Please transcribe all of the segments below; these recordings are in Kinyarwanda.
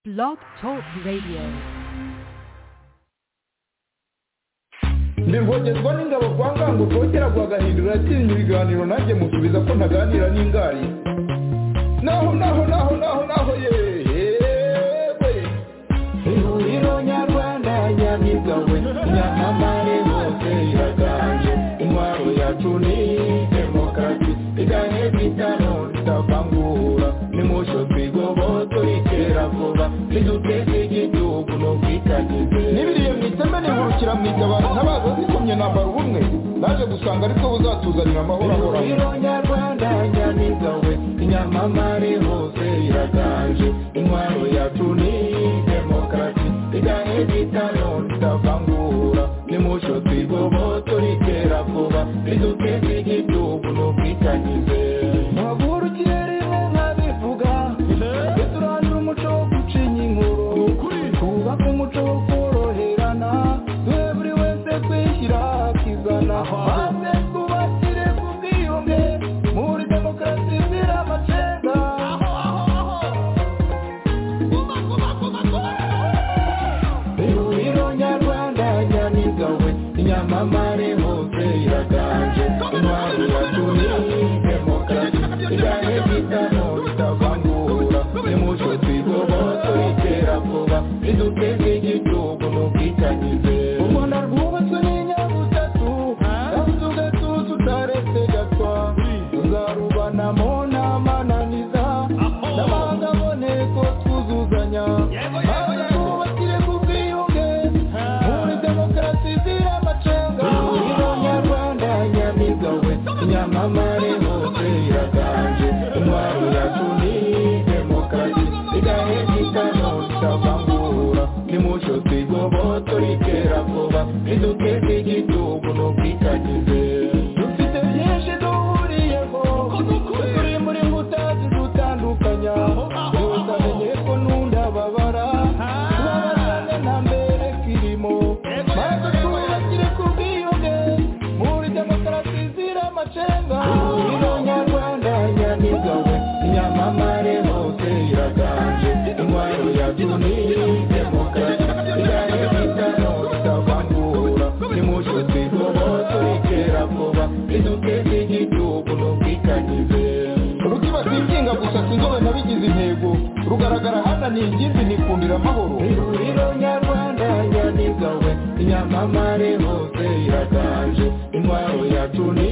Blog Talk Radio. ntibwogezwa n'ingabo kwa ngango rwogera rwagahindura atinya ibiganiro nanjye musubiza ko ntaganira n'ingari naho naho naho naho naho yewe ihuriro nyarwanda nyamigawe nyamamare bose iraganje intwaro yacu ni demokarasi iganye bitano tutavangura nimusho twigoboto ikera vuba niduteze igihugu n'ubwitangize n'ibiriye mu iteme nihurukira mu itabaro ntabaza zikomye nambara ubumwe naje gusanga aribwo buzatuzanira amahoro ahoraho ihuriro nyarwanda nyamigawe inyamamare hose iraganje intwaro yacu ni demokarasi iganye bitano tutavangura nimusho twigoboto ikera vuba niduteze igihugu n'ubwitangize muhagurukiye rimwe nkabivuga tujye turandura umuco wo gucinya inkuru twubake umuco wo koroherana duhe buri wese kwishyira akizana maze twubakire ku bwiyunge muri demokarasi zira amacenga ihuriro nyarwanda nyamigawe inyamamare hose iraganje intwaro yatumye demokarasi iganye bitano bitavangura nimuco twigoboto itera vuba riduteze igihugu n'ubwitangize ubona rwubatswe n'inyabutatu kandi ugatuza utaretse gatwa tuzarubanamo n'amananiza n'amahanga aboneko twuzuzanya maze twubakire ku bwiyunge muri demokarasi zira amacenga ihuriro nyarwanda nyamigawe nyamamare hose iraganje intwaro yacu ni demokarasi igahe gitano tutavangura nimuco twigoboto rikera vuba riduteze igihugu n'ubwitangize dufite byinshi duhuriyeho turi muri mbuta zidutandukanya tutamenye ko n'undababara tubabarane nta mbere kirimo maze twubakire ku bwiyunge muri demokarasi zira amacenga ihuriro nyarwanda nyamigawe nyamamare hose iraganje intwaro yacu ni demokarasi igahe bitano tutavangura nimuco twigoboto rikera vuba riduteze igihugu n'ubwitangize rukibata ibyiga gusa sinzobe nabigize intego rugaragara hananiye ingimbi nikundira amahoro ihuriro nyarwanda nyamigawe inyamamare hose iraganje intwaro yacu ni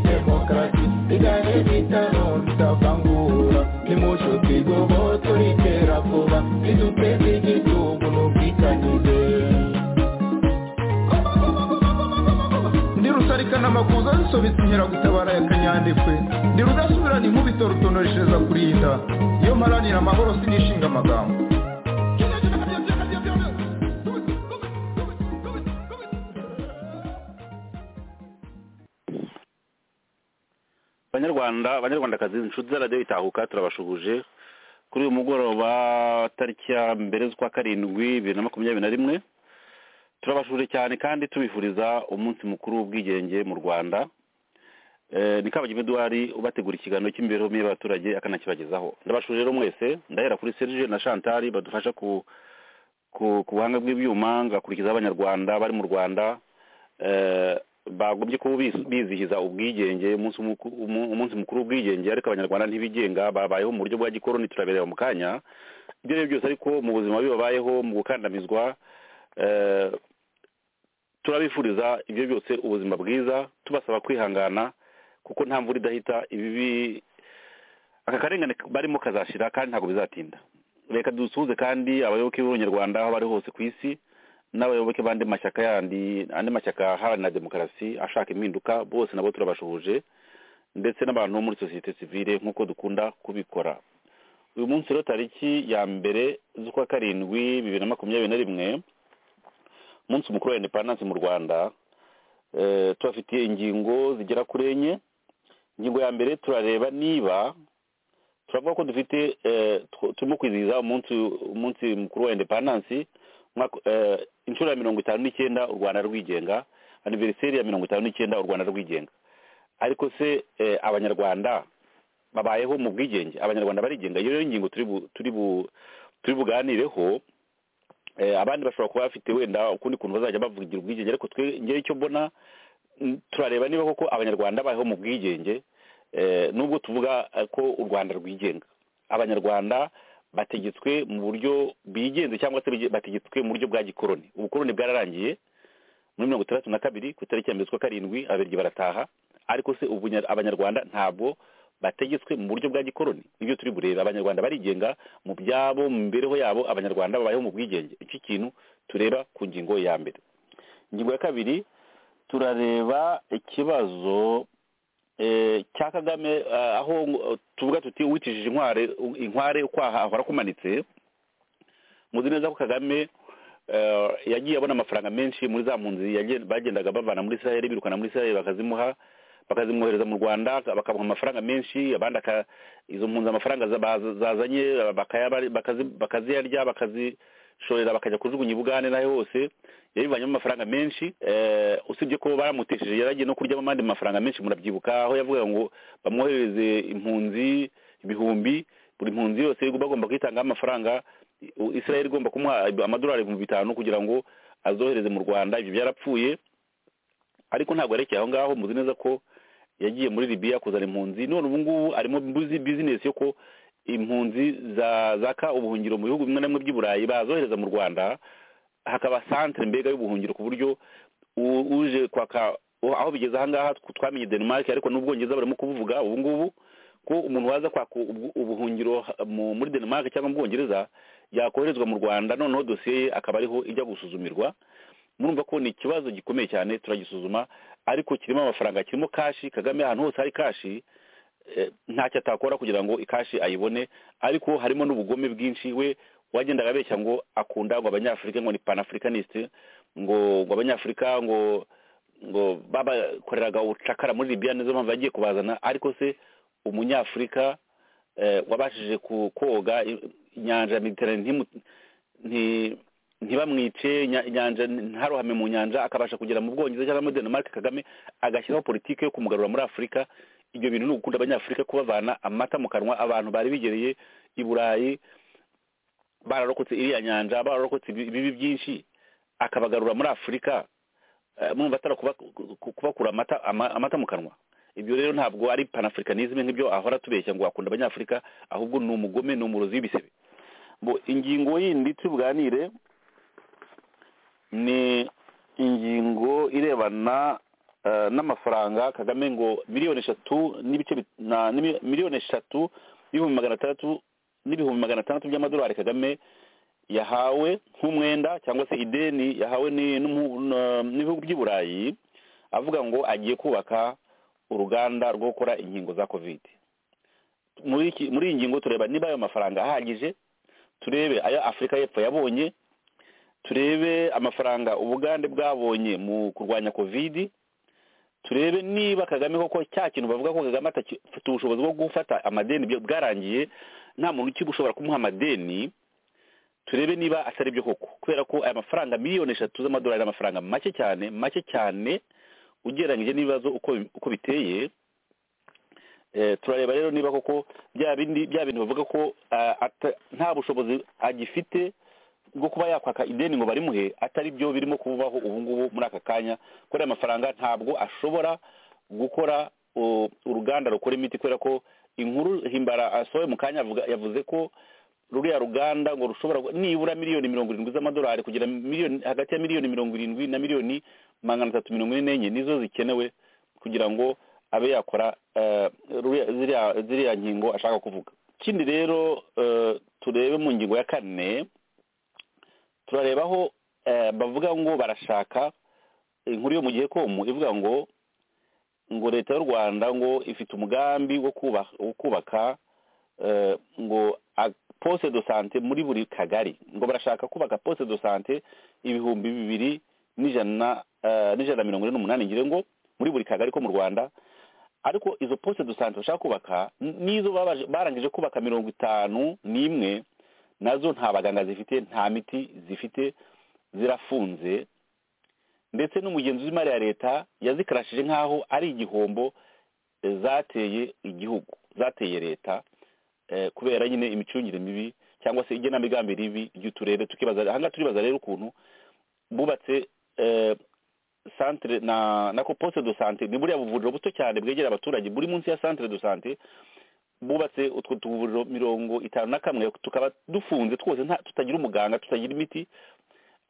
demokarasi igahe bitano tutavangura nimuco twigoboto rikera vuba riduteze igihugu n'ubwitangize ndi rusarikana amakuza zisobetse inkeragutabara ya kanyandekwe ndi rudasubirana inkubito rutonoreshereza kurinda iyo mparanira amahoro sinishinga amagambo banyarwanda banyarwandakazi inshuti za radiyo itahuka turabashuhuje kuri uyu mugoroba tariki ya mbere z'ukwa karindwi bibiri na makumyabiri na rimwe turabashuje cyane kandi tubifuriza umunsi mukuru w'ubwigenge mu rwanda Eh, ni kabagema eduwari ubategura ikiganiro cy'imibereho myiza y'abaturage akanakibagezaho ndabashuje rero mwese ndahera kuri serge na chantal badufasha ku ku- ku buhanga bw'ibyuma ngakurikiza abanyarwanda bari mu rwanda eh, bagombye kuba bis- bizihiza ubwigenge umunsi muku- umu- umunsi mukuru w'ubwigenge ariko abanyarwanda ntibigenga babayeho mu buryo bwa gikoroni turabireba mu kanya ibyo ari byo byose ariko mu buzima bibi babayeho mu gukandamizwa eh, turabifuriza ibyo byose ubuzima bwiza tubasaba kwihangana kuko nta mvura idahita ibibi aka karengane barimo kazashira kandi ntabwo bizatinda reka dusuhuze kandi abayoboke b'abanyarwanda aho bari hose ku isi n'abayoboke b'andi mashyaka yandi andi mashyaka aharanira demokarasi ashaka impinduka bose nabo turabashuhuje ndetse n'abantu bo muri sosiyete sivile nk'uko dukunda kubikora uyu munsi rero tariki ya mbere z'ukwa karindwi bibiri na makumyabiri na rimwe umunsi mukuru wa indepandansi mu rwanda eh, tubafitiye ingingo zigera kuri enye ingingo ya mbere turareba niba turavuga ko dufite eh, tw- turimo kwizihiza umunsi umunsi mukuru wa indepandansi umwaka- eh, inshuro ya mirongo itanu n'icyenda u rwanda rwigenga aniveriseri ya mirongo itanu n'icyenda u rwanda rwigenga ariko se eh, abanyarwanda babayeho mu bwigenge abanyarwanda barigenga iyo rero ingingo turi bu- turi bu- tubibuganireho abandi bashobora kuba bafite wenda ukundi kuntu bazajya bavugira ubwigenge ariko twe ngewe icyo mbona turareba niba koko abanyarwanda babayeho mu bwigenge nubwo tuvuga ko u rwanda rwigenga abanyarwanda bategetswe mu buryo bigenze cyangwa se bategetswe mu buryo bwa gikoroni ubukoroni bwararangiye muri mirongo itandatu na kabiri ku itariki ya mbere z'ukwa karindwi ababirigi barataha ariko se ubu abanyarwanda ntabwo bategetswe mu buryo bwa gikoroni nibyo turi bureba abanyarwanda barigenga mu byabo mu mibereho yabo abanyarwanda babayeho mu bwigenge iki kintu tureba ku ngingo ya mbere ingingo ya kabiri turareba ikibazo cya kagame aho tuvuga tuti wicishije inkware inkware ukwaha ahora akumanitse muzi neza ko kagame yagiye abona amafaranga menshi muri za mpunzi bagendaga bavana muri israel birukana muri israel bakazimuha bakazimwohereza mu rwanda bakamuha amafaranga menshi abandi izo mpunzi amafaranga zazanye bakaziyarya bakazishorera bakajya kujugunya ibugane nayo hose yabivanyemo amafaranga menshi usibye ko baramutesheje yaragiye no kuryamo amandi mafaranga menshi murabyibuka aho yavuga ngo bamwohereze impunzi ibihumbi buri mpunzi yose bagomba kuyitangaho amafaranga israel igomba kumuha amadolari ibihumbi bitanu kugira ngo azohereze mu rwanda ibyo byarapfuye ariko ntabwo yerekeye aho ngaho muzi neza ko yagiye muri Libya kuzana impunzi none ubu ngubu arimo bizinesi yo ko impunzi zaka ubuhungiro mu bihugu bimwe na bimwe by'i burayi bazohereza mu rwanda hakaba santire mbega y'ubuhungiro ku buryo uje kwaka aho bigeze ahangaha twamenye denmark ariko n'ubwongereza barimo kubuvuga ubu ngubu ko umuntu waza kwaka ubuhungiro muri denmark cyangwa mu bwongereza yakoherezwa mu rwanda noneho dosiye ye akaba ariho ijya gusuzumirwa murumva ko ni ikibazo gikomeye cyane turagisuzuma ariko kirimo amafaranga kirimo kashi kagame ahantu hose hari kashi ntacyo atakora kugira ngo ikashi ayibone ariko harimo n'ubugome bwinshi we wagendaga abeshya ngo akunda ngo abanyafurika ngo ni panafricaniste ngo ngo abanyafurika ngo ngo babakoreraga ubucakara muri libya nizo mpamvu yagiye kubazana ariko se umunyafurika wabashije koga inyanja ya mediterane ntibamwice inyanja ntaruhame mu nyanja akabasha kugera mu bwongereza cyangwa muri denmark kagame agashyiraho politiki yo kumugarura muri afurika ibyo bintu ni ugukunda abanyafurika kubavana amata mu kanwa abantu bari bigereye i burayi bararokotse iriya nyanja bararokotse ibibi byinshi akabagarura muri afurika mwumva atari kubakura amata mu kanwa ibyo rero ntabwo ari panafricanisme nk'ibyo ahora tubeshya ngo akunda abanyafurika ahubwo ni umugome ni umurozi w'ibisebe ingingo yindi tubuganire ni ingingo irebana n'amafaranga kagame ngo miliyoni eshatu n'ibice miliyoni eshatu n'ibihumbi magana atandatu n'ibihumbi magana atandatu by'amadolari kagame yahawe nk'umwenda cyangwa se ideni yahawe n'ibihugu by'i burayi avuga ngo agiye kubaka uruganda rwo gukora inkingo za kovide muri iyi ngingo tureba niba ayo mafaranga ahagije turebe ayo afurika y'epfo yabonye turebe amafaranga ubugande bwabonye mu kurwanya kovidi turebe niba kagame koko cya kintu bavuga ko kagame atafite ubushobozi bwo gufata amadeni bwarangiye nta muntu ushobora kumuha amadeni turebe niba atari byo koko kubera ko aya mafaranga miliyoni eshatu z'amadolari ni amafaranga make cyane make cyane ugereranyije n'ibibazo uko biteye turareba rero niba koko bya bintu bavuga ko nta bushobozi agifite bwo kuba yakwaka ideni ngo barimuhe atari byo birimo kubaho ubu ngubu muri aka kanya kubera amafaranga ntabwo ashobora gukora uruganda rukora imiti kubera ko inkuru himbara asohoye mu kanya yavuze ko ruriya ruganda ngo rushobora nibura miliyoni mirongo irindwi z'amadolari kugira hagati ya miliyoni mirongo irindwi na miliyoni magana atatu mirongo ine n'enye nizo zikenewe kugira ngo abe yakora ziriya nkingo ashaka kuvuga ikindi rero turebe mu ngingo ya kane turareba aho bavuga ngo barashaka inkuru yo mu gihe komu ivuga ngo ngo leta y'u rwanda ngo ifite umugambi wo kubaka ngo poste do sante muri buri kagari ngo barashaka kubaka poste do sante ibihumbi bibiri n'ijana na mirongo ine n'umunani ngire ngo muri buri kagari ko mu rwanda ariko izo poste do sante bashaka kubaka n'izo barangije kubaka mirongo itanu n'imwe nazo nta baganga zifite nta miti zifite zirafunze ndetse n'umugenzi w'imari ya leta yazikarashije nk'aho ari igihombo zateye igihugu zateye leta kubera nyine imicungire mibi cyangwa se igenamigambi ribi ry'uturere tukibaza ahangaha turibaza rero ukuntu bubatse santire na na posite do sante ni buriya buvuriro buto cyane bwegera abaturage buri munsi ya santire do sante bubatse utwo tuvuriro mirongo itanu na kamwe tukaba dufunze twose tutagira umuganga tutagira imiti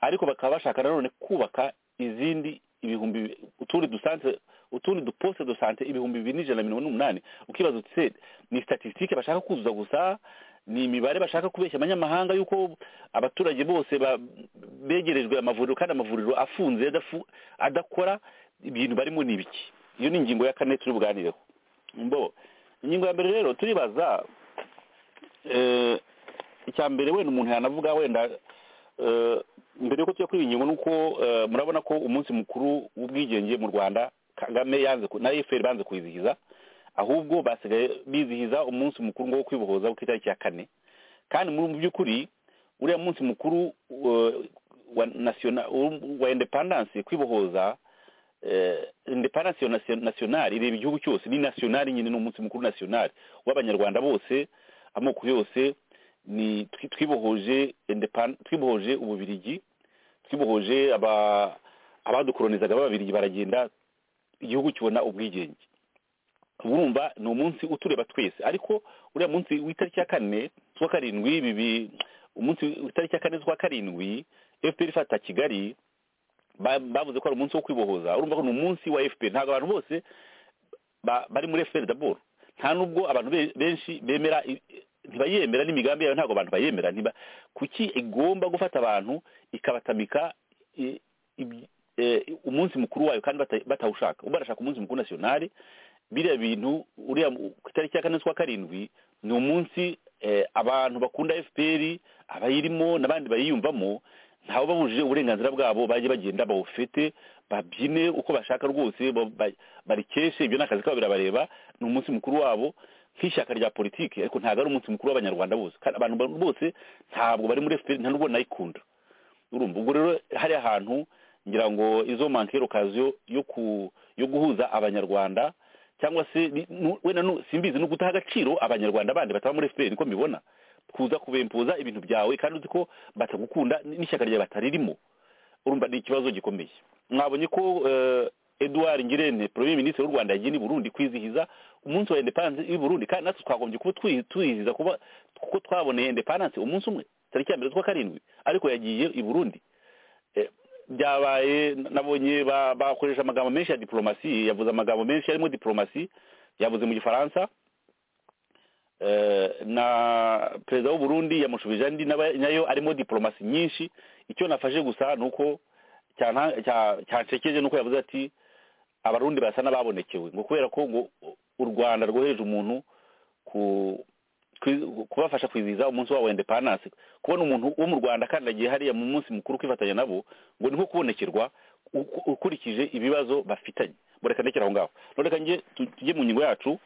ariko bakaba bashaka nanone kubaka izindi ibihumbi utundi dusante utundi duposite do sante ibihumbi bibiri n'ijana na mirongo n'umunani ukibaza utse ni statisitike bashaka kuzuza gusa ni imibare bashaka kubeshya abanyamahanga y'uko abaturage bose begerejwe amavuriro kandi amavuriro afunze adakora ibintu barimo ni ibiki iyo ni ingingo ya kane turi buganireho mbo ingingo ya mbere rero turibaza icya mbere wenda umuntu yanavuga wenda mbere y'uko tujya kuri iyi ngingo ni uko murabona ko umunsi mukuru w'ubwigenge mu rwanda kagame yanze na efuperi banze kuwizihiza ahubwo basigaye bizihiza umunsi mukuru wo kwibohoza ku itariki ya kane kandi mu by'ukuri uriya munsi mukuru wa indepandanse kwibohoza indepandanse nasiyonari ireba igihugu cyose ni nasiyonari nyine ni umunsi mukuru nasiyonari w'abanyarwanda bose amoko yose ni twibohoje twibohoje ububirigi twibohoje abadukoronizaga b'ababirigi baragenda igihugu kibona ubwigenge urumva ni umunsi utureba twese ariko uriya munsi w'itariki ya kane z'uwa karindwi bibi umunsi w'itariki ya kane z'uwa karindwi fpr ifata kigali bavuze ko ari umunsi wo kwibohoza urumva ko ni umunsi wa fpr ntabwo abantu bose bari muri fpr daboro nta nubwo abantu benshi bemera ntibayemera n'imigambi yayo ntabwo abantu bayemera kuki igomba gufata abantu ikabatamika umunsi mukuru wayo kandi batawushaka barashaka umunsi mukuru nasiyonari biriya bintu uriya ku itariki ya kane z'ukwa karindwi ni umunsi abantu bakunda fpr abayirimo n'abandi bayiyumvamo ntawe babujije uburenganzira bwabo bajye bagenda bawufite babyine uko bashaka rwose barikeshe ibyo ni akazi kabo birabareba ni umunsi mukuru wabo nk'ishyaka rya politiki ariko ntabwo ari umunsi mukuru w'abanyarwanda bose abantu bose ntabwo bari muri fpr nta nubwo nayikunda urumva ubwo rero hari ahantu ngira ngo izo mankero kazi yo guhuza abanyarwanda cyangwa se wenda simbizi ni uguta agaciro abanyarwanda bandi bataba muri fpr niko mbibona kuza kubempuza ibintu byawe kandi uzi ko batagukunda n'ishyaka ryawe bataririmo urumva ni ikibazo gikomeye mwabonye ko eduard ngirente premier minisitiri w'u rwanda yagiye burundi kwizihiza umunsi wa indepandanse y'i burundi kandi natwe twagombye kuba tuyizihiza kuba kuko twaboneye indepandanse umunsi umwe tariki ya mbere z'ukwa karindwi ariko yagiye i burundi byabaye nabonye bakoresha amagambo menshi ya diporomasi yavuze amagambo menshi arimo diporomasi yavuze mu gifaransa na perezida w'u Burundi yamushubije andi nayo arimo diporomasi nyinshi icyo nafashe gusa ni uko cyanshekeje ni uko yavuze ati abarundi basa n'ababonekewe ngo kubera ko ngo u rwanda rwohereje umuntu kubafasha kwizihiza umunsi wabo wa indepandanse kubona umuntu wo mu rwanda kandi agiye hariya mu munsi mukuru kwifatanya nabo ngo ni nko kubonekerwa ukurikije ibibazo bafitanye mureka ndekera aho ngaho none reka tujye mu ngingo yacu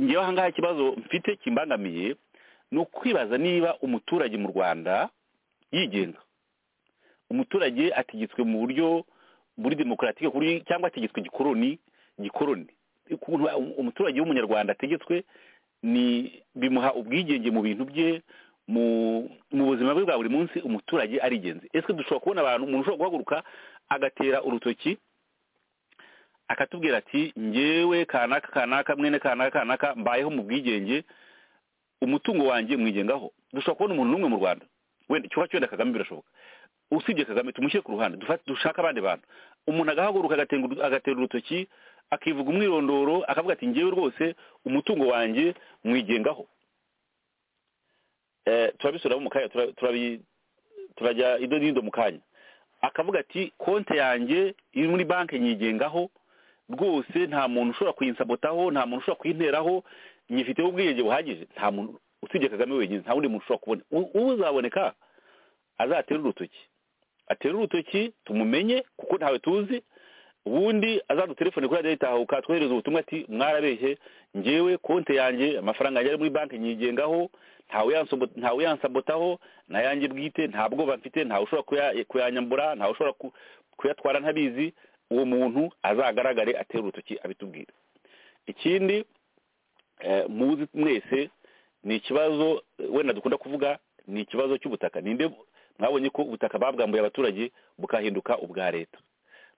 ngewe aha ngaha ikibazo mfite kimbangamiye ni ukwibaza niba umuturage mu rwanda yigenga umuturage ategetswe mu buryo buri demokaratike cyangwa ategetswe gikoroni gikoroni umuturage w'umunyarwanda ategetswe ni bimuha ubwigenge mu bintu bye mu buzima bwe bwa buri munsi umuturage arigenzi ese dushobora kubona abantu umuntu ushobora guhaguruka agatera urutoki akatubwira ati ngewe kanaka kanaka mwene kanaka kanaka mbayeho mu bwigenge umutungo wanjye mwigengaho dushobora kubona umuntu n'umwe mu rwanda wenda icyuba cyenda kagame birashoboka usibye kagame tumushyire ku ruhande dushaka abandi bantu umuntu agahaguruka agatera urutoki akivuga umwirondoro akavuga ati ngewe rwose umutungo wanjye mwigengaho turabisuramo mu kanya turajya ido n'ido mu kanya akavuga ati konti yanjye iri muri banki nyigengaho rwose nta muntu ushobora kuyisabotaho nta muntu ushobora kuyinteraho nyifiteho ubwiyenge buhagije nta muntu usibye kagame wenyine nta wundi muntu ushobora kubona ubu uzaboneka azatere urutoki atere urutoki tumumenye kuko ntawe tuzi ubundi azadutelefone kuri radiyo itahuka twohereza ubutumwa ati mwarabeshye ngewe konti yanjye amafaranga yanjye ari muri banki nyigengaho ntawe yansabotaho nayanjye bwite nta bwoba mfite ntawe ushobora kuyanyambura ntawe ushobora kuyatwara ntabizi uwo muntu azagaragare atere urutoki abitubwira ikindi muzi mwese ni ikibazo wenda dukunda kuvuga ni ikibazo cy'ubutaka ninde mwabonye ko ubutaka babwambuye abaturage bukahinduka ubwa leta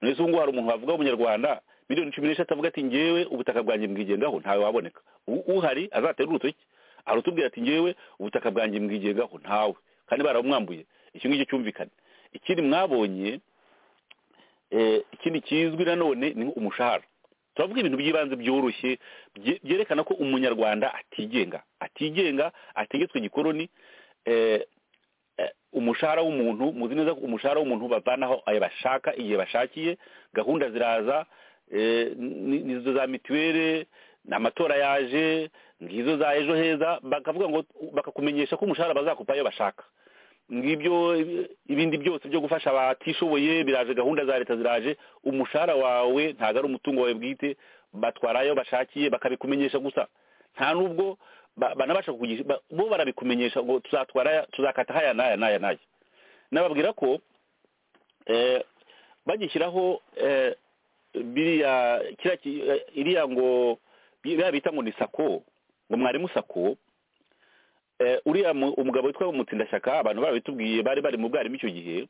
none se ubu ngubu hari umuntu wavuga w'umunyarwanda miliyoni cumi n'eshatu avuga ati ngewe ubutaka bwanjye mbwigengaho ntawe waboneka uhari azatera urutoki arutubwira ati ngewe ubutaka bwanjye mbwigengaho ntawe kandi barabumwambuye icyo ngicyo cyumvikane ikindi mwabonye ikindi kizwi nanone ni umushahara turavuga ibintu by'ibanze byoroshye byerekana ko umunyarwanda atigenga atigenga ategetswe igikoroni umushahara w'umuntu muzi neza ko umushahara w'umuntu bavanaho ayo bashaka igihe bashakiye gahunda ziraza nizo za mituweli amatora yaje ngizo za ejo heza bakavuga ngo bakakumenyesha ko umushahara bazakupa iyo bashaka ngibyo ibindi byose byo gufasha abatishoboye biraje gahunda za leta ziraje umushahara wawe ntabwo ari umutungo wawe bwite batwarayo bashakiye bakabikumenyesha gusa nta nubwo banabasha kukugisha bo barabikumenyesha ngo tuzatwara tuzakata haya n'aya n'aya n'aya nababwira ko bagishyiraho biriya kiriya iriya ngo biriya bita ngo ni sako ngo mwarimu sako uriya umugabo witwa mutsindashyaka abantu barabitubwiye bari bari mu bwarimu icyo gihe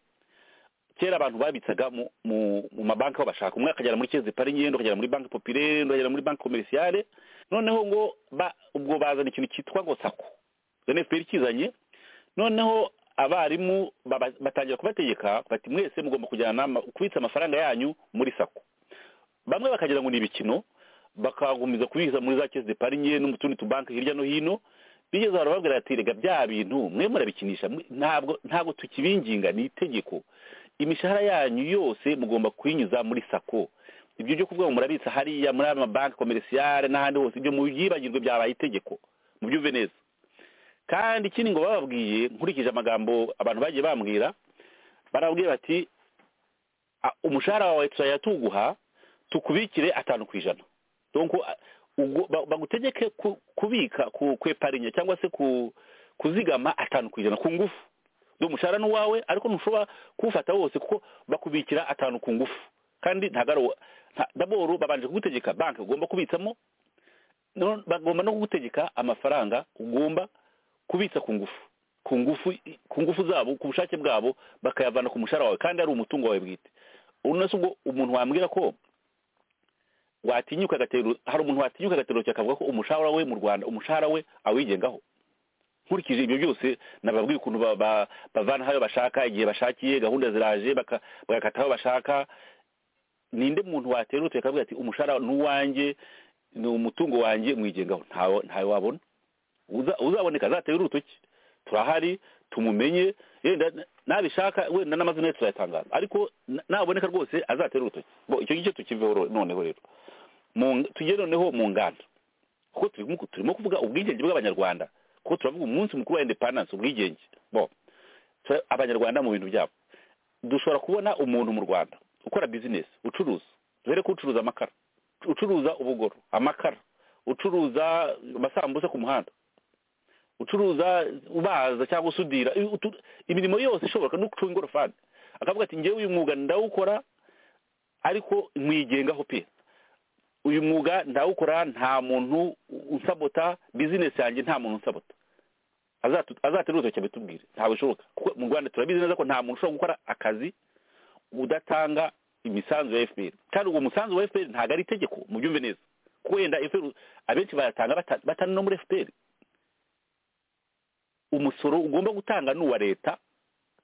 kera abantu babitsaga mu mabanki aho bashaka umwe akagera muri kezi parinye undi akagera muri banki popirere undi akagera muri banki komerisiyare noneho ngo ubwo bazana ikintu cyitwa ngo sako efuperi kizanye noneho abarimu batangira kubategeka bati mwese mugomba kujyana kubitsa amafaranga yanyu muri sako bamwe bakagira ngo ni ibikino bakagumiza kubiza muri za kesi de parinye no mu tundi tubanki hirya no hino bigeze barababwira ati rega bya bintu mwe murabikinisha ntabwo ntabwo tukibinginga ni itegeko imishahara yanyu yose mugomba kuyinyuza muri sako ibyo byo kuvuga ngo murabitsa hariya muri aya mabanki komerisiyare n'ahandi hose ibyo mu byibagirwe byabaye itegeko mubyumve neza kandi ikindi ngo bababwiye nkurikije amagambo abantu bagiye bambwira barababwira bati umushahara wawe turayatuguha tukubikire atanu ku ijana bagutegeke kubika kweparinya cyangwa se kuzigama atanu ku ijana ku ngufu umushahara ni uwawe ariko ntushobora kuwufata wose kuko bakubikira atanu ku ngufu kandi ntabwo daboro babanje kugutegeka banki ugomba kubitsamo bagomba no kugutegeka amafaranga ugomba kubitsa ku ngufu ku ngufu ku ngufu zabo ku bushake bwabo bakayavana ku mushahara wawe kandi ari umutungo wawe bwite unese ubwo umuntu wambwira ko watinyuka agatero hari umuntu watinyuka agatero akavuga ko umushahara we mu rwanda umushahara we awigengaho nkurikije ibyo byose nababwiye ukuntu bavana aho bashaka igihe bashakiye gahunda ziraje bagakata aho bashaka ninde muntu waterutse akavuga ati umushahara ni uwanjye ni umutungo wanjye mwigengaho ntawe wabona uzaboneka azatera urutoki turahari tumumenye yenda nabishaka wenda n'amazina ye turayatangaza ariko naboneka rwose azatera urutoki icyo ngicyo tukiveho noneho rero tujye noneho mu nganda kuko turimo kuvuga ubwigenge bw'abanyarwanda kuko turavuga umunsi mukuru wa indepandanse ubwigenge bo abanyarwanda mu bintu byabo dushobora kubona umuntu mu rwanda ukora bizinesi ucuruza dore ko ucuruza amakara ucuruza ubugoro amakara ucuruza amasambusa ku muhanda ucuruza ubaza cyangwa usudira imirimo yose ishoboka no gucunga ingorofani akavuga ati ngewe uyu mwuga ndawukora ariko mwigengaho pe uyu mwuga ndawukora nta muntu unsabota bizinesi yanjye nta muntu unsabota azatera urutoki abitubwire ntabwo bishoboka kuko mu rwanda turabizi neza ko nta muntu ushobora gukora akazi udatanga imisanzu ya fpr kandi uwo musanzu wa fpr ntabwo ari itegeko mu byumve neza kuko wenda fpr abenshi bayatanga batari no muri fpr umusoro ugomba gutanga ni uwa leta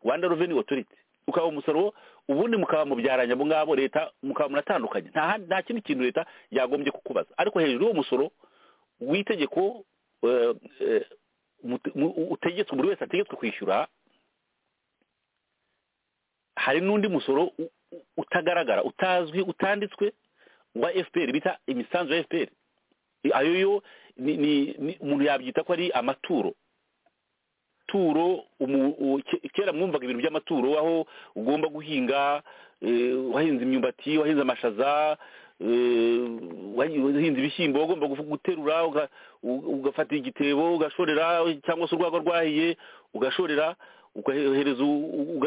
rwanda reveni otoriti ukaba umusoro ubundi mukaba mubyaranye abo ngabo leta mukaba munatandukanye nta kindi kintu leta yagombye kukubaza ariko hejuru y'uwo musoro w'itegeko utegetswe buri wese ategetswe kwishyura hari n'undi musoro utagaragara utazwi utanditswe wa fpr bita imisanzu ya fpr ayo yo umuntu yabyita ko ari amaturo amaturo kera mwumvaga ibintu by'amaturo aho ugomba guhinga wahinze imyumbati wahinze amashaza wahinze ibishyimbo ugomba guterura ugafata igitebo ugashorera cyangwa se urwagwa rwahiye ugashorera ugahereza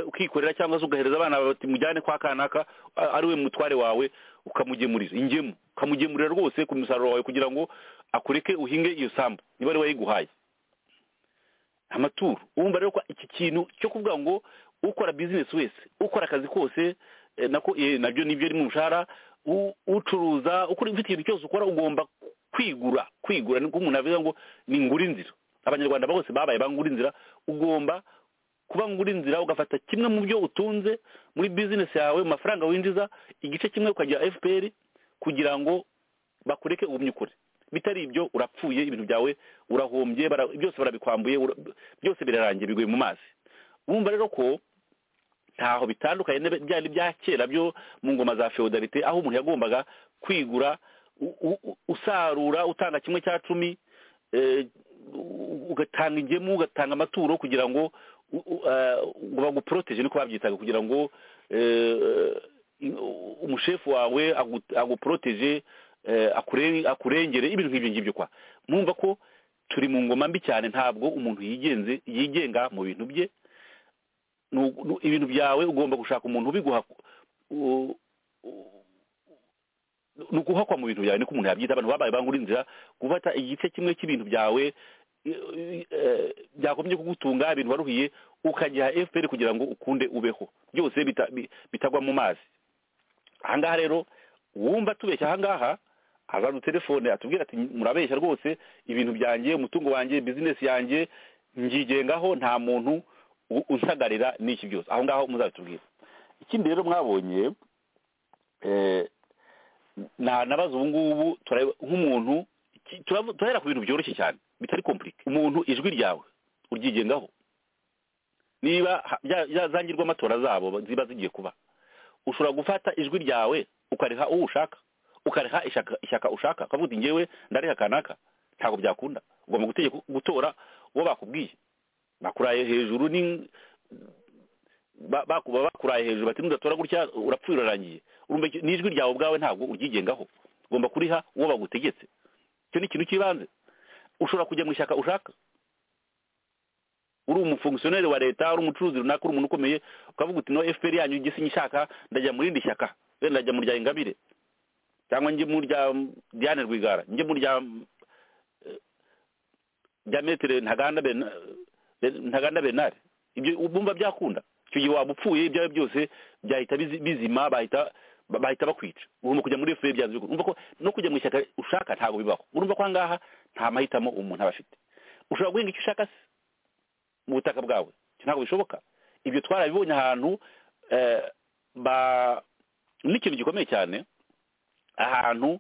ukikorera cyangwa se ugahereza abana bati mujyane kwa kanaka ari we mutware wawe ukamugemurira ingemu ukamugemurira rwose ku musaruro wawe kugira ngo akureke uhinge iyo sambu niba ari we wayiguhaye amaturo urumva rero ko iki kintu cyo kuvuga ngo ukora bizinesi wese ukora akazi kose eh, nako eh, nabyo nibyo ari mu mushahara u- ucuruza ukora ufite ikintu cyose ukora ugomba kwigura kwigura niko umuntu avuga ngo ni ngura inzira abanyarwanda bose babaye bangura inzira ugomba kuba ngura inzira ugafata kimwe mu byo utunze muri bizinesi yawe mu mafaranga winjiza igice kimwe ukagira fpr kugira ngo bakureke ugumye ukure bitari ibyo urapfuye ibintu byawe urahombye bara- byose barabikwambuye ura- byose birarangiye biguye mu mazi urumva rero ko ntaho bitandukanye n'ebe- byari bya kera byo mu ngoma za feodalite aho umuntu yagombaga kwigura u- u- u- usarura utanga kimwe cya cumi eh, u- ugatanga ingemu ugatanga amaturo kugira ngo u- u- eh, ngo baguporoteje niko babyitaga kugira ngo eh, u- umushefu wawe agu- aguporoteje eh, akure- akurengere ibintu nk'ibyo ngibyo kwa mwumva ko turi mu ngoma mbi cyane ntabwo umuntu yigenze yigenga mu bintu bye nu- nu- ibintu byawe ugomba gushaka umuntu ubiguha u- u- ni uguhakwa mu bintu byawe niko umuntu yabyita abantu babaye bangura inzira gufata igice kimwe cy'ibintu byawe i- eh, byakomye kugutunga ibintu waruhiye ukagiha fpr kugira ngo ukunde ubeho byose bita- bi- bitagwa mu mazi ahangaha rero uwumva tubeshya ahangaha aza telefone atubwira ati murabeshya rwose ibintu byanjye umutungo wanjye bizinesi yanjye ngigengaho nta muntu u- unsagarira n'iki byose aho ngaho muzabitubwira ikindi rero mwabonye eh, na nabaza ubu ngubu tura- nk'umuntu iki- turavu- turahera ku bintu byoroshye cyane bitari kompurike umuntu ijwi ryawe uryigengaho niba ha- bya- bya- za ngirwamatora zabo ziba zigiye kuba ushobora gufata ijwi ryawe ukariha uwo ushaka ukariha ishyaka ishyaka ushaka ukavuga uti ngewe ndariha kanaka ntabwo byakunda ugomba gutegeka gutora uwo bakubwiye bakuraye hejuru ni ba- bakuba bakuraye hejuru bati nudatora gutya urapfuye urarangiye urumva iki- ni ijwi ryawe ubwawe ntabwo uryigengaho ugomba kuriha uwo bagutegetse icyo ni ikintu cy'ibanze ushobora kujya mu ishyaka ushaka uri umufongisiyoneri wa leta uri umucuruzi runaka uri umuntu ukomeye ukavuga uti no fpr yanyu igisinya ishaka ndajya mu rindi shyaka wenda ndajya mu rya ingabire cyangwa njye mu rya diane rwigara njye mu rya eh, rya metere ntaganda Bena- Ben- ntaganda benari ibyo ubumva byakunda icyo gihe waba upfuye ibyawe byose byahita bizi- bizima bahita ba- bahita bakwica ugomba kujya muri fpr byanze bikunda urumva ko no kujya mu ishyaka ushaka ntabwo bibaho urumva ko ahangaha nta mahitamo umuntu aba afite ushobora guhinga icyo ushaka se mu butaka bwawe Ibyo ntabwo bishoboka ibyo twarabibonye ahantu eh, ba- n'ikintu gikomeye cyane ahantu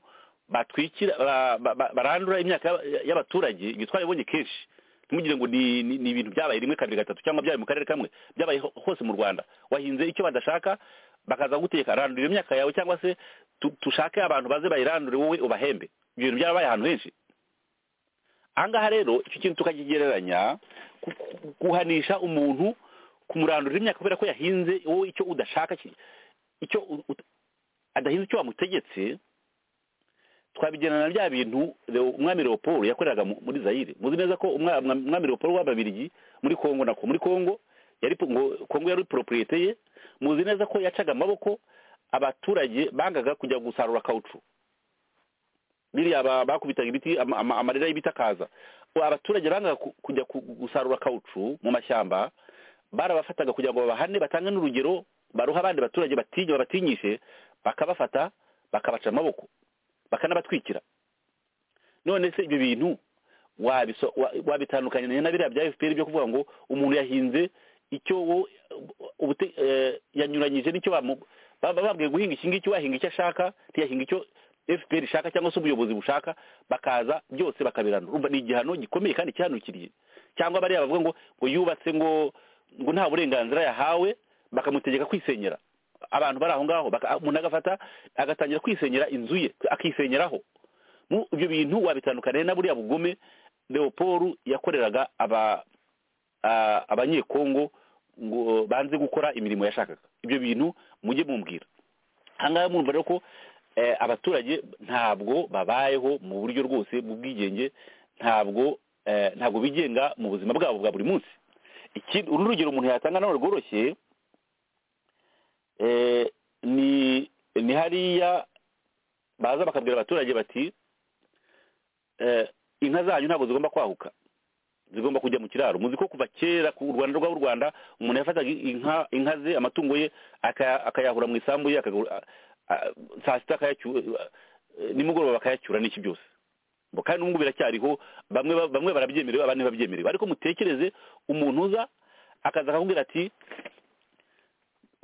batwikira ba- ba- ba- barandura imyaka y'aba- y'abaturage ibyo twarabibonye kenshi ntimugire ngo ni ni- ni ibintu byabaye rimwe kabiri gatatu cyangwa byabaye mu karere kamwe byabaye ho- hose mu rwanda wahinze icyo badashaka bakaza gutegeka randura iyo myaka yawe cyangwa se tu- tushake abantu baze bayirandure wowe ubahembe ibyo bintu byarabaye ahantu henshi ahangaha rero icyo kintu tukakigereranya ku- ku- guhanisha umuntu kumurandurira imyaka kubera ko yahinze wowe icyo udashaka ki- icyo u- ut- adahinze icyo wamutegetse twabigerana na bya bintu Leo- umwami leopold yakoreraga mu- muri zayire muzi neza ko umwa- umwa- umwami leopold w'ababirigi muri kongo nako muri kongo yari po- ngo kongo yari propriete ye muzi neza ko yacaga amaboko abaturage bangaga kujya gusarura kawucu biriya ba- bakubitaga ibiti ama- ama- amarira y'ibiti akaza Ubu abaturage bangaga ku- kujya ku- gusarura kawucu mu mashyamba barabafataga kugira ngo babahane batange n'urugero baruha abandi baturage batinya babatinyishe bakabafata bakabaca amaboko bakanabatwikira none se ibyo bintu wabiso- wa- wabitandukanye na biriya bya fpr byo kuvuga ngo umuntu yahinze icyo wo ubute- eh, yanyuranyije n'icyo bamu- baba babwiye guhinga iki ngiki wahinga icyo ashaka ntiyahinga icyo fpr ishaka cyangwa se ubuyobozi bushaka bakaza byose bakabiranura urumva ni igihano gikomeye kandi cyihanukiriye cyangwa bariya bavuga ngo ngo yubatse ngo ngo nta burenganzira yahawe bakamutegeka kwisenyera abantu bari aho ngaho baka- umuntu agafata agatangira kwisenyera inzu ye akisenyeraho Mu- ibyo bintu wabitandukaniye na buriya bugome leopold yakoreraga aba a- abanyekongo ngo banze gukora imirimo yashakaga ibyo bintu mujye mumbwira ahangaha mwumva rero ko eh, abaturage ntabwo babayeho mu buryo rwose bw'ubwigenge ntabwo eh, ntabwo bigenga mu buzima bwabo bwa buri munsi ikindi uru ni urugero umuntu yatanga nawe rworoshye eh, ni ni hariya baza bakabwira abaturage bati eh, inka zanyu ntabwo zigomba kwahuka zigomba kujya mu kiraro muzi ko kuva kera ku rwanda rw'u rwanda umuntu yafataga inka inka ze amatungo ye akaya- akayahura mu isambu ye akagu- a- a- saa sita akayacyura nimugoroba bakayacyura n'iki byose Bo kandi n'ubu biracyariho bamwe ba- bamwe barabyemerewe abandi ntibabyemerewe ariko mutekereze umuntu uza akaza akakubwira ati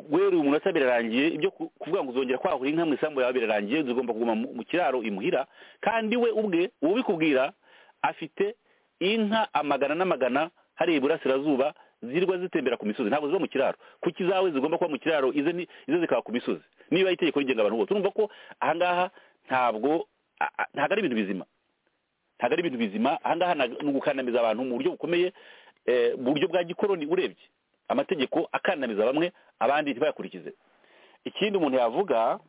guhera uyu munota birarangiye ibyo ku- kuvuga ngo uzongera kwahura inka mu isambu yawe birarangiye zigomba kuguma mu mu kiraro imuhira kandi we ubwe ubikubwira afite inka amagana n'amagana hariya iburasirazuba zirwa zitembera ku misozi ntabwo ziba mu kiraro kuko izawe zigomba kuba mu kiraro ize ni- ize zikaba ku misozi niba ari itegeko rigenga abantu bose urumva ko ahangaha ntabwo a- a- ntabwo ari ibintu bizima ntabwo ari ibintu bizima ahangaha nta- ni ugukandamiza abantu mu buryo bukomeye eh, mu buryo bwa gikoroni urebye amategeko akandamiza bamwe abandi ntibayakurikize ikindi umuntu yavuga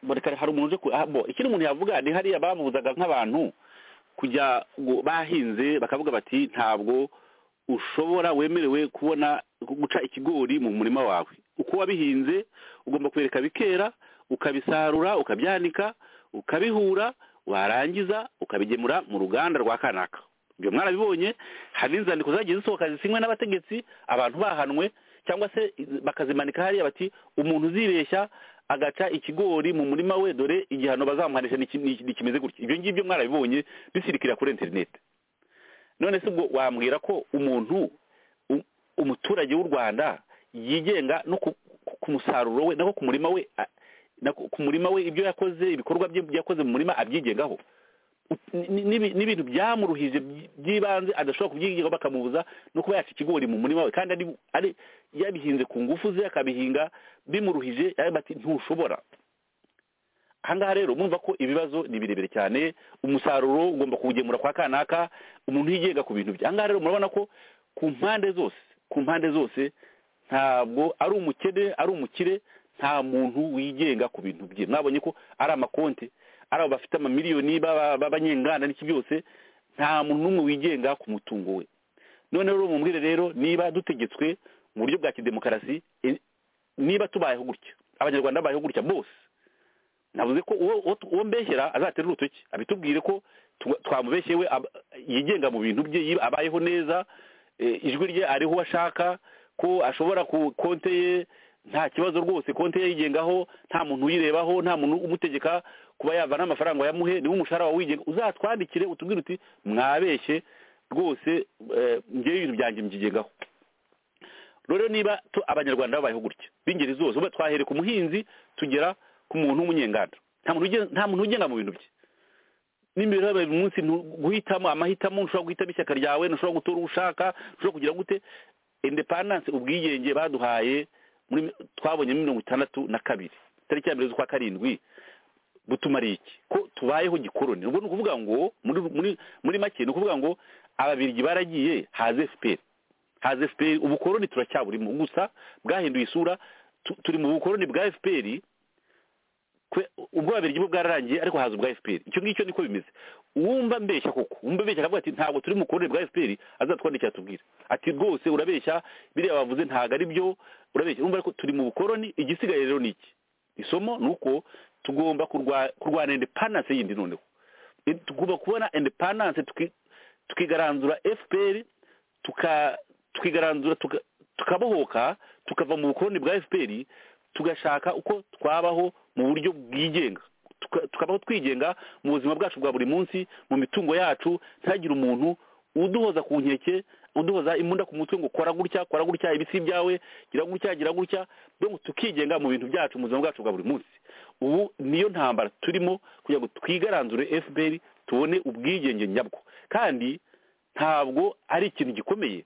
Boreka- hari umuntu uje ku- ah, bo, ikindi umuntu yavuga ni hariya babuzaga nk'abantu kujya gu- bahinze bakavuga bati ntabwo ushobora wemerewe kubona guca ikigori mu murima wawe uko wabihinze ugomba kwereka bikera ukabisarura ukabyanika ukabihura warangiza ukabigemura mu ruganda rwa kanaka ibyo mwarabibonye hari inzandiko zagiye zisohoka zisinywe n'abategetsi abantu bahanwe cyangwa se bakazimanika hariya bati umuntu uzibeshya agaca ikigori mu murima we dore igihano bazamuhanisha ni iki- ni iki- ni kimeze gutya ibyo ngibyo mwarabibonye bisirikira kuri interineti none se ubwo wambwira ko umuntu u- umuturage w'u rwanda yigenga no ku, ku- ku musaruro we nako ku murima we a- na ku ku murima we ibyo yakoze ibikorwa bye yakoze mu murima abyigengaho Ni- ni- n'ibi- n'ibintu byamuruhije by- by'ibanze adashobora kubyigaho bakamubuza no kuba yaca ikigori mu murima we kandi ari, ari yabihinze ku ngufu ze akabihinga bimuruhije yawe bati ntushobora ahangaha rero mumva ko ibibazo ni birebire cyane umusaruro ugomba kuwugemura kwa kanaka umuntu yigenga ku bintu bye ahangaha rero murabona ko ku mpande zose ku mpande zose ntabwo ari umukene ari umukire nta muntu wigenga ku bintu bye mwabonye ko ari amakonti ari abo bafite amamiliyoni b'aba- b'abanyenganda n'iki byose nta muntu n'umwe wigenga ku mutungo we noneho rero mumbwire rero niba dutegetswe mu buryo bwa kidemokarasi eh, niba tubayeho gutya abanyarwanda babayeho gutya bose navuze ko uwo uwo- uwo mbeshyera azatera urutoki abitubwire ko tu- twamubeshye we ab- yigenga mu bintu bye yiba- abayeho neza eh, ijwi rye ariho uwo ashaka ko ashobora ku konte ye nta kibazo rwose konte ye yigengaho nta muntu uyirebaho nta muntu umutegeka kuba yavana amafaranga yamuhe niwe umushahara wawe wigenga uzatwandikire utubwire uti mwabeshye rwose eh, ngewe ibintu byanjye mbyigengaho rero niba tu- abanyarwanda babayeho gutya b'ingeri zose uba twahere ku muhinzi tugera ku muntu w'umunyenganda nta muntu ugen- nta muntu ugenga mu bintu bye n'imibereho ya buri munsi ntu- guhitamo amahitamo ntushobora guhitamo ishyaka ryawe ntushobora gutora uwo ushaka ntushobora kugira gute indepandanse ubwigenge baduhaye muri twabonye muri mirongo itandatu na kabiri tariki ya mbere z'ukwa karindwi butumariye iki ko tubayeho gikoroni ubwo ni ukuvuga ngo muri muri muri make ni ukuvuga ngo ababirigi baragiye haze fpr haza fpr ubukoroni turacyaburimo gusa bwahinduye isura tu- turi mu bukoroni bwa fpr kwe- ubwo babiri bwo bwararangiye ariko haza ubwa fpr icyo ngicyo niko bimeze uwumva mbeshya koko uwumva mbeshya akavuga ati ntabwo turi mu bukoroni bwa fpr azatwandikira atubwire ati rwose urabeshya biriya bavuze ntabwo ari byo urabeshya urumva ariko turi mu bukoroni igisigaye rero ni iki isomo ni uko tugomba kurwa- kurwana indepandanse yindi noneho Eh, tugomba kubona indepandanse tuki- tukigaranzura fpr tuka twigaranzura tuka- tukabohoka tukava mu bukoroni bwa fpr tugashaka uko twabaho mu buryo bwigenga Tuka- tukabaho twigenga mu buzima bwacu bwa buri munsi mu mitungo yacu ntihagire umuntu uduhoza ku nkeke uduhoza imbunda ku mutwe ngo kora gutya kora gutya ibisi byawe gira gutya gira gutya donc tukigenga mu bintu byacu mu buzima bwacu bwa buri munsi ubu niyo ntambara turimo kugira ngo twigaranzure fpr tubone ubwigenge nyabwo kandi ntabwo ari ikintu gikomeye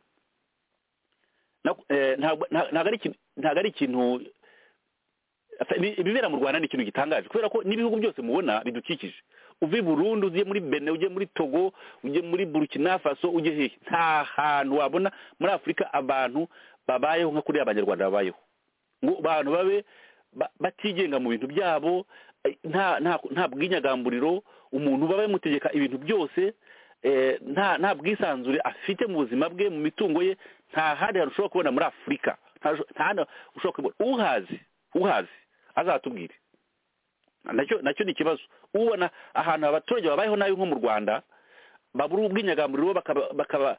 Na- eh, ntabwo nta- ntabwo ari ikintu- ntabwo ari ikintu ibi- ibibera mu rwanda ni ikintu gitangaje kubera ko n'ibihugu byose mubona bidukikije uva i burundi ugiye muri bene ugiye muri togo ugiye muri burkina faso ugiye hehe nta hantu wabona muri afurika abantu babayeho nka kuriya abanyarwanda babayeho ngo abantu babe ba- batigenga mu bintu byabo eh, nta nta- nta bwinyagamburiro umuntu baba bamutegeka ibintu byose eh, nta nta bwisanzure afite mu buzima bwe mu mitungo ye nta handi hantu ushobora kubona muri afurika nta nta handi ushobora kubona uhazi uhazi azatubwire nacyo nacyo ni ikibazo ubona ahantu abaturage babayeho nabi nko mu rwanda babura ubwinyagamburiro bakaba bakaba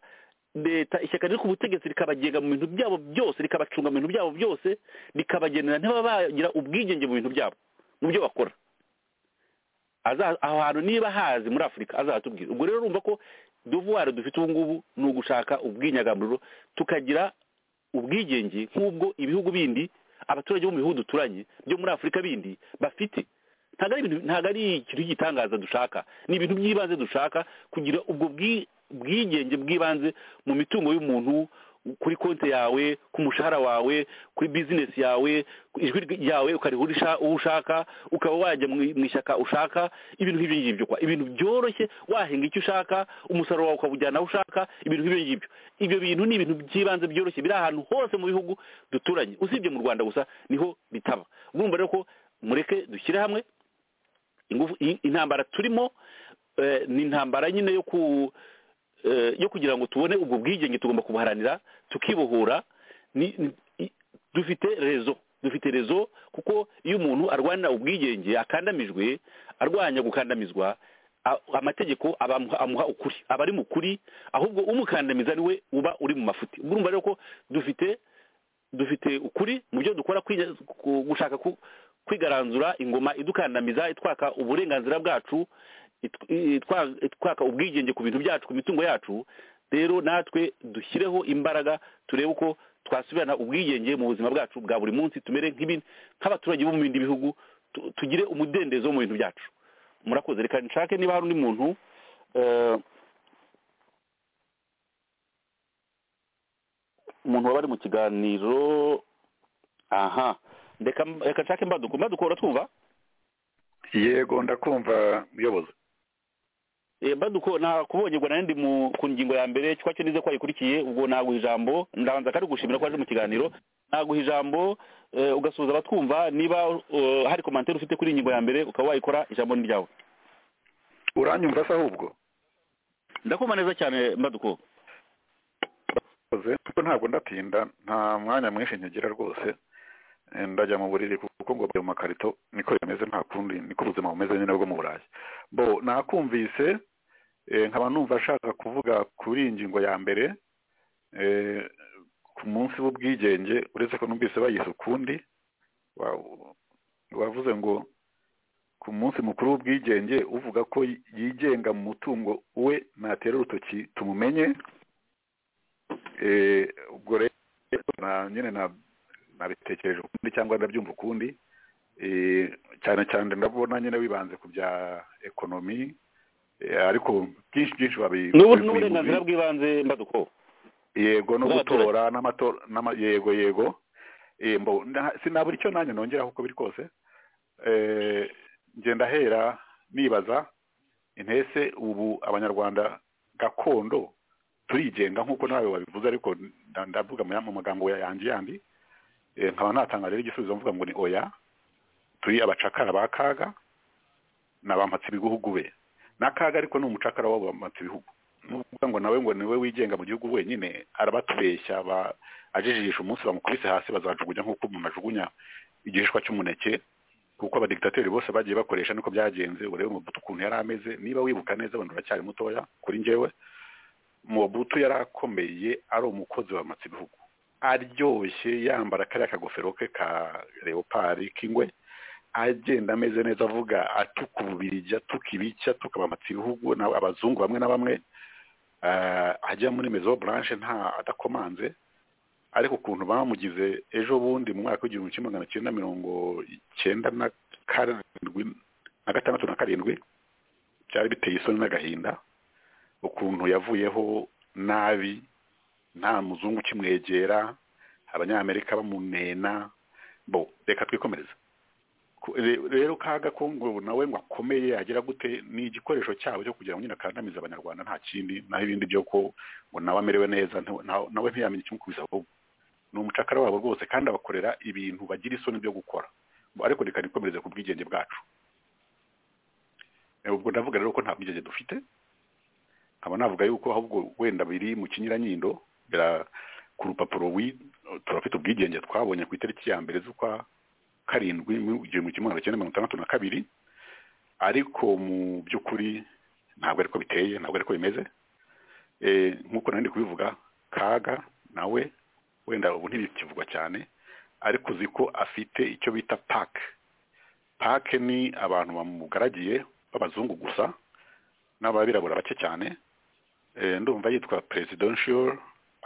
leta ishyaka riri ku butegetsi rikabagenga mu bintu byabo byose rikabacunga mu bintu byabo byose rikabagenera ntibaba bagira ubwigenge mu bintu byabo mu byo bakora aho hantu niba hazi muri afurika azatubwira ubwo rero urumva ko duvuware dufite ubu ngubu ni ugushaka ubwinyagamburiro tukagira ubwigenge nk'ubwo ibihugu bindi abaturage bo mu bihugu duturanye byo muri afurika bindi bafite ntabwo ari ikintu cy'igitangaza dushaka ni ibintu by'ibanze dushaka kugira ubwo bwigenge bw'ibanze mu mitungo y'umuntu kuri konti yawe ku mushahara wawe kuri bizinesi yawe ijwi ryawe ukarihurisha uwo ushaka ukaba wajya mu ishyaka ushaka ibintu nk'ibyo ngibyo kwa ibintu byoroshye wahinga icyo ushaka umusaruro wawe ukawujyana aho ushaka ibintu nk'ibyo ngibyo ibyo bintu ni ibintu by'ibanze byoroshye biri ahantu hose mu bihugu duturanye usibye mu rwanda gusa niho bitaba urumva rero ko mureke dushyire hamwe intambara turimo ni intambara nyine yo ku yo kugira ngo tubone ubwo bwigenge tugomba kubuharanira tukibohora dufite rezo dufite rezo kuko iyo umuntu arwanira ubwigenge akandamijwe arwanya gukandamizwa amategeko amuha ukuri aba ari mu kuri ahubwo umukandamiza niwe uba uri mu mafuti urumva rero ko dufite dufite ukuri mu byo dukora gushaka kwigaranzura ingoma idukandamiza itwaka uburenganzira bwacu itwaka ubwigenge ku bintu byacu ku mitungo yacu rero natwe dushyireho imbaraga turebe uko twasubirana ubwigenge mu buzima bwacu bwa buri munsi tumere nk'abaturage bo mu bindi bihugu tugire umudendezo mu bintu byacu murakoze reka nshake niba hari undi muntu umuntu waba ari mu kiganiro aha reka nshake mbaduko mbaduko uratwumva yego ndakumva muyobozi mbaduko nakubonye ubwo nandi ku ngingo ya mbere cyo cyo nize ko wayikurikiye ubwo naguha ijambo ndabanza kandi gushimira ko waje mu kiganiro naguha ijambo ugasuhuza abatwumva niba hari komantere ufite kuri iyi ngingo ya mbere ukaba wayikora ijambo ni ryawe uranyumva se ahubwo ndakumva neza cyane mbaduko ntabwo ndatinda nta mwanya mwinshi nkigira rwose ndajya mu buriri kuko ngo mu makarito niko bimeze nta kundi niko ubuzima bumeze nyine bwo mu burayi bo nakumvise nkaba numva ashaka kuvuga kuri iyi ngingo ya mbere ku munsi w'ubwigenge uretse ko numvise bayise ukundi wavuze ngo ku munsi mukuru w'ubwigenge uvuga ko yigenga mu mutungo we natera urutoki tumumenye ubwo rero nyine na nabitekereje ukundi cyangwa ndabyumva ukundi cyane cyane ndabona nyine wibanze ku bya ekonomi ariko byinshi byinshi n'uburenganzira bw'ibanze mbaduko yego no gutora n'amatora yego yego sinabura icyo nanjye nongeraho uko biri kose ngenda hera nibaza intese ubu abanyarwanda gakondo turigenga nk'uko nawe wabivuze ariko ndavuga mu magambo yanjye yandi nkaba natanga rero igisubizo mvuga ngo ni oya turi abacakara ba kaga ni abampatse ibihugu be na kaga ariko ni umucakara w'abampatse ibihugu nuvuga ngo nawe ngo niwe wigenga mu gihugu wenyine arabatubeshya ajijisha umunsi bamukubise hasi bazajugunya nk'uko mu majugunya igihishwa cy'umuneke kuko abadigitateri bose bagiye bakoresha niko byagenze urebe umubuto ukuntu yari ameze niba wibuka neza abantu uracyari mutoya kuri njyewe umubuto yari akomeye ari umukozi w'abampatse ibihugu aryoshye yambara kariya kagofero ke ka leopari k'ingwe agenda ameze neza avuga atuka ububirigi atuka ibica atuka abamatsi ibihugu abazungu bamwe na bamwe ajya muri mezo buranje nta adakomanze ariko ukuntu bamugize ejo bundi mu mwaka w'igihumbi kimwe magana cyenda mirongo icyenda na karindwi na gatandatu na karindwi byari biteye isoni n'agahinda ukuntu yavuyeho nabi nta muzungu ukimwegera abanyamerika bamunena bo reka twikomereza rero kaga ko ngo nawe ngo akomeye agera gute ni igikoresho cyabo cyo kugira ngo nyine akandamize abanyarwanda nta kindi naho ibindi byo ko ngo nawe amerewe neza nawe ntiyamenye ikimukubisa ahubwo ni umucakara wabo rwose kandi abakorera ibintu bagira isoni byo gukora ariko reka nikomereze ku bwigenge bwacu ubwo ndavuga rero ko nta bwigenge dufite nkaba navuga yuko ahubwo wenda biri mu kinyuranyindo ku rupapuro turafite ubwigenge twabonye ku itariki ya mbere z'ukwa karindwi igihumbi kimwe magana cyenda mirongo itandatu na kabiri ariko mu by'ukuri ntabwo ariko biteye ntabwo ariko bimeze Eh, nk'uko nari kubivuga kaga nawe wenda ubu ntibikivugwa cyane ariko uzi ko afite icyo bita pake pake ni abantu bamugaragiye b'abazungu gusa n'ababirabura bake cyane Eh, ndumva yitwa presidential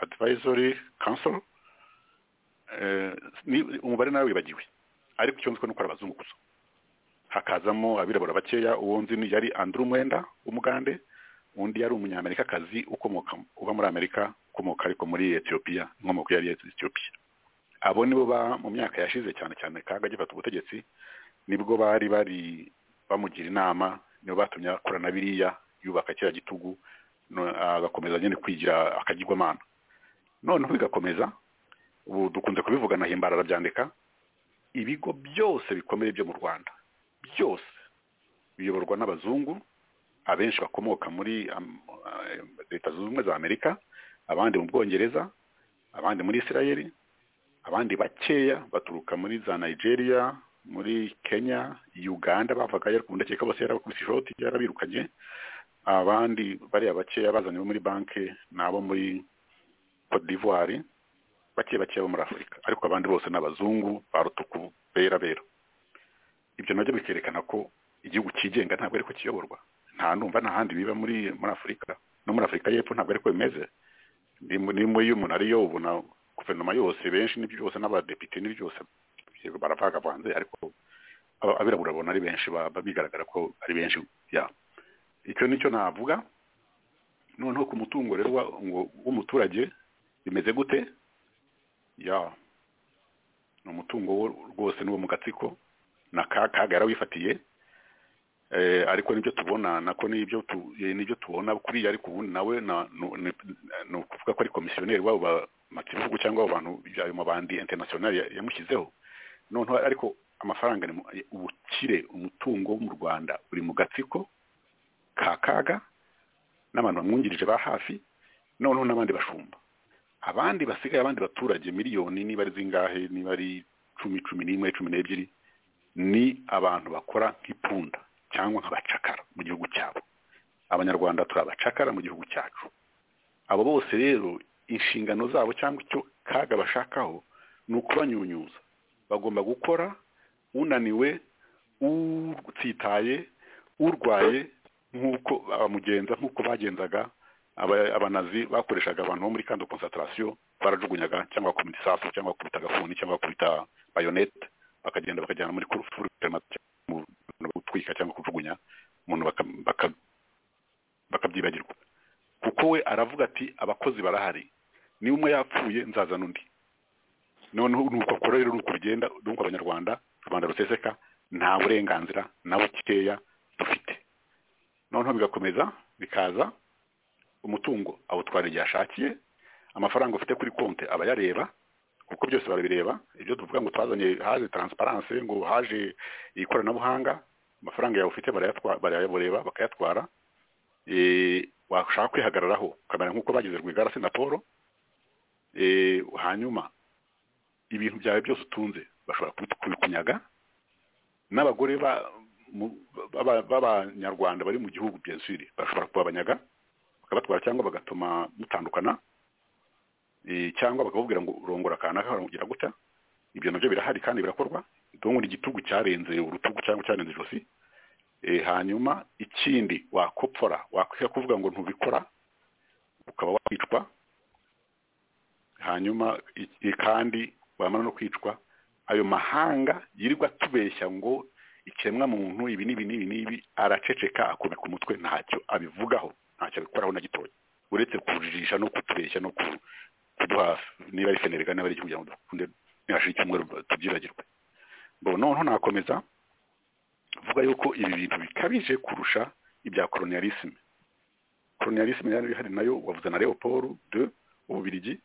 advisory council Eh, ni- umubare nawe wibagiwe ariko icyo nzi ko ni uko ari abazungu gusa hakazamo abirabura bakeya uwo nzi ni yari andrew mwenda w'umugande undi yari umunyamerikakazi ukomoka uba muri amerika ukomoka ariko muri etiyopiya inkomoko yari etiyopiya abo nibo ba mu myaka yashize cyane cyane kaga agifata ubutegetsi nibwo bari bari bamugira inama nibo batumye akora na biriya yubaka kiriya gitugu no- agakomeza nyine kwigira akagirwamana noneho bigakomeza ubu dukunze kubivugana himbara arabyandika ibigo byose bikomeye byo mu rwanda byose biyoborwa n'abazungu abenshi bakomoka muri am- eh, leta zunze ubumwe za amerika abandi mu bwongereza abandi muri isirayeli abandi bakeya baturuka muri za nigeria muri kenya uganda bavaga ku ndakeka bose yarabakubise ishoti yarabirukanye abandi bariya bakeya bazanye bo muri banki n'abo muri cote d'ivoire bake bake bo muri afurika ariko abandi bose ni abazungu ba rutuku bera bera ibyo nabyo bikerekana ko igihugu cyigenga ntabwo ariko kiyoborwa nta numva nta handi biba muri muri afurika no muri afurika y'epfo ntabwo ariko bimeze ni mu- ni muri umuntu ariyo ubu na guverinoma yose benshi n'ibyo byose n'abadepite n'ibyo byose yego baravagavanze ariko aba- abirabura babona ari benshi baba bigaragara ko ari benshi ya icyo nicyo navuga noneho ku mutungo rero wa- ngo- w'umuturage bimeze gute ya ni umutungo wo rwose n'uwo mu gatsiko na ka kaga yarawifatiye eh, ariko nibyo tubona nako nibyo tu- eh, nibyo tubona kuriya ariko ubundi nawe na- nu- ni- ni ukuvuga ko ari komisiyoneri wabo bamakibihugu cyangwa abo bantu ayo mabandi international ya- yamushyizeho noneho ariko amafaranga ni mu- eh, ubukire umutungo wo mu rwanda uri mu gatsiko ka kaga n'abantu bamwungirije ba hafi noneho n'abandi bashumba abandi basigaye abandi baturage miliyoni niba ari zingahe niba ari cumi cumi n'imwe cumi n'ebyiri ni abantu bakora nk'ipunda cyangwa nk'abacakara mu gihugu cyabo abanyarwanda turi abacakara mu gihugu cyacu abo bose rero inshingano zabo cyangwa icyo kaga bashakaho ni ukubanyunyuza bagomba gukora unaniwe utsitaye urwaye nk'uko abamugenza nk'uko bagenzaga aba- abanazi bakoreshaga abantu bo muri kandi concentration barajugunyaga cyangwa bakubita isasu cyangwa bakubita agafuni cyangwa bakubita bayonete bakagenda bakajyana muri kurufuri mu mu gutwika cyangwa kujugunya umuntu baka- baka- bakabyibagirwa kuko we aravuga ati abakozi barahari niba umwe yapfuye nzazana undi noneho ni uko akora rero ni uko bigenda ni uko abanyarwanda rubanda ruseseka nta burenganzira na bukeya dufite noneho bigakomeza bikaza umutungo awutwara igihe ashakiye amafaranga ufite kuri konti aba yareba kuko byose barabireba ibyo tuvuga ngo twazanye haje transparence ngo haje ikoranabuhanga amafaranga yawe ufite barayatwa- barayabureba bakayatwara eh, washaka kwihagararaho ukamera nk'uko bagize rwigara na paul eh, hanyuma ibintu byawe byose utunze bashobora kubi- kubikunyaga n'abagore ba- mu- b'aba- b'abanyarwanda bari mu gihugu bien sûr bashobora kubabanyaga bakabatwara cyangwa bagatuma mutandukana eh, cyangwa bakakubwira ngo urongora kanaka baramugira gutya ibyo nabyo birahari kandi birakorwa ndabona igitugu cyarenze urutugu cyangwa cyarenze ijosi Eh, hanyuma ikindi wakopfora wakwiha kuvuga ngo ntubikora ukaba wicwa hanyuma i- i- kandi wamara no kwicwa ayo mahanga yirirwa atubeshya ngo ikiremwa muntu ibi n'ibi n'ibi n'ibi araceceka akubika umutwe ntacyo abivugaho ntacyo abikoraho na gitoya uretse kujijisha no kutubeshya no ku- kuduha niba ari fenerega niba ari igihugu kugira ngo dukunde nihashira icyumweru tubyibagirwe bon noneho nakomeza vuga yuko ibi bintu bikabije kurusha ibya kolonialisme kolonialisme yari ihari nayo wavuze na Leopold de ububirigi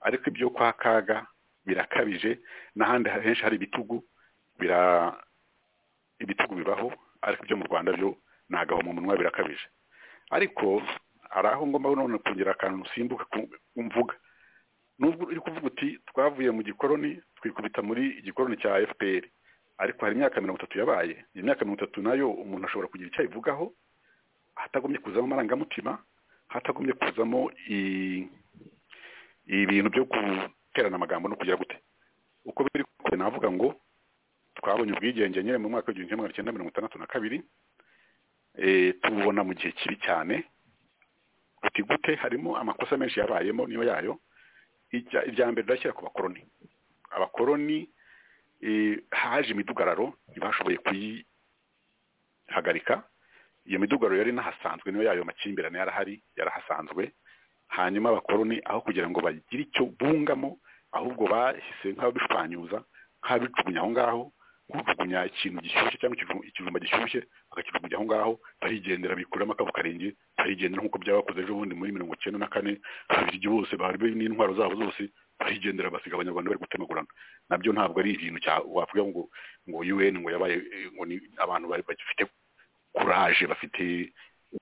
ariko ibyo kwa kaga birakabije n'ahandi henshi hari ibitugu bira ibitugu bibaho ariko ibyo mu rwanda byo ni agahomamunwa birakabije ariko hari aho ngomba none kugira akantu simbuka ku- mvuga nubwo uri kuvuga uti twavuye mu gikoroni twikubita muri igikoroni cya fpr ariko hari imyaka mirongo itatu yabaye iyo myaka mirongo itatu nayo umuntu ashobora kugira icyo ayivugaho hatagombye kuzamo amarangamutima hatagombye kuzamo i- ibintu byo guterana amagambo no kugira gute uko biri kose navuga ngo twabonye ubwigenge nyine mu mwaka w'igihumbi kimwe magana cyenda mirongo itandatu na kabiri eh, tububona mu gihe kibi cyane uti gute harimo amakosa menshi yabayemo niyo yayo Ijya- irya mbere ndashyira ku bakoroni abakoroni eh, haje imidugararo ntibashoboye kuyihagarika iyo midugararo yari inahasanzwe niyo yayo makimbirane yarahari yarahasanzwe hanyuma abakoroni aho kugira ngo bagire icyo bungamo ahubwo bahise nk'ababishwanyuza nk'ababijugunya aho ngaho kujugunya ikintu gishyushye cyangwa ikiju- ikijumba gishyushye bakakijugunya aho ngaho barigendera bikuramo akavu karenge barigendera nk'uko byabakoze ejo bundi muri mirongo icyenda na kane ababirigi bose bari n'intwaro zabo zose barigendera basiga abanyarwanda bari gutemagurana nabyo ntabwo ari ikintu cya- wavuga ngo ngo UN ngo yabaye eh, ngo ni abantu bari bagifite kuraje bafite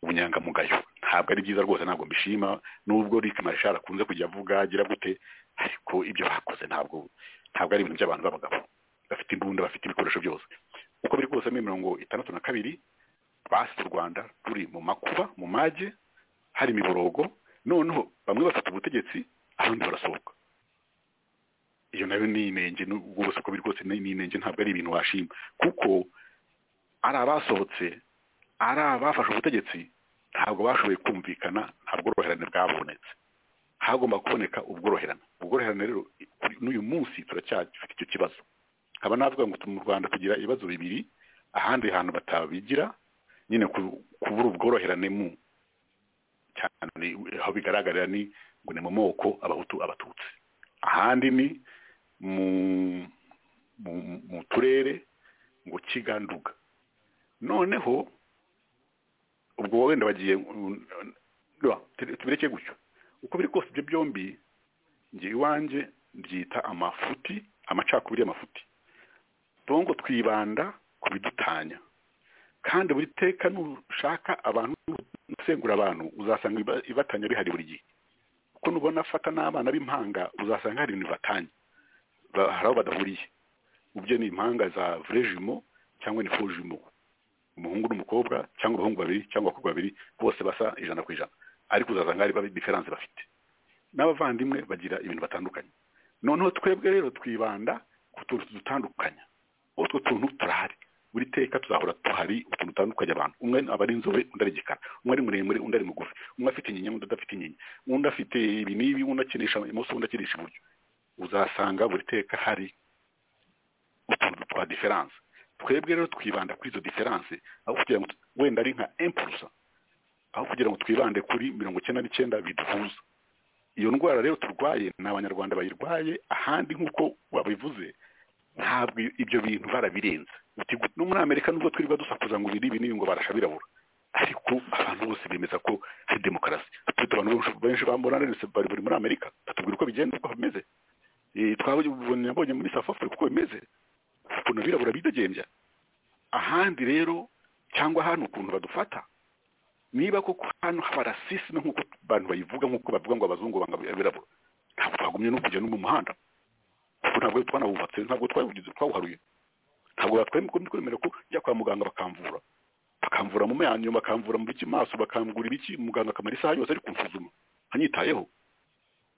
ubunyangamugayo ntabwo ari byiza rwose ntabwo mbishima nubwo Rick Marshall akunze kujya avuga agira gute ariko ibyo bakoze ntabwo ntabwo ari ibintu by'abantu b'abagabo bafite imbunda bafite ibikoresho byose uko biri kose muri mirongo itandatu na kabiri basize u Rwanda ruri mu makuba mu mage hari imiborogo noneho bamwe bafite ubutegetsi abandi barasohoka iyo nayo ni inenge n'ubwo bose uko biri kose ni ni inenge ntabwo ari ibintu washima kuko ari abasohotse ari abafashe ubutegetsi ntabwo bashoboye kumvikana nta bworoherane bwabonetse hagomba kuboneka ubworoherane ubworoherane rero kuri- n'uyu munsi turacyafite icyo kibazo nkaba navuga ngo mu rwanda tugira ibibazo bibiri ahandi hantu batabigira nyine ku- kubura ubworoherane mu cyane aho bigaragarira ni ngo ni mu moko abahutu abatutsi ahandi ni mu mu, mu turere ngo kiganduga noneho ubwo wenda bagiye tubireke gutyo uko biri kose ibyo byombi njye iwanjye byita amafuti amacakubiri y'amafuti tuvuga ngo twibanda ku bidutanya kandi buri teka nushaka abantu usengura abantu uzasanga iba- ibatanya bihari buri gihe kuko nubona afata n'abana b'impanga uzasanga hari ibintu batanya hari aho badahuriye ubyo ni impanga za vrejimo cyangwa ni fojimo umuhungu n'umukobwa cyangwa abahungu babiri cyangwa abakobwa babiri bose basa ijana ku ijana ariko uzasanga hari babi- diferanse bafite n'abavandimwe bagira ibintu batandukanye noneho twebwe rero twibanda ku tuntu tudutandukanya utwo tuntu turahari buri teka tuzahora tuhari utuntu dutandukanye abantu umwe aba ari inzobe undi ari igikara umwe ari muremure undi ari mugufi umwe afite inyinya undi adafite inyinya undi afite ibi n'ibi undi akinisha imoso undi akinisha iburyo uzasanga buri teka hari utuntu twa diferanse twebwe rero twibanda kuri izo diferanse aho kugira ngo tu- wenda ari nka impulsa aho kugira ngo twibande kuri mirongo icyenda n'icyenda biduhuza iyo ndwara rero turwaye ni abanyarwanda bayirwaye ahandi nk'uko wabivuze ntabwo ibyo bintu barabirenze uti gu- no muri amerika nubwo twirirwa dusakuza ngo ibiri ibi n'ibi ngo barasha birabura ariko abantu bose bemeza ko hari demokarasi tufite abantu benshi- benshi bambona rero bari bari muri amerika batubwira uko bigenda uko bimeze Eh, twabonye nabonye muri south africa uko bimeze ukuntu abirabura bidegembya ahandi rero cyangwa hano ukuntu badufata niba koko hano haba rasisme nk'uko abantu bayivuga nk'uko bavuga ngo abazungu banga abirabura ntabwo twagumye no kujya no mu muhanda kuko ntabwo twanawubatse ntabwo twawugize twawuharuye ntabwo batwemeye kwemera ko njya kwa muganga bakamvura bakamvura mu menyo bakamvura mu biki maso bakambura ibiki muganga akamara isaha yose ari kunsuzuma anyitayeho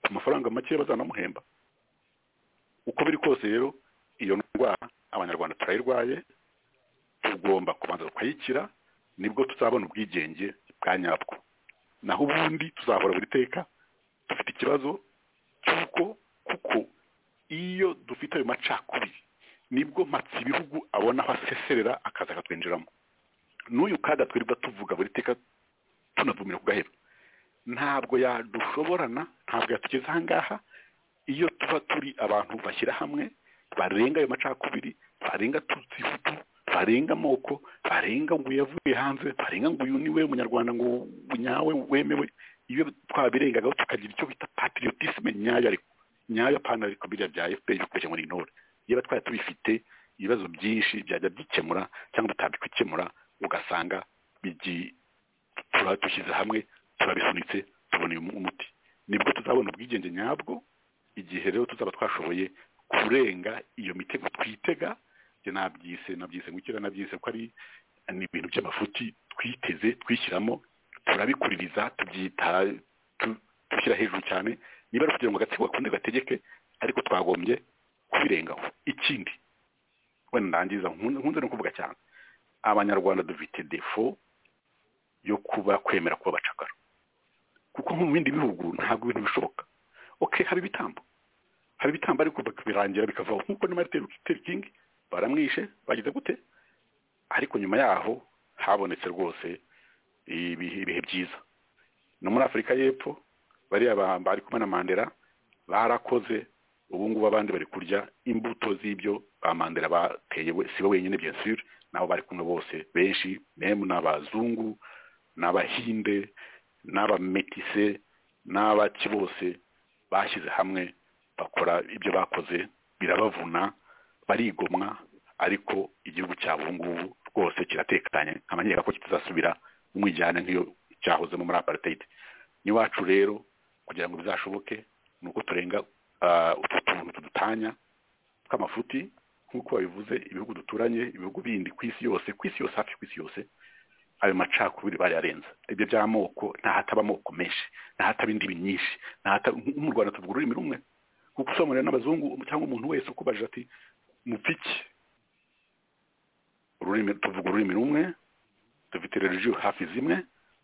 ku mafaranga make bazanamuhemba uko biri kose rero iyo ndwara abanyarwanda turayirwaye tugomba kubanza tukayikira nibwo tuzabona ubwigenge bwa nyabwo naho ubundi tuzahora buri teka dufite ikibazo cy'uko kuko iyo dufite ayo macakubiri nibwo matsi ibihugu abona aho aseserera akaza akatwinjiramo n'uyu kaga twirirwa tuvuga buri teka tunavumira ku gahera ntabwo yadushoborana ntabwo yatugeze aha ngaha iyo tuba turi abantu bashyira hamwe barenga ayo macakubiri barenga tutsihutu barenga amoko barenga ngo uyu yavuye hanze barenga ngo uyu ni we munyarwanda ngo nyawe wemewe iyo twabirengagaho tukagira icyo bita patriotisme nyayo ariko nyayo apana ariko biriya bya FPR bikomeje ngo ni intore niba twari tubifite ibibazo byinshi byajya byikemura cyangwa bitabikemura ugasanga bigi tura dushyize hamwe turabisunitse tubona uyu umuti nibwo tuzabona ubwigenge nyabwo igihe rero tuzaba twashoboye kurenga iyo mitego twitega njye nabyise nabyise gukira nabyise ko ari ni ibintu by'amafuti twiteze twishyiramo turabikuririza tubyita tu- dushyira hejuru cyane niba ari kugira ngo agatsiko gakunde gategeke ariko twagombye kubirengaho ikindi wenda ndangiza nkunze nkunze no kuvuga cyane abanyarwanda dufite defo yo kuba kwemera kuba abacakara kuko nko mu bindi bihugu ntabwo ibintu bishoboka ok haba ibitambo haba ibitambo ariko birangira bikavaho nk'uko ni marite king baramwishe bagize gute ariko nyuma yaho habonetse rwose ibihe ibihe byiza no muri afurika y'epfo bariya bahamba bari kumwe na mandela barakoze ubu ngubu abandi bari kurya imbuto z'ibyo ba mandela bateye we- si we wenyine bien sûr nabo bari kumwe bose benshi memu n'abazungu n'abahinde n'abametise n'abaki bose bashyize hamwe bakora ibyo bakoze birabavuna barigomwa ariko igihugu cyabo ubu ngubu rwose kiratekanye nkamenyera ko kitazasubira mu mwijyane nk'iyo cyahozemo muri apartheid n'iwacu rero kugira ngo bizashoboke ni uko turenga ah, utu tuntu tudutanya tw'amafuti nk'uko babivuze ibihugu duturanye ibihugu bindi ku isi yose ku isi yose hafi ku isi yose ayo macakubiri barayarenza ibyo by'amoko ntahataba amoko menshi ntahataba indimi nyinshi ntahataba mu rwanda tuvuga ururimi rumwe kuko usobanurira n'abazungu cyangwa umuntu wese ukubajije ati mupiki ururimi tuvuga ururimi rumwe dufite religiyo hafi zimwe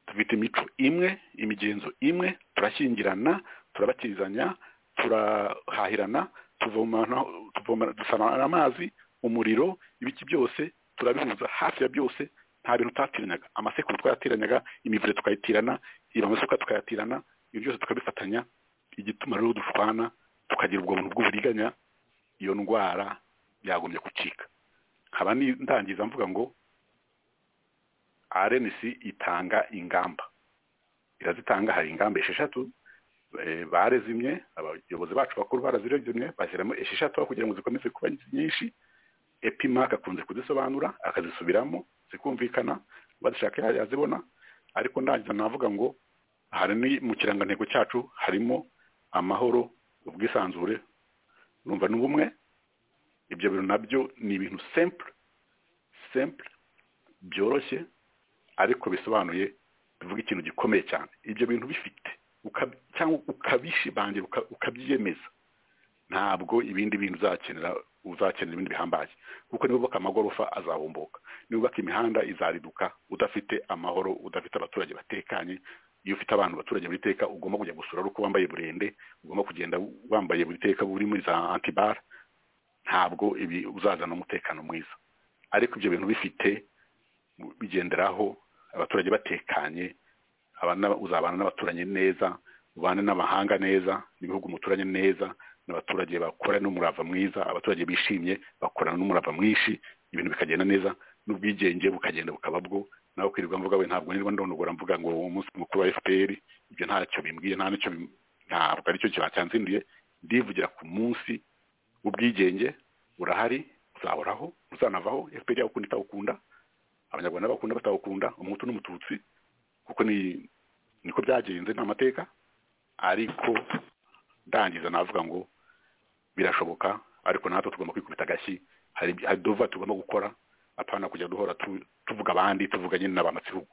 dufite imico imwe imigenzo imwe turashyingirana turabakirizanya turahahirana tuvomana tuvomana- dusana amazi umuriro ibiki byose turabihuza hafi ya byose nta bintu utatiranyaga amasekuru twayateranyaga imivure tukayitirana amasuka tukayatirana ibyo byose tukabifatanya igituma rero dushwana tukagira ubwo buntu bw'uburiganya iyo ndwara yagombye gucika nkaba ni- ndangiza mvuga ngo RNC itanga ingamba irazitanga hari ingamba esheshatu eh, barezimye abayobozi bacu bakuru barazirezimye bashyiramo esheshatu aho kugira ngo zikomeze kuba nyinshi epimak akunze kuzisobanura akazisubiramo zikumvikana bazishaka ya- yazibona ariko ndangiza navuga ngo hari ni mu kirangantego cyacu harimo amahoro ubwisanzure numva n'ubumwe ibyo bintu nabyo ni ibintu simple simple byoroshye ariko bisobanuye bivuga ikintu gikomeye cyane ibyo bintu bifite uka- cyangwa ukabishibangira uka- ukabyiyemeza ntabwo ibindi bintu uzakenera uzakenera ibindi bihambaye kuko niba ubaka amagorofa azahumbuka niba ubaka imihanda izariduka udafite amahoro udafite abaturage batekanye iyo ufite abantu abaturage buri teka ugomba kujya gusura ari uko wambaye burende ugomba kugenda wambaye buri teka uri muri za antibara ntabwo ibi uzazana umutekano mwiza ariko ibyo bintu bifite bigenderaho abaturage batekanye abana- uzabana n'abaturanyi neza ubane n'amahanga neza n'ibihugu muturanye neza n'abaturage bakorana n'umurava mwiza abaturage bishimye bakorana n'umurava mwinshi ibintu bikagenda neza n'ubwigenge bukagenda bukaba bwo nawe kwirirwa mvuga we ntabwo nirwa ndondogora mvuga ngo umunsi mukuru wa FPR ibyo ntacyo bimbwiye nta nicyo bim- ntabwo aricyo cyanzinduye ndivugira ku munsi w'ubwigenge urahari uzahoraho uzanavaho FPR yawukunda itawukunda abanyarwanda bakunda batawukunda umuhutu n'umututsi kuko ni niko byagenze ni amateka ariko ndangiza navuga ngo birashoboka ariko natwe tugomba kwikubita agashyi hari hari dova tugomba gukora apana kujya duhora tu- tuvuga abandi tuvuganye n'abamatsihugu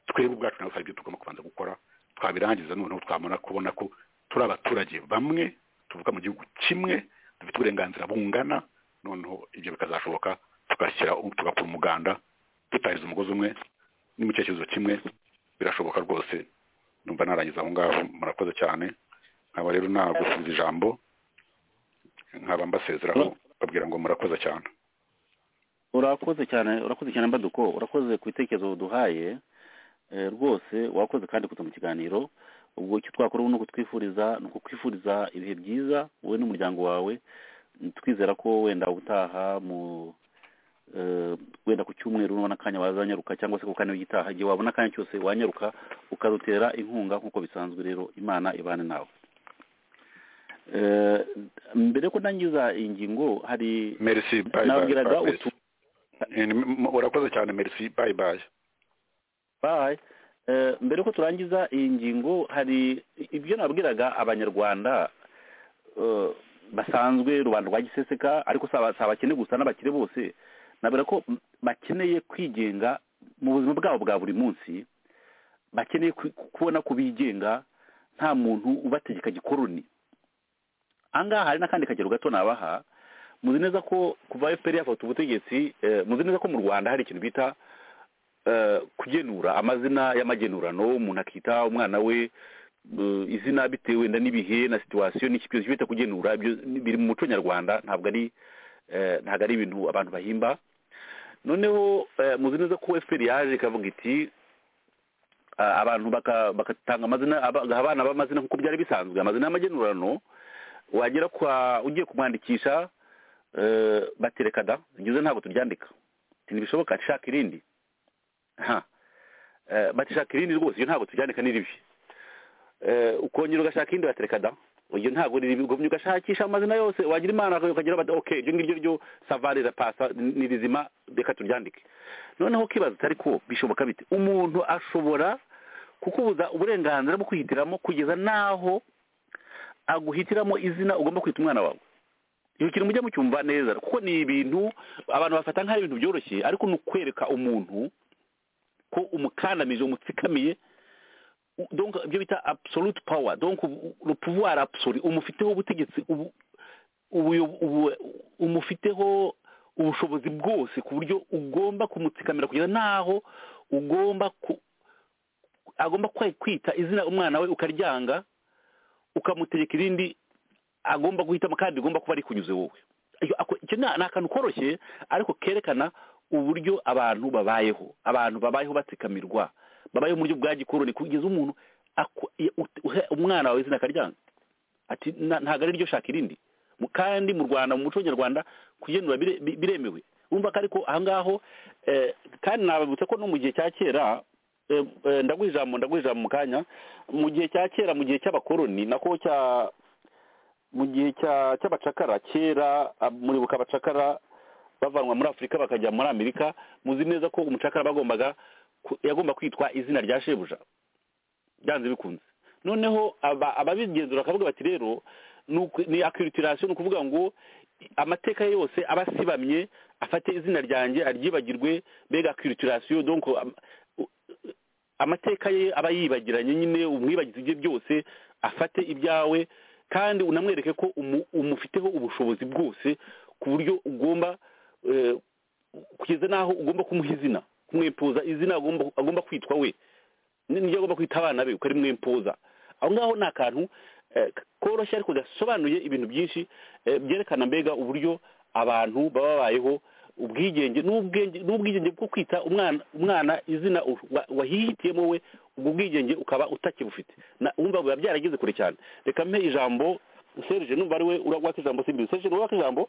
twebwe ubwacu nabo hari ibyo tugomba kubanza gukora twabirangiza noneho twabona kubona ko turi abaturage bamwe tuvuga mu gihugu kimwe dufite uburenganzira bungana noneho ibyo bikazashoboka tugashyira tugakora umuganda dutahiza umugozi umwe ni mu cyerekezo kimwe birashoboka rwose numva narangiza aho ngaho murakoze cyane nkaba rero nagusubiza ijambo nkaba mbasezeraho babwira ngo murakoze cyane urakoze cyane urakoze cyane mbaduko urakoze ku bitekerezo waduhaye Eh, rwose wakoze kandi kuza mu kiganiro ubwo icyo twakora ubu ni ukutwifuriza ni ukukwifuriza ibihe byiza wowe n'umuryango wawe twizera ko wenda utaha mu eh, wenda ku cyumweru nubona akanya wazanyaruka cyangwa se ku kane w'igitaha igihe wabona akanya cyose wanyaruka ukadutera inkunga nk'uko bisanzwe rero imana ibane nawe Eh, mbere yo kundangiza iyi ngingo hari merci bye bye, nabwiraga bye utu Eh, ni- m- urakoze cyane merci bye bye Bye. Eh, mbere ko turangiza iyi ngingo hari ibyo nabwiraga abanyarwanda eh, basanzwe rubanda rwa giseseka ariko si aba- si abakene gusa n'abakire bose nabwira ko m- bakeneye kwigenga mu buzima bwabo bwa buri munsi bakeneye ku- kubona ko bigenga nta muntu ubategeka gikoroni ahangaha hari n'akandi kagero gato nabaha muzi neza ko kuva fpr yafata ubutegetsi eh, muzi neza ko mu rwanda hari ikintu bita eh, kugenura amazina y'amagenurano umuntu akita umwana we eh, izina bitewe na n'ibihe na situwasiyo n'iki byose bita kugenura ibyo biri mu muco nyarwanda ntabwo ari eh, ntabwo ari ibintu abantu bahimba noneho eh, muzi neza ko fpr yaje ikavuga iti ah, abantu baka- bagatanga amazina aba- agaha abana b'amazina nk'uko byari bisanzwe amazina y'amagenurano wagera kwa ugiye kumwandikisha eh, batereka da ngize ntabwo turyandika Ati, ntibishoboka shaka irindi ha Eh, bati shaka irindi rwose iyo ntabwo turyandika ni ribi Eh, ukongera ugashaka irindi batereka da iyo ntabwo riri ugumye ugashakisha amazina yose wagira imana ukagira bati ok iryo ngiryo ryo savare rapasa ni rizima reka turyandike noneho ukibaza utari ko bishoboka bite umuntu ashobora kukubuza uburenganzira bwo kwihitiramo kugeza n'aho aguhitiramo izina ugomba kwita umwana wawe iyo kintu mujya mucyumva neza kuko ni ibintu abantu bafata nk'aho ari ibintu byoroshye ariko ni ukwereka umuntu ko umukandamije umutsikamiye u- donc ibyo bita absolute power donc ubu- le pouvoir absolu umufiteho ubutegetsi ubu- ubuyo- ubu- umufiteho ubushobozi bwose ku buryo ugomba kumutsikamira kugeza n'aho ugomba ku- agomba kwe- kwita izina umwana we ukaryanga ukamutegeka irindi agomba guhitamo kandi rigomba kuba rikunyuze wowe Iyo- ako- icyo ni ni akantu koroshye ariko kerekana uburyo abantu babayeho abantu babayeho batsikamirwa babayeho mu buryo bwa gikoroni kugeza umuntu aku- i- ut- uhe umwana wawe izina akaryanga ati "Na- ntabwo ari ryo shaka irindi Mu- kandi mu rwanda mu muco nyarwanda kugenura bire- bi- biremewe wumva ko ariko ahangaho eh, kandi nababutse ko no mu gihe cya kera eh, eh, ndaguha ijambo ndaguha ijambo mu kanya mu gihe cya kera mu gihe cy'abakoroni nako cya mu gihe cya cy'abacakara kera ab- muribuka abacakara bavanwa muri afurika bakajya muri amerika muzi neza ko umucakara bagombaga ku- yagomba kwitwa izina rya shebuja byanze bikunze noneho aba- ababigenzura bakavuga bati rero ni uku- ni akiritirasiyo ni ukuvuga ngo i- amateka ye yose aba asibamye afate izina ryanjye aryibagirwe mbega akiritirasiyo donc am- u- amateka ye aba yibagiranye nyine umwibagizi ibye byose afate ibyawe kandi unamwereke ko umu- umufiteho ubushobozi bwose ku buryo ugomba eh, kugeza n'aho ugomba kumuha izina kumwempoza izina agomba- agomba kwitwa we ni- niryo agomba kwita abana be uko ari mwempoza aho ngaho ni akantu eh, koroshye ariko gasobanuye ibintu byinshi eh, byerekana mbega uburyo abantu baba babayeho ubwigenge n'ubwenge n'ubwigenge bwo kwita umwana umwana izina u- wa- wahihitiyemo we ubwo bwigenge ukaba utakibufite na- wumva biba byarageze kure cyane reka mpe ijambo serge numva ari we uragwaka ijambo simbizi serge uragwaka ijambo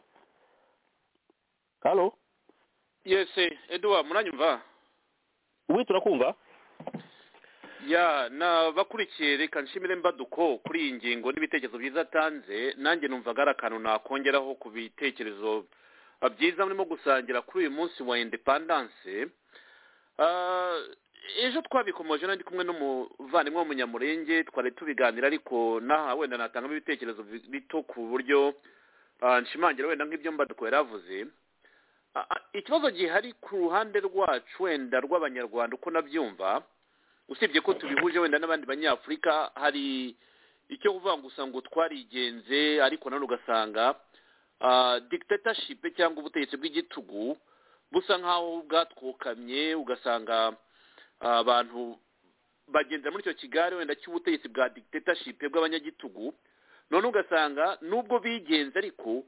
halo yese eduwa muranyumva ubu turakumva ya nabakurikiye reka nshimire mbaduko kuri iyi ngingo n'ibitekerezo byiza atanze nanjye numvaga ari akantu nakongeraho ku bitekerezo ah, byiza murimo gusangira kuri uyu munsi wa indepandanse Ah, ejo twabikomoje nari kumwe n'umuvandimwe w'umunyamurenge twari tubiganira ariko n'aha wenda natangamo ibitekerezo bi- bito ku buryo ah, nshimangira wenda nk'ibyo mbaduko yari avuze Ah, ah, ikibazo gihari ku ruhande rwacu wenda rw'abanyarwanda uko nabyumva usibye ko tubihuje wenda n'abandi banyafurika hari icyo kuvuga ngo usanga twarigenze ariko nanone ugasanga ah, dictatorship cyangwa ubutegetsi bw'igitugu busa nk'aho bwatwokamye ugasanga ah, abantu bagendera muri icyo kigare wenda cy'ubutegetsi bwa dictatorship bw'abanyagitugu none ugasanga nubwo bigenze ariko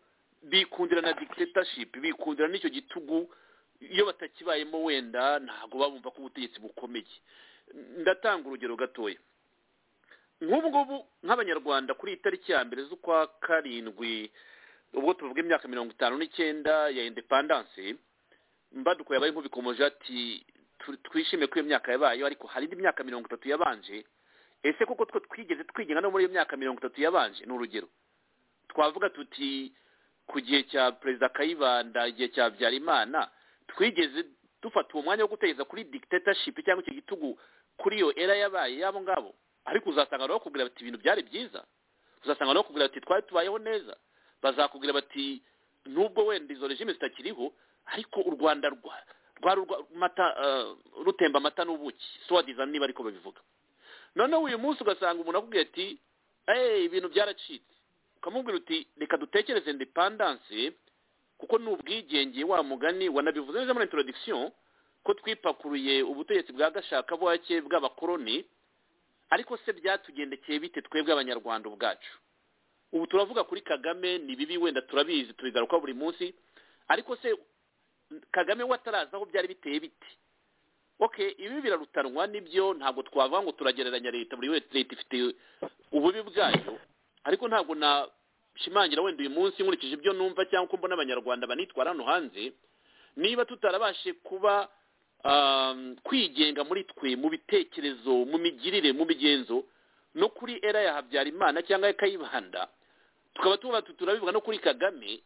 bikundira na dictatorship bikundira n'icyo gitugu iyo batakibayemo wenda ntabwo babumva ko ubutegetsi bukomeye ndatanga urugero gatoya nk'ubu ngubu nk'abanyarwanda kuri iyi tariki ya mbere z'ukwa karindwi ubwo tuvuga imyaka mirongo itanu n'icyenda ya indepandanse mbaduko yabaye nk'ubikomoje ati "Tu- twishime ko iyo myaka yabayeho ariko hari indi myaka mirongo itatu yabanje ese koko two twigeze twigenga no muri iyo myaka mirongo itatu yabanje ni urugero twavuga tuti ku gihe cya perezida kayibanda igihe cya habyarimana twigeze dufata uwo mwanya wo guteza kuri dictatorship cyangwa icyo gitugu kuri iyo era yabaye y'abo ngabo ariko uzasanga bakubwira bati ibintu byari byiza uzasanga bakubwira bati twari tubayeho neza bazakubwira bati nubwo wenda izo regime zitakiriho ariko u rwanda rwa- rwari urwa- mata eh, rutemba amata n'ubuki suwadiza niba ariko babivuga noneho uyu munsi ugasanga umuntu akubwiye ati eee ibintu byaracitse ukamubwira uti reka dutekereze independanse kuko ni ubwigenge wa mugani wanabivuze neza muri introduction ko twipakuruye ubutegetsi bwa gashakabuhake bw'abakoroni ariko se byatugendekeye bite twebwe abanyarwanda ubwacu ubu turavuga kuri kagame ni bibi wenda turabizi tubigaruka buri munsi ariko se kagame we ataraza aho byari biteye bite okay ibi birarutanwa nibyo ntabwo twavuga ngo turagereranya leta buri wese leta ifite ububi bwayo ariko ntabwo nashimangira wenda uyu munsi nkurikije ibyo numva cyangwa uko mbona abanyarwanda banitwara hano hanze niba tutarabashe kuba um, kwigenga muri twe mu bitekerezo mu migirire mu migenzo no kuri era ya habyarimana cyangwa ya kayibanda tukaba tuba turabivuga no kuri kagame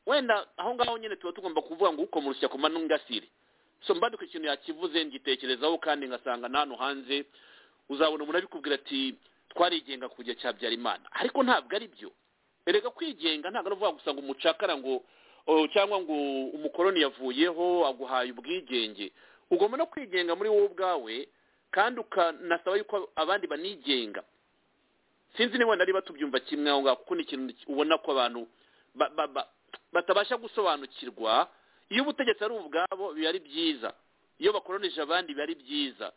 wenda aho ngaho nyine tuba tugomba kuvuga ngo ukomurushya ku mano ngasire so mbaduka ikintu yakivuze ngitekerezaho kandi ngasanga na hano hanze uzabona umuntu abikubwira ati twarigenga ku gihe cya habyarimana ariko ntabwo ari byo erega kwigenga ntabwo ari ukuvuga gusa ngo umucakara ngo oh, cyangwa ngo umukoroni yavuyeho aguhaye ubwigenge ugomba no kwigenga muri wowe ubwawe kandi ukanasaba yuko abandi banigenga sinzi niba nari batubyumva kimwe aho ngaho kuko ni ikintu ubona ko abantu ba- ba- ba- batabasha gusobanukirwa iyo ubutegetsi ari ubwabo biba ari byiza iyo bakoroneje abandi biba ari byiza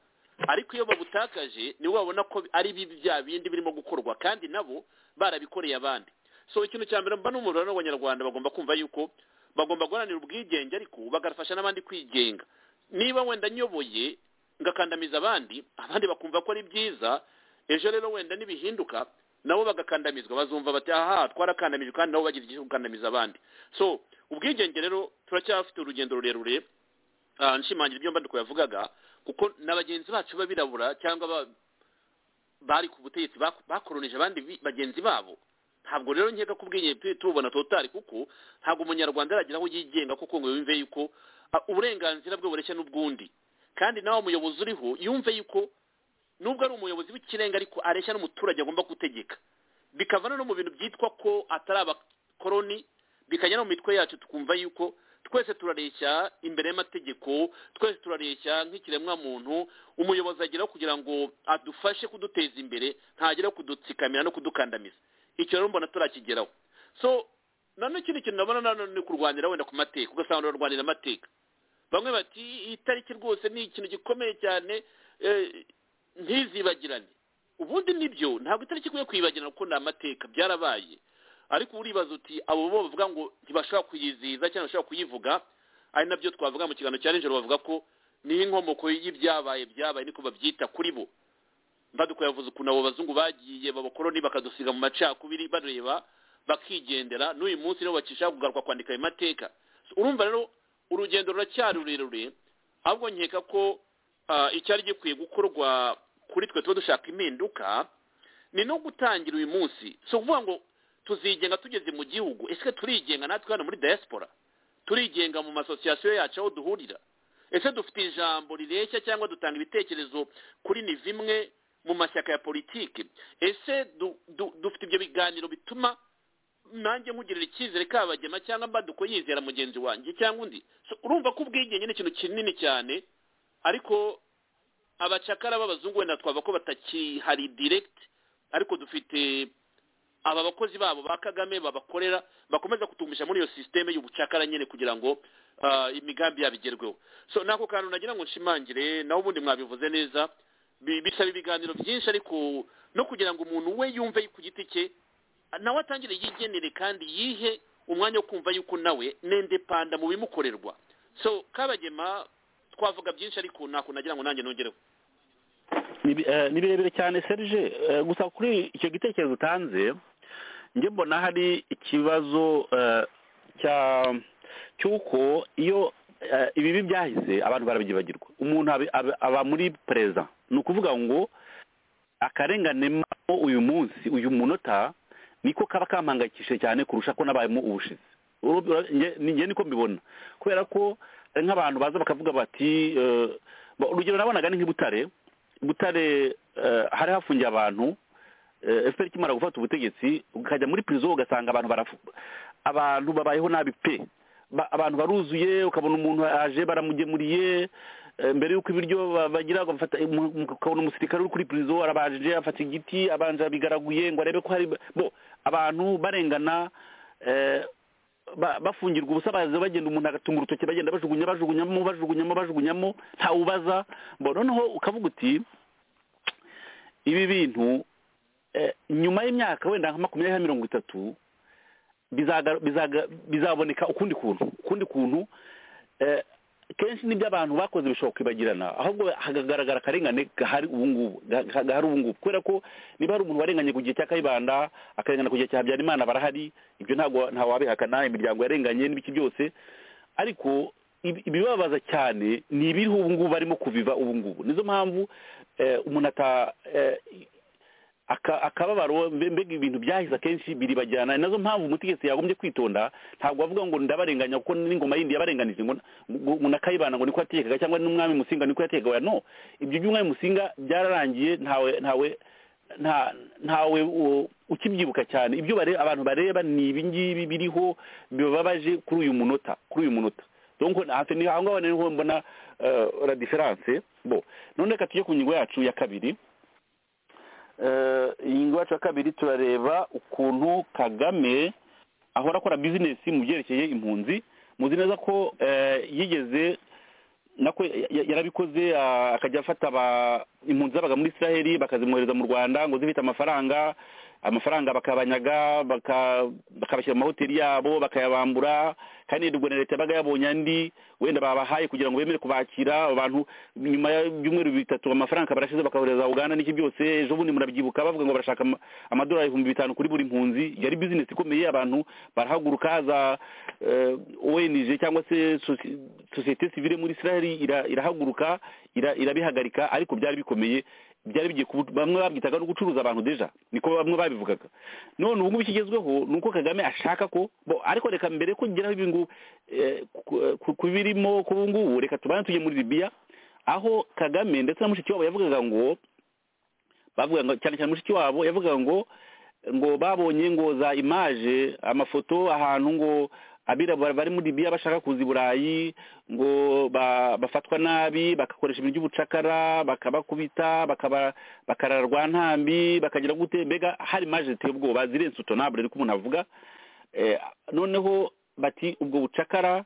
ariko iyo babutakaje nibo babona ko ari bibi bya bindi birimo gukorwa kandi nabo barabikoreye abandi so ikintu cya mbere mba n'umuriro w'abanyarwanda bagomba kumva yuko bagomba guharanira ubwigenge ariko bagafasha n'abandi kwigenga niba wenda nyoboye ngakandamiza abandi abandi bakumva ko ari byiza ejo rero wenda nibihinduka nabo bagakandamizwa bazumva bati aha twarakandamijwe kandi nabo bagira igihe cyo gukandamiza abandi so ubwigenge rero turacyafite urugendo rurerure ah, nshimangira ibyo mbandiko yavugaga kuko na bagenzi bacu b'abirabura cyangwa ba- bari ku butegetsi bak- bakoronije abandi bi- bagenzi babo ntabwo rero nkeka ko ubwigenge tubona totari kuko ntabwo umunyarwanda aragera aho yigenga kuko ngo yumve yuko ah, uburenganzira bwe bureshya n'ubwundi kandi nawe umuyobozi uriho yumve yuko nubwo ari umuyobozi w'ikirenga ariko areshya n'umuturage agomba gutegeka bikavana no mu bintu byitwa ko atari abakoroni bikajya no mu mitwe yacu tukumva yuko twese turareshya imbere y'amategeko twese turareshya nk'ikiremwamuntu umuyobozi ageraho kugira ngo adufashe kuduteza imbere ntagere kudutsikamira no kudukandamiza icyo rero mbona turakigeraho so nanone ikindi kintu nabona nanone ni kurwanira wenda ku mateka ugasanga urarwanira amateka bamwe bati iyi tariki rwose ni ikintu gikomeye cyane eh, ntizibagirane ubundi nibyo ntabwo itariki ikwiye kwibagirana kuko ni amateka byarabaye ariko uribaza uti abo bo bavuga ngo ntibashobora kuyizihiza cyangwa bashobora kuyivuga ari nabyo twavuga mu kiganiro cya nijoro bavuga ko niyo inkomoko y'ibyabaye byabaye niko babyita kuri bo mbaduko yavuze ukuntu abo bazungu bagiye babakoroni bakadusiga mu macakubiri bareba bakigendera n'uyu munsi nibo bakishaka kugaruka kwandika ayo mateka So, urumva rero urugendo ruracyari rurerure ahubwo nkeka ko ah, icyari gikwiye gukorwa kuri twe tuba dushaka impinduka ni no gutangira uyu munsi si ukuvuga ngo tuzigenga tugeze mu gihugu ese turigenga natwe hano muri diaspora turigenga mu masosiyasiyo yacu aho duhurira ese dufite ijambo rireshya cyangwa dutanga ibitekerezo kuri ni bimwe mu mashyaka ya politiki ese du- du- dufite ibyo biganiro bituma nanjye nkugirira icyizere kabagema cyangwa mbaduko yizera mugenzi wanjye cyangwa undi So, urumva ko ubwigenge ni ikintu kinini cyane ariko abacakara b'abazungu wenda twaba ko batakihari direct ariko dufite aba bakozi babo ba kagame babakorera bakomeza kutumisha muri iyo sisiteme y'ubucakara nyine kugira ngo ah, imigambi yabo igerweho so nako kantu nagira ngo nshimangire nawe ubundi mwabivuze neza bi- bisaba ibiganiro byinshi ariko no kugira ngo umuntu we yumve ku giti cye nawe atangire yigenere kandi yihe umwanya wo kumva yuko nawe nendepanda mu bimukorerwa so kabagema twavuga byinshi ariko ntako nagira ngo nanjye nongereho ni bi- eh, ni birebire cyane serge Eh, gusa kuri icyo gitekerezo utanze njye mbona hari ikibazo eh, cya cy'uko iyo eh, ibibi byahise abantu barabyibagirwa umuntu abi- abi- aba muri perezida ni ukuvuga ngo akarengane mamo uyu munsi uyu munota niko kaba kampangayikishije cyane kurusha ko nabayemo ubushize Uru- ura- nge- ni- nge niko mbibona kubera ko ari nk'abantu baza bakavuga bati eh, ba- urugero nabonaga ni nk'ibutare butare eh, hari hafungiye abantu eh, fpr ikimara gufata ubutegetsi ukajya muri prison ugasanga abantu barafu abantu babayeho nabi pe ba- abantu baruzuye ukabona umuntu aje baramugemuriye eh, mbere y'uko ibiryo ba- bagira bafata- umu- umu- ukabona umusirikare uri kuri purizo arabaje afata igiti abanje abigaraguye ngo arebe ko hari bo abantu barengana eh, ba- bafungirwa ubusa baza bagenda umuntu agatunga urutoki bagenda bajugunya bajugunyamo bajugunyamo bajugunyamo ntawubaza bo noneho ukavuga uti ibi bintu eh, nyuma y'imyaka wenda nka makumyabiri na mirongo itatu bizaga- bizaga- bizaboneka ukundi kuntu ukundi kuntu eh, kenshi nibyo abantu bakoze bishobora kwibagirana ahubwo hakagaragara akarengane gahari ubu ngubu ga- gahari ubu ngubu kubera ko niba hari umuntu warenganye ku gihe cya kayibanda akarengana ku gihe cya habyarimana barahari ibyo ntabwo ntawe wabihakana imiryango yarenganye n'ibiki byose ariko ibi- ibibabaza cyane ni ibiriho ubu ngubu barimo kubiva ubu ngubu nizo mpamvu eh, umuntu ata eh, aka- akababaro mbe- mbega ibintu byahise akenshi biribajyana ni nazo mpamvu umutegetsi yagombye kwitonda ntabwo avuga ngo ndabarenganya kuko n'ingoma yindi yabarenganije ngo ngo- ngo nakayibana ngo niko yatekaga cyangwa n'umwami musinga niko yatekaga oya, no ibyo by'umwami musinga byararangiye ntawe ntawe nta ntawe u- ukibyibuka cyane ibyo bare- abantu bareba ni ibi ngibi biriho bibabaje kuri uyu munota kuri uyu munota donc hafi ni aho ngaho niho mbona eh, la différence bo none reka tujye ku ngingo yacu ya kabiri eh, iyi ngiyi wacu ya kabiri turareba ukuntu kagame ahora akora bizinesi mu byerekeye impunzi muzi neza ko eh, yigeze nako ya- ya- yarabikoze ah, akajya afata aba- impunzi zabaga muri israheli bakazimwohereza mu rwanda ngo zifite amafaranga amafaranga bakabanyaga baka- bakabashyira mu mahoteli yabo bakayabambura kandi nirwo na leta yabaga yabonye andi wenda babahaye kugira ngo bemere kubakira abo bantu nyuma y'ibyumweru bitatu amafaranga barashize bakabohereza uganda n'iki byose ejo bundi murabyibuka bavuga ngo barashaka ama- amadolari ibihumbi bitanu kuri buri mpunzi yari bizinesi ikomeye abantu barahaguruka haza eh, ONG cyangwa se soci- sosiyete sivile muri israheli ira- irahaguruka ira- irabihagarika ariko byari bikomeye byari bigiye kubu- bamwe babyitaga no gucuruza abantu deja niko bamwe babivugaga none ubu ngubu ikigezweho ni uko kagame ashaka ko bo ariko reka mbere ko ngeraho ibi ngubu eh, ku- ku- ku birimo ku ubu ngubu reka tubane tujye muri libiya aho kagame ndetse na mushiki wabo yavugaga ngo bavuga ngo cyane cyane mushiki wabo yavugaga ngo ngo babonye ngo za imaje amafoto ahantu ngo abirabura bari muri libiya bashaka kuza i burayi ngo ba- bafatwa nabi bagakoresha ibintu by'ubucakara bakabakubita bakaba- bakarara rwa ntambi bakagira gute mbega hari imaje ziteye ubwoba zirenze utonabure ariko umuntu avuga Eh, noneho bati ubwo bucakara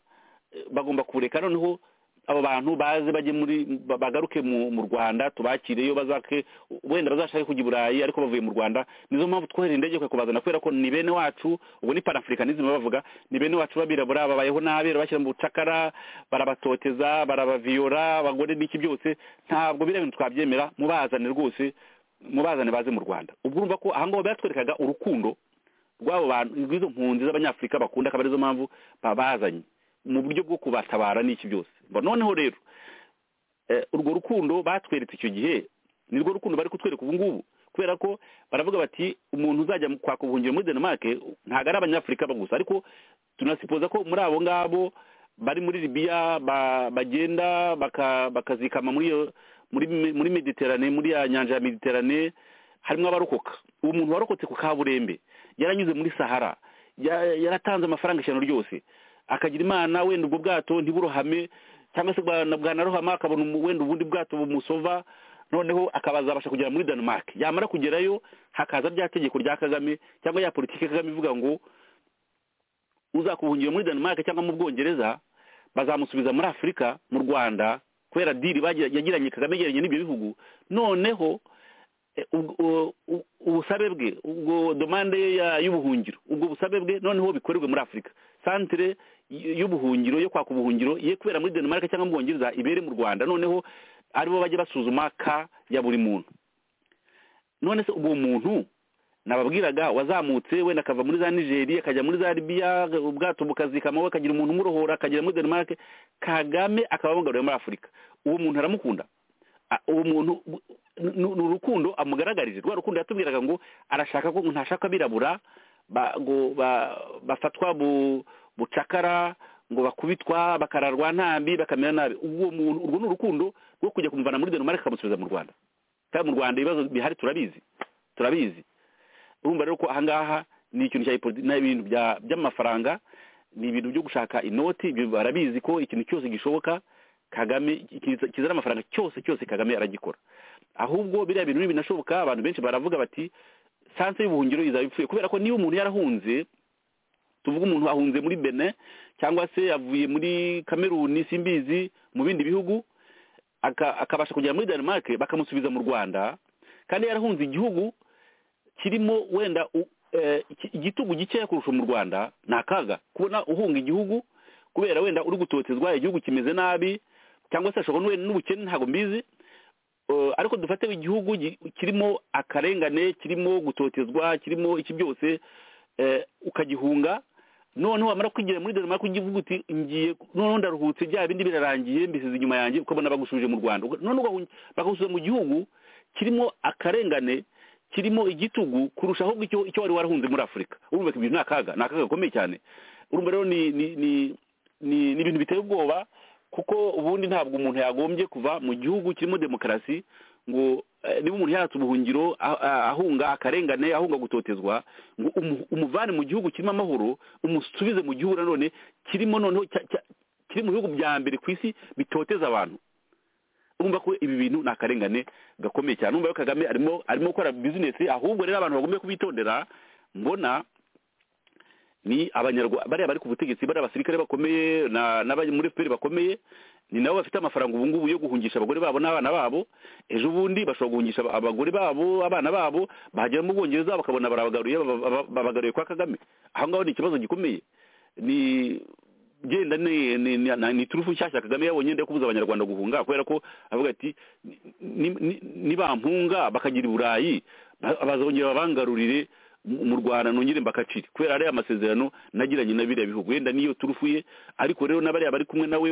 eh, bagomba kubureka noneho abo bantu baze bajye muri ba- bagaruke mu mu rwanda tubakire iyo bazake wenda bazashake kujya i burayi ariko bavuye mu rwanda nizo mpamvu twohereye indege kwe kubazana kubera ko ni bene wacu ubwo ni panafricanisme bavuga ni bene wacu babirabura babayeho nabi bashyira mu bucakara barabatoteza barabaviyora abagore n'iki byose ntabwo biriya bintu twabyemera mubazane rwose mubazane baze mu rwanda ubwo urumva ko aha ngaho batwerekaga urukundo rw'abo bantu rw'izo mpunzi z'abanyafurika bakunda akaba arizo mpamvu babazanye mu buryo bwo kubatabara n'iki byose ngo noneho rero eh, urwo rukundo batweretse icyo gihe nirwo rukundo bari kutwereka ubu ngubu kubera ko baravuga bati umuntu uzajya mu- kwaka ubuhungiro muri denmarke ntabwo ari abanyafurika gusa ariko tunasipoza ko muri abo ngabo bari muri libiya ba- bagenda baka- bakazikama muri iyo muri muri mediterane muri ya nyanja ya mediterane harimo abarokoka uwo muntu warokotse ku kaburembe yaranyuze muri sahara ya- yaratanze amafaranga ijana ryose akagira imana wenda ubwo bwato ntiburohame cyangwa se bwa- bwanarohama akabona umu- wenda ubundi bwato bumusova noneho akabazabasha kugera muri denmark yamara kugerayo hakaza rya tegeko rya kagame cyangwa ya politiki ya kagame ivuga ngo uzakubuhungira muri denmark cyangwa mu bwongereza bazamusubiza muri afurika mu rwanda kubera diri bagira- yagiranye kagame yagiranye n'ibyo bihugu noneho eh, ubwo- u- u- ubusabe bwe ubwo domande ye ya- y'ubuhungiro ubwo busabe bwe noneho bikorerwe muri afurika santire y- y'ubuhungiro yo kwaka ubuhungiro ye kubera muri denmark cyangwa mu bwongereza ibere mu rwanda noneho aribo bajya basuzuma ka ya buri muntu none se uwo muntu nababwiraga wazamutse wenda akava muri za nigeri akajya muri za libiya ubwato bukazikama we akagira umuntu umurohora akagera muri denmark kagame akaba amugaruriye muri afurika uwo muntu aramukunda A- uwo muntu bu- ni ni urukundo amugaragarije rwa rukundo yatubwiraga ngo arashaka ko ngo ntashaka abirabura ba- ngo ba- bafatwa bu- bucakara ngo bakubitwa bakararwa ntambi bakamera nabi uwo muntu urwo ni urukundo rwo kujya kumuvana muri denmark akamusubiza mu rwanda kandi mu rwanda ibibazo bihari turabizi turabizi urumva rero ko ahangaha ni ikintu cya ipoliti- ni ibintu bya- by'amafaranga ni ibintu byo gushaka inoti ibyo barabizi ko ikintu cyose gishoboka kagame kizana amafaranga cyose cyose kagame aragikora ahubwo biriya bintu binashoboka abantu benshi baravuga bati sanse y'ubuhungiro izaba ipfuye kubera ko niba umuntu yarahunze tuvuga umuntu ahunze muri bene cyangwa se avuye muri kameruni simbizi mu bindi bihugu akabasha kugera muri denmark bakamusubiza mu rwanda kandi yarahunze igihugu kirimo wenda igitugu gikeya kurusha mu rwanda ni akaga kubona uhunga igihugu kubera wenda uri gutotezwa igihugu kimeze nabi cyangwa se ashobora n'ubukene ntabwo mbizi ariko dufate igihugu kirimo akarengane kirimo gutotezwa kirimo iki byose ukagihunga noneho wamara kwigira muri denmark ugivuga uti ngiye noneho ndaruhutse bya bindi birarangiye mbisize inyuma yanjye ukabona bagusubije mu rwanda noneho bakagusubiza mu gihugu kirimo akarengane kirimo igitugu kurushaho icyo wari warahunze muri afurika urumva ibintu ni akaga ni akaga gakomeye cyane urumva rero ni ni ibintu biteye ubwoba kuko ubundi ntabwo umuntu yagombye kuva mu gihugu kirimo demokarasi ngo niba umuntu yatse ubuhungiro ahunga akarengane ahunga gutotezwa ngo umuvane mu gihugu kirimo amahoro umusubize mu gihugu nanone kirimo noneho kiri mu bihugu bya mbere ku isi bitoteza abantu urumva ko ibi bintu ni akarengane gakomeye cyane urumva ko kagame arimo arimo gukora bizinesi ahubwo rero abantu bagomba kubitondera mbona ni abanyarwanda bariya bari ku butegetsi bariya abasirikare bakomeye n'abari muri fpr bakomeye ni nabo bafite amafaranga ubu ngubu yo guhungisha abagore babo n'abana babo ejo bundi bashobora guhungisha abagore babo abana babo bahagera mu bwongereza bakabona barabagaruye babagaruye kwa kagame aho ngaho ni ikibazo gikomeye ni genda ni ni turufu nshyashya kagame yabonye ndetse kubuza abanyarwanda guhunga kubera ko avuga ati nibampunga bakagira i burayi bazongera babangarurire mu rwanda nongere mbakacire kubera ariya amasezerano nagiranye na biriya bihugu wenda niyo turufu ye ariko rero n'abariya bari kumwe nawe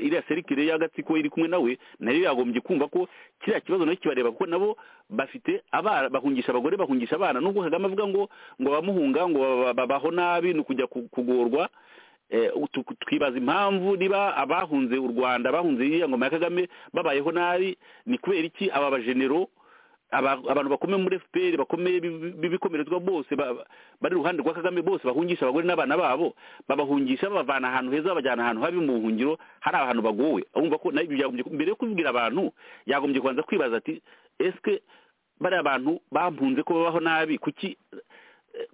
iriya serikire y'agatsiko iri kumwe nawe nayo yagombye kumva ko kiriya kibazo nacyo kibareba kuko nabo bafite abana bahungisha abagore bahungisha abana nubwo kagame avuga ngo ngo bamuhunga ngo babaho nabi ni ukujya kugorwa twibaza impamvu niba abahunze u rwanda bahunze iriya ngoma ya kagame babayeho nabi ni kubera iki aba bajenero abantu bakomeye muri fpr bakomeye b'ibikomerezwa bose bari iruhande rwa kagame bose bahungisha abagore n'abana babo babahungisha babavana ahantu heza babajyana ahantu habi mu buhungiro hari ahantu bagowe urumva ko mbere yo kubibwira abantu yagombye kubanza kwibaza ati esike bariya bantu bampunze ko babaho nabi kuki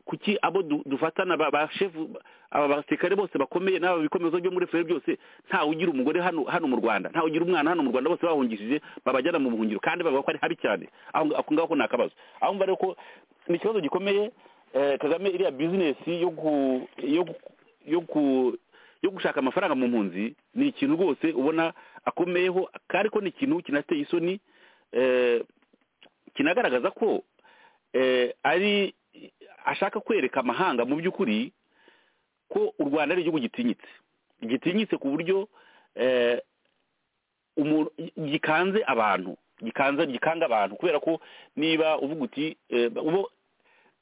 kuki abo dufatana ba shefu aba basirikare bose bakomeye n'aba bikomeza byo muri fpr byose ntawe ugira umugore hano hano mu rwanda ntawe ugira umwana hano mu rwanda bose bahungishije babajyana mu buhungiro kandi bavuga ko ari habi cyane ako ngaho ni akabazo aho mva rero ko ni ikibazo gikomeye kagame iriya bizinesi yo gushaka amafaranga mu mpunzi ni ikintu rwose ubona akomeyeho ariko ni ikintu kinateye isoni kinagaragaza ko ari ashaka kwereka amahanga mu by'ukuri ko u rwanda ari igihugu gitinyitse gitinyitse ku buryo gikanze abantu gikanze gikanga abantu kubera ko niba uvuga uti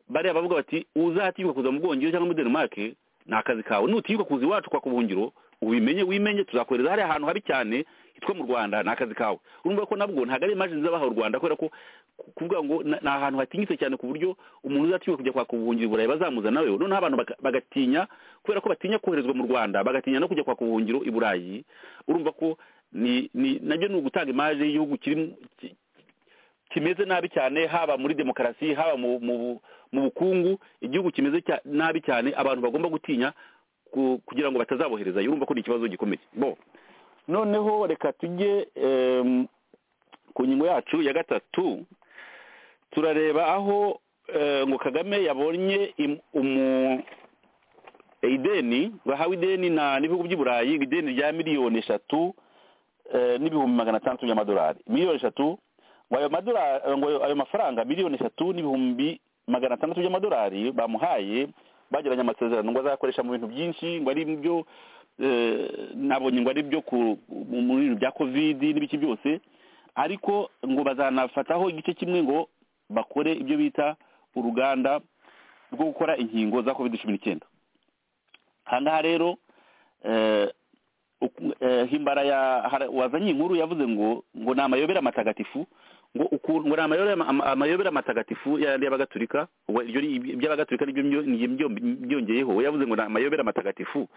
bariya bavuga bati uzatinyuka kuza mu bwongereza cyangwa muri denmark ni akazi kawe nutinyuka kuza iwacu kwa kubuhungiro ubimenye wimenye tuzakohereza hariya ahantu habi cyane hitwa mu rwanda ni akazi kawe urumva ko nabwo ntabwo ari imajini zabaha u rwanda kubera ko kuvuga ngo ni ahantu hatinyitse cyane ku buryo umuntu uzatinyuka kujya kwaka ubuhungiro i burayi bazamuzana we noneho abantu bagatinya kubera ko batinya koherezwa mu rwanda bagatinya no kujya kwaka ubuhungiro i burayi urumva ko nabyo ni ugutanga imaje y'igihugu kimeze nabi cyane haba muri demokarasi haba mu bukungu igihugu kimeze nabi cyane abantu bagomba gutinya kugira ngo batazaboherezayo urumva ko ni ikibazo gikomeye bo noneho reka tujye ku ngingo yacu ya gatatu turareba aho ngo kagame yabonye ideni bahawe ideni n'ibihugu by'i burayi ideni rya miliyoni eshatu n'ibihumbi magana atandatu by'amadolari miliyoni eshatu ngo ayo mafaranga miliyoni eshatu n'ibihumbi magana atandatu by'amadolari bamuhaye bagiranye amasezerano ngo azakoresha mu bintu byinshi ngo ari byo nabonye ngo ari byo mu bintu bya kovidi n'ibiki byose ariko ngo bazanafataho igice kimwe ngo bakore ibyo bita uruganda rwo gukora inkingo za kovidi cumi n'icyenda aha ngaha rero himbara wazanye inkuru yavuze ngo ngo ni amayobera matagatifu ngo ukuntu ngo ni amayobera ama- amayobera amatagatifu ya yandi y'abagatulika ubwo iryo ni iby'abagatulika nibyo myo- ni- myo- byongeyeho we yavuze ngo ni amayobera amatagatifu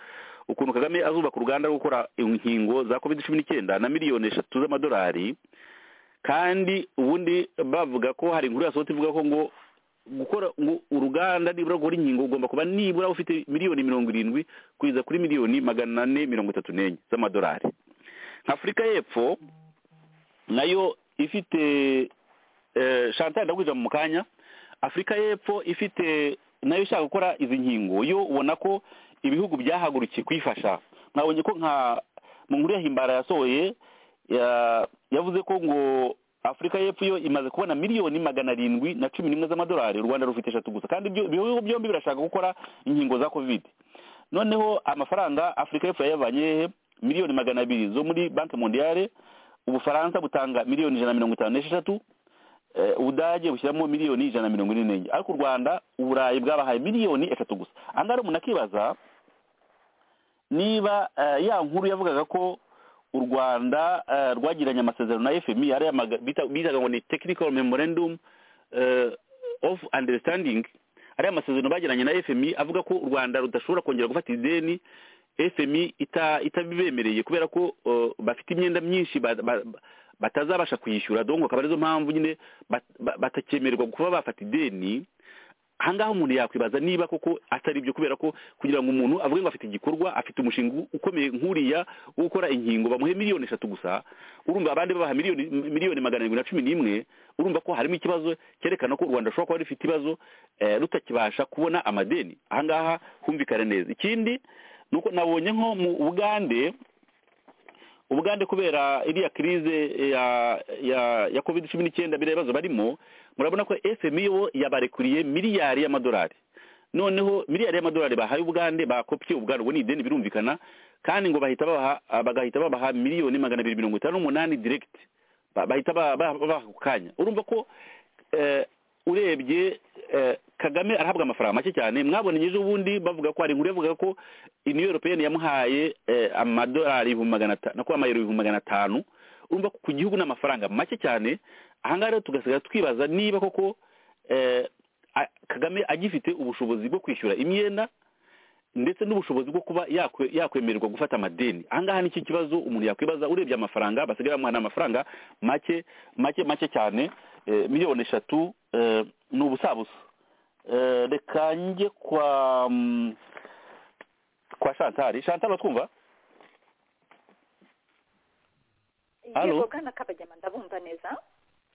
ukuntu kagame azubaka uruganda rwo gukora inkingo za covid cumi n'icyenda na miliyoni eshatu z'amadolari kandi ubundi bavuga ko hari inkuru yasohotse ivuga ko ngo gukora ngo uruganda nibura gukora inkingo ugomba kuba nibura ufite miliyoni mirongo irindwi kugeza kuri miliyoni magana ane mirongo itatu n'enye z'amadolari afurika y'epfo nayo ifite eh, chantal ndagwija mu kanya afurika y'epfo ifite nayo ishaka gukora izi nkingo yo ubona ko ibihugu byahagurukiye kuyifasha mwabonye ko nka mu nkuru ya himbara yasohoye ya- yavuze ko ngo afurika y'epfo yo imaze kubona miliyoni magana arindwi na cumi n'imwe z'amadolari u rwanda rufite eshatu gusa kandi ibyo ibihugu byombi birashaka gukora inkingo za covid noneho amafaranga afurika y'epfo yayavanye hehe miliyoni magana abiri zo muri banki mondiale ubufaransa butanga miliyoni ijana na mirongo itanu n'esheshatu eh, ubudage bushyiramo miliyoni ijana na mirongo ine n'enye ariko u rwanda uburayi bwabahaye miliyoni eshatu gusa angahe umuntu akibaza niba eh, ya nkuru yavugaga ko u rwanda eh, rwagiranye amasezerano na fmi ariya maga- bita- bitaga ngo ni technical memorandum eh, of understanding ariya masezerano bagiranye na fmi avuga ko u rwanda rudashobora kongera gufata ideni fmi ita- itabibemereye kubera ko eh, bafite imyenda myinshi ba- ba- ba- batazabasha kuyishyura donko akaba arizo mpamvu nyine bat- ba- batakemererwa kuba bafata ideni ahangaha umuntu yakwibaza niba koko atari byo kubera ko kugira ngo umuntu avuge ngo afite igikorwa afite umushinga ukomeye nk'uriya wo gukora inkingo bamuhe miliyoni eshatu gusa urumva abandi babaha miliyoni miliyoni magana arindwi na cumi n'imwe urumva ko harimo ikibazo cyerekana ko u rwanda rushobora kuba rufite ibibazo eh, rutakibasha kubona amadeni ahangaha humvikane neza ikindi ni uko nabonye nko mu bugande ubugande kubera iriya kirize ya ya ya covid cumi n'icyenda biriya bibazo barimo murabona ko fmi bo yabarekuriye miliyari y'amadolari noneho miliyari y'amadolari bahaye ubugande bakopye ubugande ubwo ni ideni birumvikana kandi ngo bahita babaha bagahita babaha miliyoni magana abiri mirongo itanu n'umunani diregiti bahita ba- ba- babaha ako kanya urumva ko eh, urebye eh, kagame arahabwa amafaranga make cyane mwabonye ejo bundi bavuga ko hari inkuru yavuga ko iniyo europeyeni yamuhaye eh, amadolari ibihumbi magana atanu nakuba amayero ibihumbi magana atanu urumva ko ku gihugu ni amafaranga make cyane ahangaha rero tugasigara twibaza niba koko eh, a- kagame agifite ubushobozi bwo kwishyura imyenda ndetse n'ubushobozi bwo kuba yakwe- yakwemererwa gufata amadeni ahangaha ni iki kibazo umuntu yakwibaza urebye amafaranga basigaye bamuha ni amafaranga make make make cyane eh, miliyoni eshatu eh, ni ubusabusa Eh, reka njye kwa mm, kwa shantari shantari batwumva Halo? yego bwana kabajyama ndabumva neza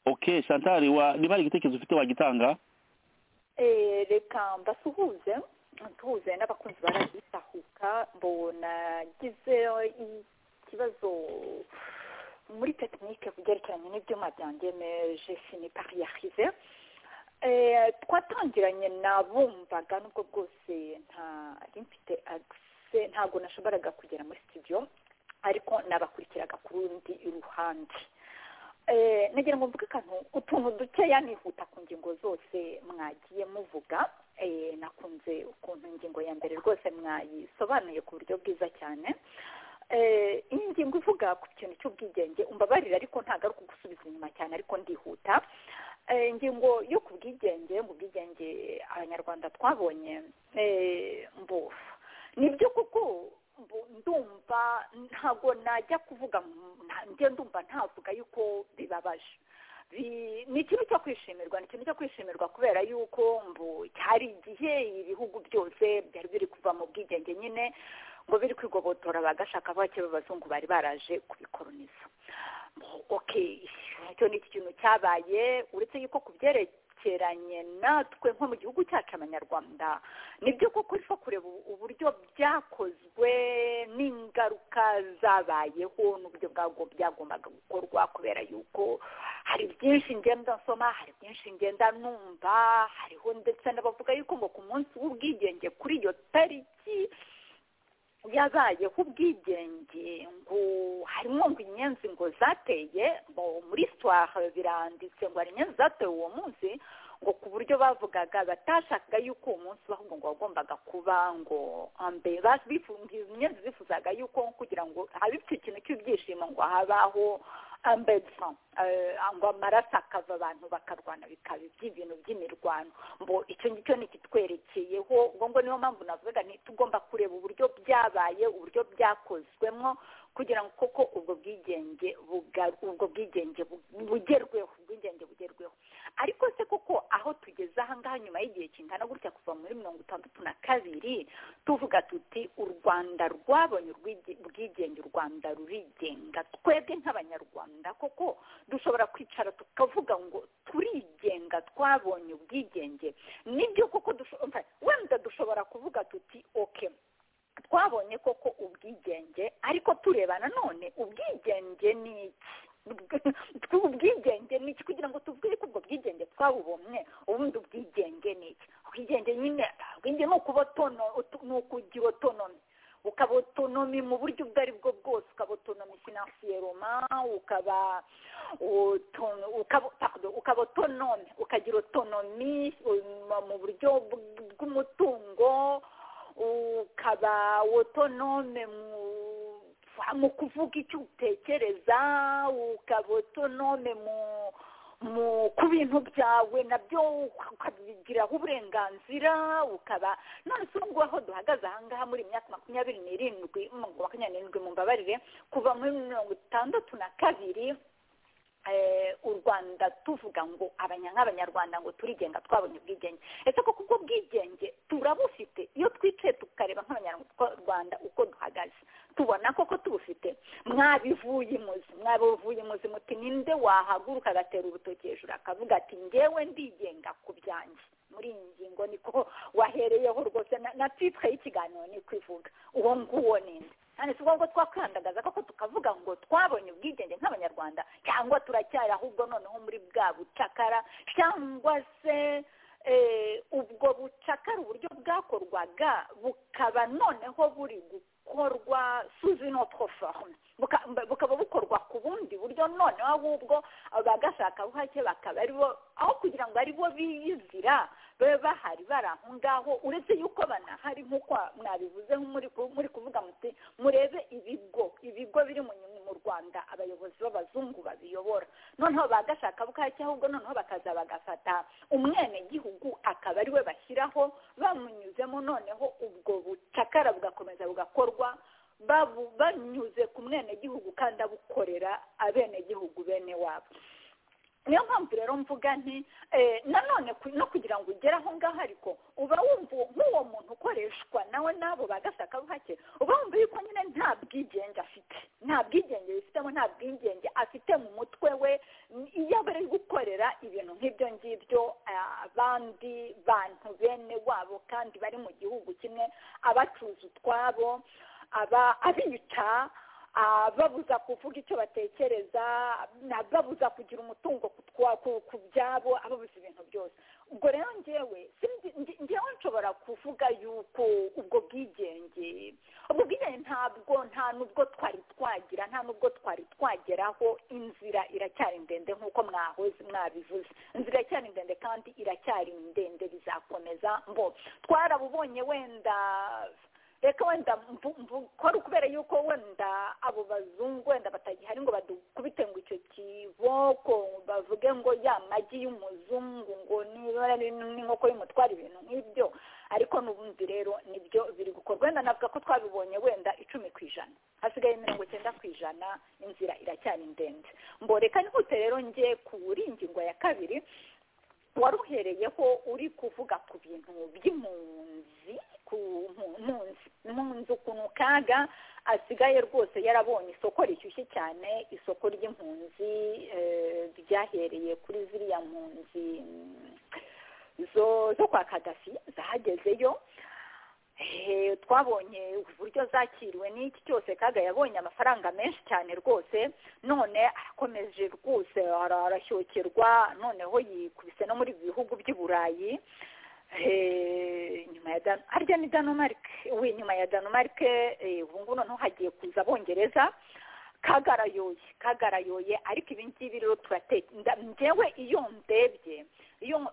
ok shantari wa niba hari igitekerezo ufite wagitanga Eh, reka mbasuhuze ntuhuze n'abakunzi baragitahuka mbona gize ikibazo muri tekinike ku byerekeranye n'ibyuma byanjye meje sinipariyahize twatangiranye nabumvaga n'ubwo bwose ntari mfite agise ntabwo nashoboraga kugera muri studio ariko nabakurikiraga ku rundi ruhande Eh, nagira ngo mvuge akantu utuntu dukeya nihuta ku ngingo zose mwagiye muvuga Eh, nakunze ukuntu ingingo ya mbere rwose mwayisobanuye ku buryo bwiza cyane Eh, iyi ngingo ivuga ku kintu cy'ubwigenge umbabarire ariko ntabwo ari ukugusubiza inyuma cyane ariko ndihuta Eh, ingingo yo ku bwigenge mu bwigenge abanyarwanda twabonye eh, mbufa nibyo kuko mbu- ndumva ntabwo najya kuvuga mu- nta- njye ndumva ntavuga yuko bibabaje Bi- ni ikintu cyo kwishimirwa ni ikintu cyo kwishimirwa kubera yuko mbu hari igihe ibihugu byose byari biri kuva mu bwigenge nyine ngo biri kwigobotora bagashaka bake b'abazungu bari baraje kubikoroniza okay icyo ni ikintu cyabaye uretse yuko ku byerekeranye natwe nko mu gihugu cyacu abanyarwanda nibyo koko rifo kureba ubu- uburyo byakozwe n'ingaruka zabayeho n'uburyo bwabwo byagombaga gukorwa kubera yuko hari byinshi ngenda nsoma hari byinshi ngenda numva hariho ndetse n'abavuga yuko ngo ku munsi w'ubwigenge kuri iyo tariki yabayeho ubwigenge ngo harimo ngo inyenzi ngo zateye ngo muri sitwara biranditse ngo hari inyenzi zateye uwo munsi ngo ku buryo bavugaga batashakaga yuko uwo munsi ubaho ngo ngo wagombaga kuba ngo ambe bas- bifu- inyenzi zifuzaga yuko kugira ngo habe ikintu cy'ibyishimo ngo habaho ambedsa ngo amaraso akava abantu bakarwana bikaba iby'ibintu by'imirwano ngo icyo ngicyo ntikitwerekeyeho ngo ngo niyo mpamvu navuga ntitugomba kureba uburyo byabaye uburyo byakozwemo kugira ngo koko ubwo bwigenge ubwo bwigenge bugerweho ubwigenge bugerweho ariko se koko aho tugeze ahangaha nyuma y'igihe kingana gutya kuva muri mirongo itandatu na kabiri tuvuga tuti u rwanda rwabonye ubwigenge u rwanda rurigenga twebwe nk'abanyarwanda koko dushobora kwicara tukavuga ngo turigenga twabonye ubwigenge nibyo koko wenda dushobora kuvuga tuti oke twabonye koko ubwigenge ariko tureba nanone ubwigenge ni iki ubwigenge ni iki kugira ngo tubwire ko ubwo bwigenge twabubomye ubundi ubwigenge ni iki ubwigenge nyine ubwigenge ni ukugira otonomi ukaba otonomi mu buryo ubwo ari bwo bwose ukaba otonomi finansiyeroma ukaba ukaba otonomi ukagira otonomi mu buryo bw'umutungo ukaba otonome mu kuvuga icyo utekereza ukaba otonome mu ku bintu byawe nabyo ukabigiraho uburenganzira ukaba none se ubwo aho duhagaze ahangaha muri imyaka makumyabiri n'irindwi makumyabiri n'irindwi mu mbabarire kuva muri mirongo itandatu na kabiri u rwanda tuvuga ngo nk'abanyarwanda ngo turigenga twabonye ubwigenge ese koko ubwo bwigenge turabufite iyo twicaye tukareba nk'abanyarwanda uko duhagaze tubona koko tubufite mwabivuye imuzi mwabivuye imuzi muti ninde wahaguruka agatera urutoki hejuru akavuga ati ngewe ndigenga ku byanjye muri iyi ngingo niko wahereyeho rwose na titire y'ikiganiro ni kwivuga uwo nguwo ninde kandi si ngombwa twakandagaza koko tukavuga ngo twabonye ubwigenge nk'abanyarwanda cyangwa turacyari ahubwo noneho muri bwa bucakara cyangwa se ubwo bucakara uburyo bwakorwaga bukaba noneho buri gukorwa suzi notre forme bukaba bukorwa ku bundi buryo noneho ahubwo bagashakabuhake bakaba aribo aho kugira ngo aribo biyizira babe bahari bari aho ngaho uretse yuko banahari nk'uko mwabivuze muri kuvuga muti murebe ibigo ibigo biri mu rwanda abayobozi b'abazungu babiyobora noneho bagashakabuhake ahubwo noneho bakaza bagafata umwenegihugu akaba ariwe bashyiraho bamunyuzemo noneho ubwo bucakara bugakomeza bugakorwa banyuze ku mwenegihugu kandi abukorera abenegihugu bene wabo niyo mpamvu rero mvuga nti nanone no kugira ngo ugere aho ngaho ariko uba wumva nk'uwo muntu ukoreshwa nawe n'abo bagashakabuhake uba wumva yuko nyine nta bwigenge afite nta bwigenge yifitemo nta bwigenge afite mu mutwe we iyo bari gukorera ibintu nk'ibyo ngibyo abandi bantu bene wabo kandi bari mu gihugu kimwe abacuruza utwabo abica babuza kuvuga icyo batekereza babuza kugira umutungo ku byabo ababuza ibintu byose ubwo rero ngewe ngewe nshobora kuvuga yuko ubwo bwigenge ubwo bwigenge ntabwo nta nubwo twari twagira nta nubwo twari twageraho inzira iracyari ndende nk'uko mwahoze mwabivuze inzira iracyari ndende kandi iracyari ndende bizakomeza mbo twarabubonye wenda reka wenda mbukora kubera yuko wenda abo bazungu wenda batagihari ngo badukubite ngo icyo kiboko bavuge ngo ya magi y'umuzungu ngo niba n'inkoko y'umutwara ibintu nk'ibyo ariko n'ubundi rero nibyo biri gukorwa wenda navuga ko twabibonye wenda icumi ku ijana hasigaye mirongo icyenda ku ijana inzira iracyari ndende ngo reka nihute rero njye kuri ingingo ya kabiri wari uhereyeho uri kuvuga ku bintu by'impunzi impunzi ukuntu kaga asigaye rwose yarabonye isoko rishyushye cyane isoko ry'impunzi ryahereye kuri ziriya mpunzi zo kwa kadafi zahagezeyo twabonye uburyo zakiriwe n'iki cyose kaga yabonye amafaranga menshi cyane rwose none arakomeje rwose arashyokirwa noneho yikubise no muri ibi bihugu by'i burayi nyuma ya danu harya ni danumarike we nyuma ya danumarike ubu ngubu noneho hagiye kuza abongereza kagarayoye kagarayoye ariko ibi ngibi rero turateka ngewe iyo ndebye iyo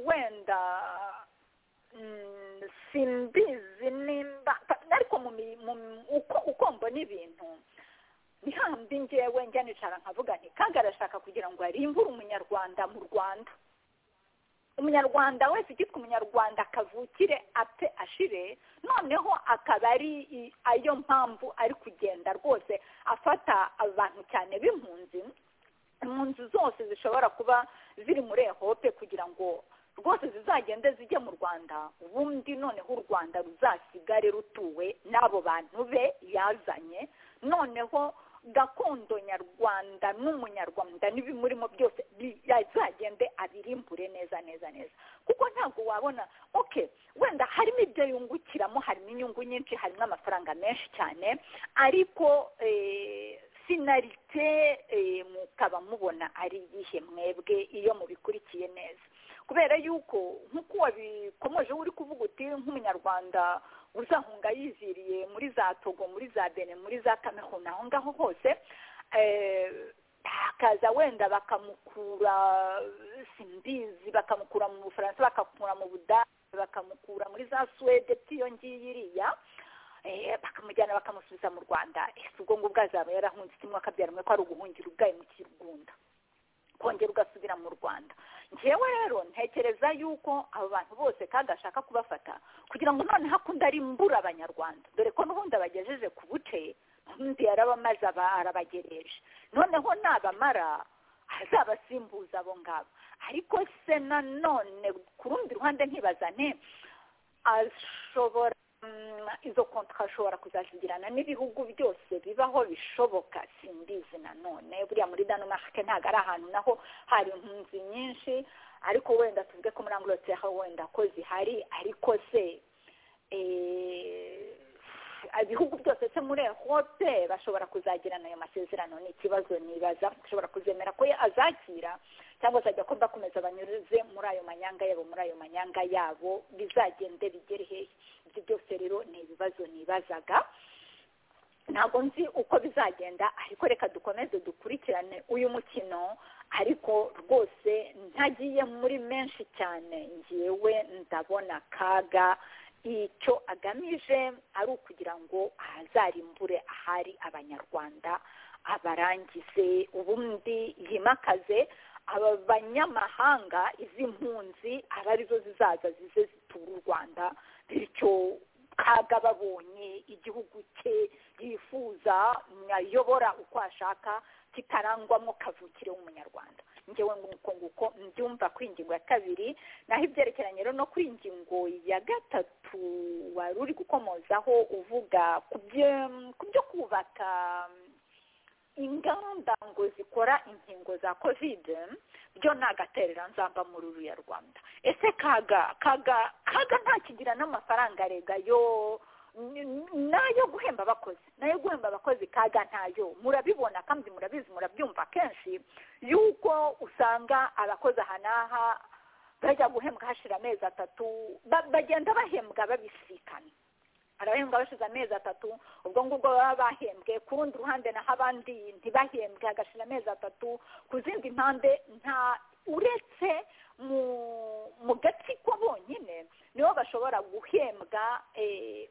wenda simbizi nimba ariko uko mbona ibintu ntihambi ngewe njya nicara nkavuga nti kandi arashaka kugira ngo arimbure umunyarwanda mu rwanda umunyarwanda wese ugitwa umunyarwanda akavukire apfe ashire noneho akaba ari ayo mpamvu ari kugenda rwose afata abantu cyane b'impunzi impunzi zose zishobora kuba ziri muri ehope kugira ngo rwose zizagende zijye mu rwanda ubundi noneho u rwanda ruzasigare rutuwe n'abo bantu be yazanye noneho gakondo nyarwanda n'umunyarwanda n'ibimurimo byose yazagende abirimbure neza neza neza kuko ntabwo wabona oke wenda harimo ibyo yungukiramo harimo inyungu nyinshi harimo amafaranga menshi cyane ariko sinarite mukaba mubona ari iyihe mwebwe iyo mubikurikiye neza kubera yuko nk'uko wabikomeje uri kuvuga uti nk'umunyarwanda uzahunga yiziriye muri za togo muri za bene muri za kamerun aho ngaho hose bakaza wenda bakamukura simbizi bakamukura mu bufaransa bakamukura mu budage bakamukura muri za suwede tiyo ngiyi iriya bakamujyana bakamusubiza mu rwanda ese ubwo ngubwo azaba yarahunze kimwe akabyara umwe ko ari uguhungira ubwayo mu kirugunda kongera ugasubira mu rwanda ngewe rero ntekereza yuko abo bantu bose kandi ashaka kubafata kugira ngo noneho akunde ari mbura abanyarwanda dore ko n'ubundi abagejeje ku buce n'ubundi yarabamaze arabagereje noneho nabamara azabasimbuza abo ngabo ariko se nanone ku rundi ruhande ntibazane ashobora izo konti ashobora kuzazigirana n'ibihugu byose bibaho bishoboka simbizi nanone buriya muri danemarke ntabwo ari ahantu naho hari impunzi nyinshi ariko wenda tuvuge ko muri angloterre wenda ko zihari ariko se ibihugu byose se muri ehope bashobora kuzagirana ayo masezerano ni ikibazo nibaza ashobora kuzemera ko azakira cyangwa se ajya akomba akomeza banyuze muri ayo manyanga yabo muri ayo manyanga yabo bizagende bigere hehe ibyo byose rero ni ibibazo nibazaga ntabwo nzi uko bizagenda ariko reka dukomeze dukurikirane uyu mukino ariko rwose ntagiye muri menshi cyane ngewe ndabona akaga icyo agamije ari ukugira ngo ahazarimbure ahari abanyarwanda abarangize ubundi yimakaze aba banyamahanga izi mpunzi aba arizo zizaza zize zitura u rwanda bityo kaga babonye igihugu cye yifuza ayobora uko ashaka kitarangwamo kavukire w'umunyarwanda ngewe nguko nguko mbyumva ku ingingo ya kabiri naho ibyerekeranye rero no kuri ingingo ya gatatu wari uri gukomozaho uvuga ku byo kubaka ingamba ngo zikora inkingo za kovide byo nagaterera nzamba muri uriya rwanda ese kaga kaga kaga ntakigira n'amafaranga rega yo nayo guhemba abakozi nayo guhemba abakozi kaga ntayo murabibona kandi murabizi murabyumva kenshi yuko usanga abakozi aha n'aha bajya guhembwa hashira amezi atatu bagenda bahembwa babisikana arabahembwa bashize amezi atatu ubwo ngubwo baba bahembwe ku rundi ruhande naho abandi ntibahembwe hagashira amezi atatu ku zindi mpande nta uretse mu gatsiko bonyine nibo bashobora guhembwa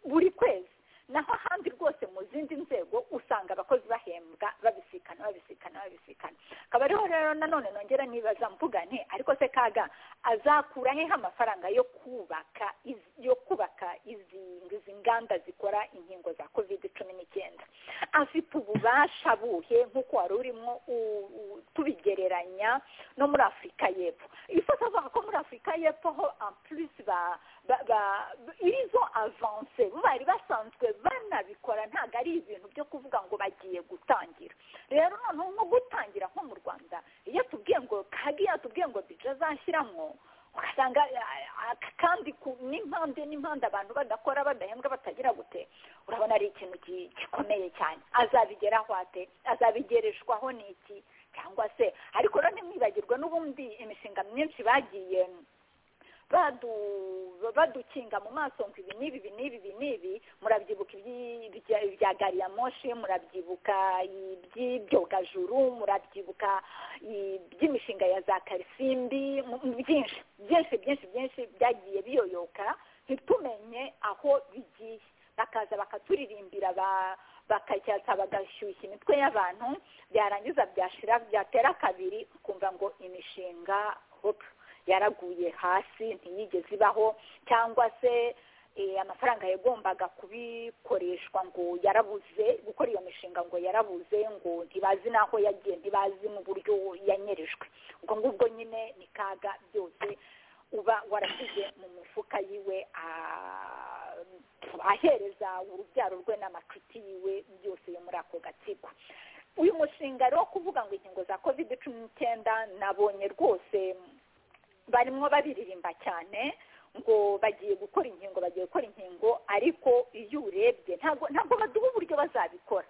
buri kwezi naho ahandi rwose mu zindi nzego usanga abakozi bahembwa babisikana babisikana babisikana akaba ariho rero nanone nongera nibaza mvugane ariko se kaga azakura heho amafaranga yo kubaka yo kubaka izi nganda zikora inkingo za kovide cumi n'icyenda afite ububasha buhe nk'uko wari urimo tubigereranya no muri afurika y'epfo ifata avuga ko muri afurika y'epfo ho ampurisi ba irizo avanse bari basanzwe banabikora ntabwo ari ibintu byo kuvuga ngo bagiye gutangira rero noneho nko gutangira nko mu rwanda iyo tubwiye ngo kagiye tubwiye ngo bije azashyiramo ugasanga kandi n'impande n'impande abantu badakora badahembwa batagira gute urabona ari ikintu gikomeye cyane azabigeraho ate azabigereshwaho ni iki cyangwa se ariko rero ntimwibagirwe n'ubundi imishinga myinshi bagiye badukinga mu maso ngo ibi n'ibi ibi n'ibi ibi n'ibi murabyibuka ibya gariya moshi murabyibuka iby'ibyogajuru murabyibuka iby'imishinga ya za karisimbi byinshi byinshi byinshi byinshi byagiye biyoyoka ntitumenye aho bigiye bakaza bakaturirimbira bakacyatsa bagashyushya imitwe y'abantu byarangiza byashira byatera kabiri ukumva ngo imishinga hopu yaraguye hasi ntiyigeze ibaho cyangwa se amafaranga yagombaga kubikoreshwa ngo yarabuze gukora iyo mishinga ngo yarabuze ngo ntibazi n'aho yagiye ntibazi mu buryo yanyerejwe ubwo ngubwo nyine ni kaga byose uba warashyize mu mufuka yiwe ahereza urubyaro rwe n'amacuti yiwe byose yo muri ako gatsiko uyu mushinga rero kuvuga ngo inkingo za kovide cumi n'icyenda nabonye rwose barimo babiririmba cyane ngo bagiye gukora inkingo bagiye gukora inkingo ariko iyo urebye ntabwo ntabwo baduha uburyo bazabikora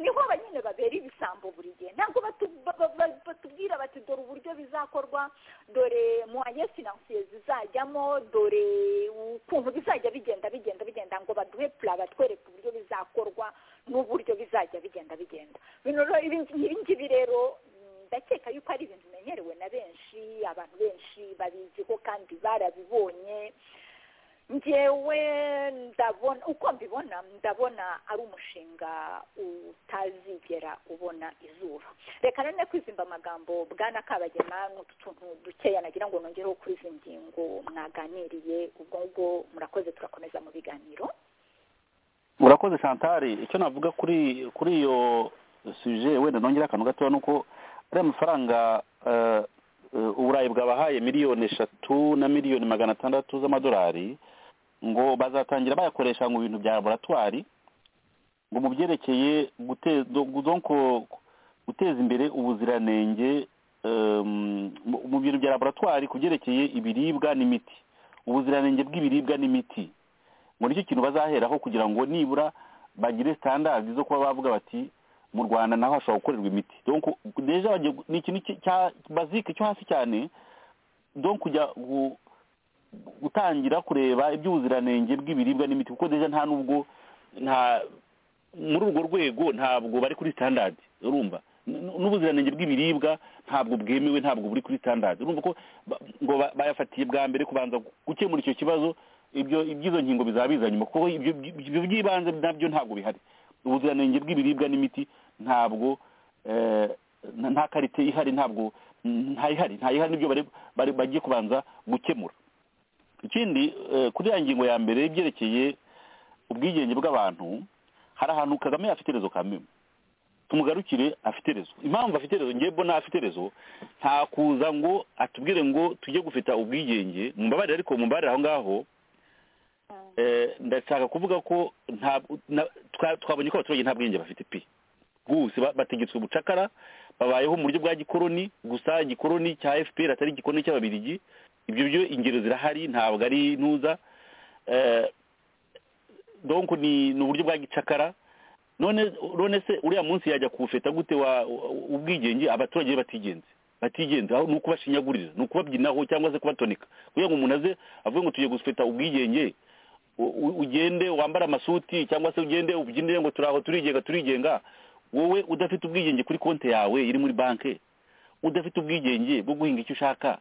niho nyine babera ibisambo buri gihe ntabwo batubwira bati dore uburyo bizakorwa dore muhaye finansiye zizajyamo dore ukuntu bizajya bigenda bigenda bigenda ngo baduhe pura batwereke uburyo bizakorwa n'uburyo bizajya bigenda bigenda ibi ngibi rero ndakeka yuko ari ibintu bimenyerewe na benshi abantu benshi babiziho kandi barabibonye ngewe ndabona uko mbibona ndabona ari umushinga utazigera ubona izuba reka rero kwizimba amagambo bwana kabagema n'utu tuntu dukeya nagira ngo nongereho kuri izi ngingo mwaganiriye ubwo ngubwo murakoze turakomeza mu biganiro murakoze shantari icyo navuga kuri kuri iyo suje wenda nongera akantu gatoya ni uko ariya mafaranga uburayi bwabahaye miliyoni eshatu na miliyoni magana atandatu z'amadolari ngo bazatangira bayakoresha mu bintu bya laboratwari ngo mu byerekeye guteza imbere ubuziranenge mu bintu bya laboratwari ku byerekeye ibiribwa n'imiti ubuziranenge bw'ibiribwa n'imiti ngo nicyo kintu bazaheraho kugira ngo nibura bagire sitandardi zo kuba bavuga bati mu rwanda naho hashobora gukorerwa imiti ni ikintu cya bazike cyo hasi cyane kujya gutangira kureba iby'ubuziranenge bw'ibiribwa n'imiti kuko deja nta nubwo nta muri urwo rwego ntabwo bari kuri sitandadi urumva n'ubuziranenge bw'ibiribwa ntabwo bwemewe ntabwo buri kuri sitandadi urumva ko ngo bayafatiye bwa mbere kubanza gukemura icyo kibazo iby'izo nkingo bizaba biza nyuma kuko ibyo by'ibanze nabyo ntabwo bihari ubuziranenge bw'ibiribwa n'imiti ntabwo nta karite ihari ntabwo ntayihari ntayihari nibyo bagiye kubanza gukemura ikindi kuri ya ngingo ya mbere byerekeye ubwigenge bw'abantu hari ahantu kagame afite rezo kamwe tumugarukire afite rezo impamvu afite rezo ngewe mbona afite rezo nta kuza ngo atubwire ngo tujye gufita ubwigenge mu mbabarire ariko mu mbabarire aho ngaho ndashaka kuvuga ko twabonye ko abaturage nta bwenge bafite pi bwose bategetswe ubucakara babayeho mu buryo bwa gikoroni gusa igikoroni cya fpr atari igikoroni cy'ababirigi ibyo byo ingero zirahari ntabwo ari ntuza donko ni uburyo bwa gicakara none se uriya munsi yajya kuwufeta gute ubwigenge abaturage batigenze batigenza ni ukubashinyagurira ni ukubabyinaho cyangwa se kubatonika kugira ngo umuntu aze avuge ngo tugiye gusweta ubwigenge ugende wambara amasuti cyangwa se ugende ubyinire ngo turaho turigenga turigenga wowe udafite ubwigenge kuri konti yawe iri muri banki udafite ubwigenge bwo guhinga icyo ushaka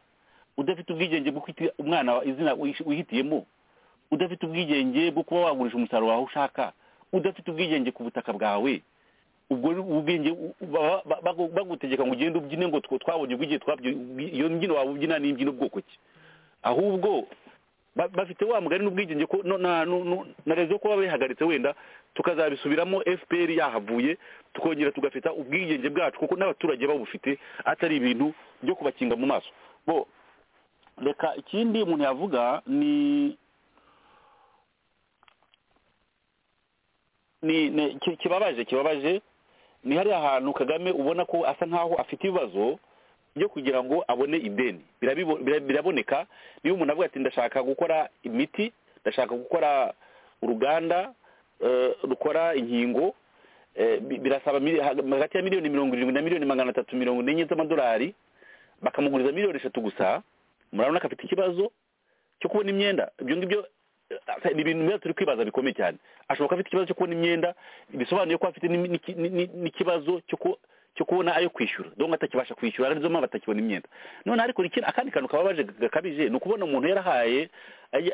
udafite ubwigenge bwo kwita umwana izina wihitiyemo udafite ubwigenge bwo kuba wagurisha umusaruro wawe ushaka udafite ubwigenge ku butaka bwawe ubwo ubwenge bagutegeka ngo ugende ubyine ngo twabonye ubwenge iyo mbyino waba ubyina ni imbyino bwoko ki ahubwo bafite wa mugari n'ubwigenge ko na rezo kuba bayihagaritse wenda tukazabisubiramo fpr yahavuye tukongera tugafita ubwigenge bwacu kuko n'abaturage babufite atari ibintu byo kubakinga mu maso bo reka ikindi umuntu yavuga ni kibabaje kibabaje ni hariya hantu kagame ubona ko asa nkaho afite ibibazo byo kugira ngo abone ideni biraboneka niba umuntu avuga ati ndashaka gukora imiti ndashaka gukora uruganda rukora inkingo birasaba hagati ya miliyoni mirongo irindwi na miliyoni magana atatu mirongo ine z'amadolari bakamuguriza miliyoni eshatu gusa murabona ko afite ikibazo cyo kubona imyenda ibyo ngibyo ni ibintu biba turi kwibaza bikomeye cyane ashobora kuba afite ikibazo cyo kubona imyenda bisobanuye ko afite n'ikibazo cyo kubona ayo kwishyura dore atakibasha kwishyura arizo mpamvu atakibona imyenda noneho ariko akandi kantu kababaje gakabije ni ukubona umuntu yarahaye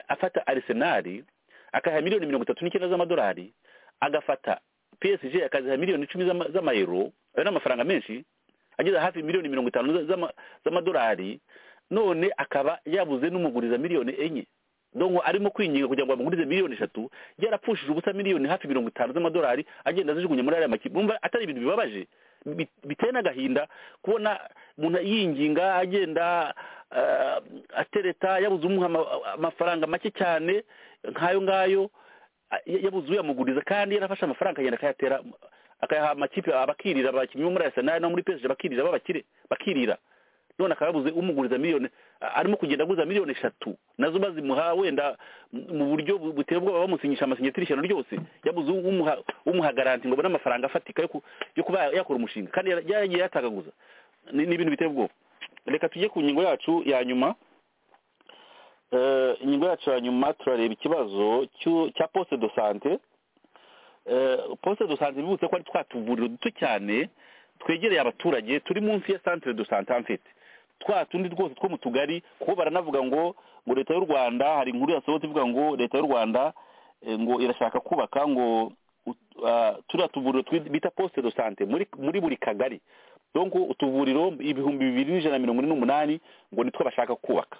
afata arisenari akayaha miliyoni mirongo itatu n'icyenda z'amadolari agafata psg akaziha miliyoni icumi z'ama- z'amayero ayo ni amafaranga menshi ageze hafi miliyoni mirongo itanu za- z'ama- z'amadolari none akaba yabuze n'umuguriza miliyoni enye dongo arimo kwinginga kugira ngo bamugurize miliyoni eshatu yarapfushije ubusa miliyoni hafi mirongo itanu z'amadolari agenda azijugunya muri ariya makipe mwumva atari ibintu bibabaje bi- biteye n'agahinda kubona umuntu yinginga agenda ah, atereta yabuze umuha ama- amafaranga make cyane nk'ayo ngayo a- ya- yabuze uyamuguriza kandi yarafashe amafaranga akagenda akayatera akayaha amakipe abakirira abakinnyi bo muri arisenali no muri pesije bakirira b'abakire bakirira none akaba yabuze umuguriza miliyoni a- arimo kugenda aguza miliyoni eshatu nazo bazimuha wenda m- mu buryo bu- buteye ubwoba bamusinyisha amasinyatiri ishyano ryose yabuze umuha umuha garanti ngo abone amafaranga afatika yo ku- yo kuba yakora umushinga kandi yara- yaragiye yatagaguza ni ni ibintu biteye ubwoba reka tujye ku ngingo yacu ya nyuma Eh, ingingo yacu ya nyuma turareba ikibazo cy'u- cya poste de sante Eh, poste de sante bibutse ko ari twa tuvuriro duto cyane twegereye abaturage turi munsi ya centre de sante en fait twa tundi rwose two mu tugari kuko baranavuga ngo ngo leta y'u rwanda hari inkuru yasohotse ivuga ngo leta y'u rwanda eh, ngo irashaka kubaka ngo ut- ah, turiya tuvuriro twi- bita poste de sante muri muri buri kagari donc utuvuriro ibihumbi bibiri n'ijana na mirongo ine n'umunani ngo nitwo bashaka kubaka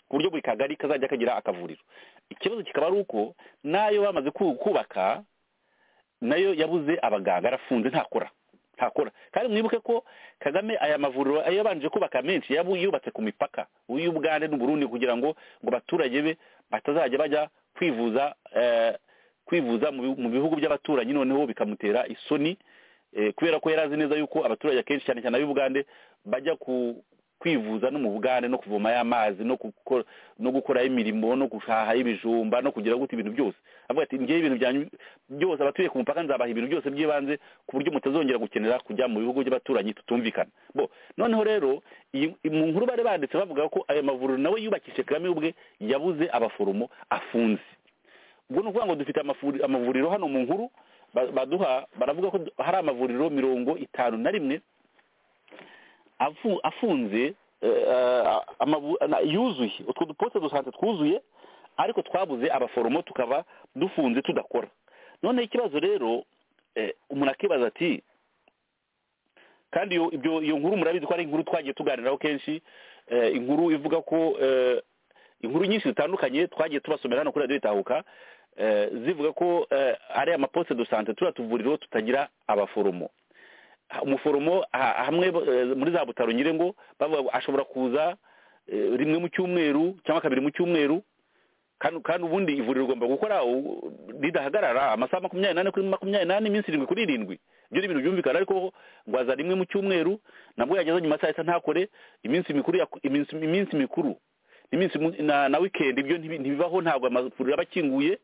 ku buryo buri kagari kazajya kagira akavuriro ikibazo kikaba ari uko n'ayo bamaze ku- kubaka nayo yabuze abaganga arafunze ntakora ntakora kandi mwibuke ko kagame aya mavuriro yabanje kubaka menshi yabu yubatse ku mipaka y'ubugande n'uburundi kugira ngo ngo abaturage be batazajya bajya kwivuza eh, kwivuza mu bi- mu bihugu by'abaturanyi noneho bikamutera isoni eh, kubera ko yari azi neza yuko abaturage akenshi cyane cyane ab'ubugande bajya ku kwivuza no mu bugande no kuvomayo amazi no gukora no gukora imirimo no guhaha ibijumba no kugira gute ibintu byose avuga ati ngewe ibintu byanyu byose abatuye ku mupaka nzabaha ibintu byose by'ibanze ku buryo mutazongera gukenera kujya mu bihugu by'abaturanyi tutumvikana bo noneho rero iyi- mu nkuru bari banditse bavuga ko ayo mavuriro nawe yubakishije kagame ubwe yabuze abaforomo afunze ubwo ni ukuvuga ngo dufite amafuri- amavuriro hano mu nkuru ba- baduha baravuga ko du- hari amavuriro mirongo itanu na rimwe afu- afunze eh, ah, amabu- na- yuzuye utwo duposte dusante twuzuye ariko twabuze abaforomo tukaba dufunze tudakora noneho ikibazo rero eh, umuntu akibaza ati kandi iyo ibyo- iyo nkuru murabizi ko ari inkuru twagiye tuganiraho kenshi eh, inkuru ivuga ko eh, inkuru nyinshi zitandukanye twagiye tubasomera hano kuri radiyo itahuka eh, zivuga ko eh, ari amaposte de sante turiya tuvuriro tutagira abaforomo ha- umuforomo ha- hamwe eh, muri za butaro nyire ngo bavuga ngo ashobora kuza eh, rimwe mu cyumweru cyangwa kabiri mu cyumweru kandi kandi ubundi ivuriro rigomba gukora u- ridahagarara amasaha makumyabiri n'ane kuri makumyabiri n'ane iminsi irindwi kuri irindwi ibyo ni ibintu byumvikana ariko ngo aza rimwe mu cyumweru nabwo yageza nyuma saa sita ntakore iminsi mikuru yak- iminsi iminsi mikuru iminsi mu- na na weekend ibyo ntibi- ntibibaho ntabwo amavuriro aba akinguye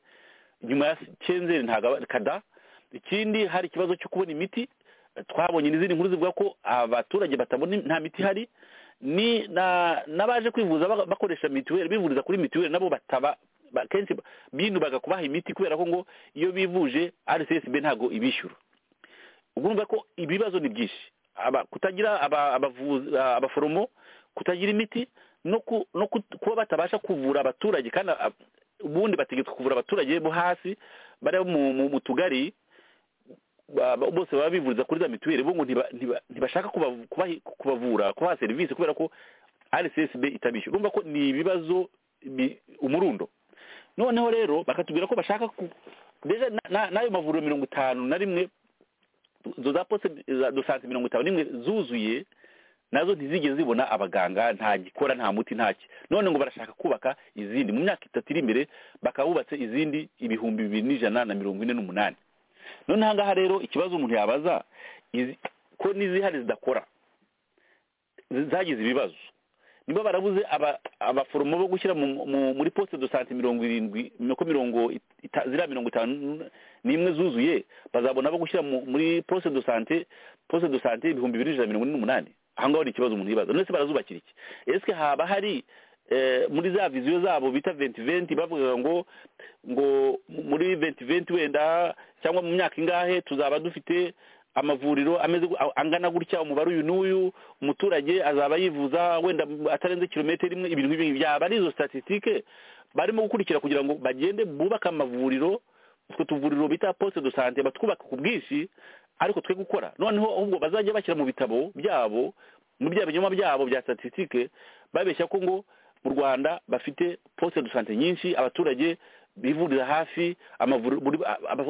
nyuma ya kenzeri ntabwo aba- kada ikindi hari ikibazo cyo kubona imiti twabonye n'izindi nkuru zivuga ko abaturage batabona nta miti ihari ni na n'abaje kwivuza ba- bakoresha mituweli bivuriza kuri mituweli nabo bataba ba- kenshi ba- binubaga kubaha imiti kubera ko ngo iyo bivuje rcsb ntabwo ibishyura ubwo urumva ko ibibazo ni byinshi aba kutagira aba- abavuzi- a- abaforomo kutagira imiti no ku- no kut- kuba batabasha kuvura abaturage kandi a- ubundi bategetswe kuvura abaturage bo hasi bari mu- mu mu tugari ba- ba- bose baba bivuriza kuri za mituweli bo ngo ntiba- ntiba- ntibashaka kubavu- kubahi- kubavura kubaha serivisi kubera ko rcsb itabishyura urumva ko ni ibibazo bi- umurundo noneho rero bakatubwira ko bashaka ku deja na- na- n'ayo mavuriro mirongo itanu na rimwe izo za poste za dosante mirongo itanu n'imwe zuzuye nazo ntizigeze zibona abaganga nta gikora nta muti ntaki none ngo barashaka kubaka izindi mu myaka itatu iri imbere bakaba bubatse izindi ibihumbi bibiri n'ijana na mirongo ine n'umunani none aha ngaha rero ikibazo umuntu yabaza izi- ko n'izihari zidakora zi- zagize ibibazo niba barabuze aba- abaforomo bo gushyira mu- mu- muri poste de sante mirongo irindwi nuko mirongo ita- ziriya mirongo itanu n'imwe zuzuye bazabona abo gushyira mu- muri poste de sante poste de sante ibihumbi bibiri n'ijana na mirongo ine n'umunani aha ngaho ni ikibazo umuntu yibaza none se barazubakira iki ese haba hari eh, muri za viziyo zabo bita venti venti bavugaga ngo ngo muri venti venti wenda cyangwa mu myaka ingahe tuzaba dufite amavuriro ameze gu- angana gutya umubare uyu n'uyu umuturage azaba yivuza wenda atarenze kilometero imwe ibintu nk'ibingibi byaba ari izo statisitike barimo gukurikira kugira ngo bagende bubake amavuriro utwo tuvuriro bita posite do sante batwubaka ku bwinshi ariko twe gukora noneho ahubwo bazajya bashyira mu bitabo byabo mu bya binyoma byabo bya statisitike babeshya ko ngo mu rwanda bafite posite do sante nyinshi abaturage bivurira hafi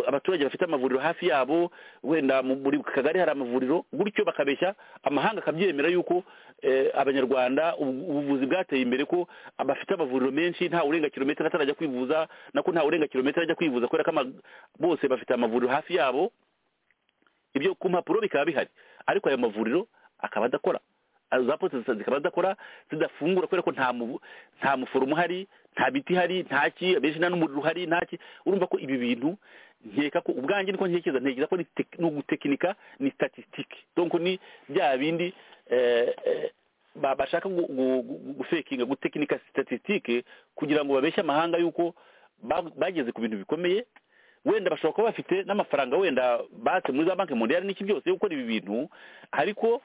abaturage bafite amavuriro hafi yabo wenda muri kagari hari amavuriro gutyo bakabeshya amahanga akabyemera yuko abanyarwanda ubuvuzi bwateye imbere ko bafite amavuriro menshi nta urenga kilometero atarajya kwivuza nako nta urenga kilometero ajya kwivuza kubera ko bose bafite amavuriro hafi yabo ibyo ku mpapuro bikaba bihari ariko ayo mavuriro akaba adakora za posita zikaba zidakora zidafungura kubera ko nta muforomo uhari nta biti hari nta ki benshi nta n'umuriro uhari nta ki urumva ko ibi bintu nkeka ko ubwanjye niko ntekereza ntekereza ko ni ugutekinika ni statisitike donko ni bya bindi bashaka gufekinga gutekinika statisitike kugira ngo babeshye amahanga y'uko bageze ku bintu bikomeye wenda bashobora kuba bafite n'amafaranga wenda batse muri za banki mondiyari n'iki byose yo gukora ibi bintu ariko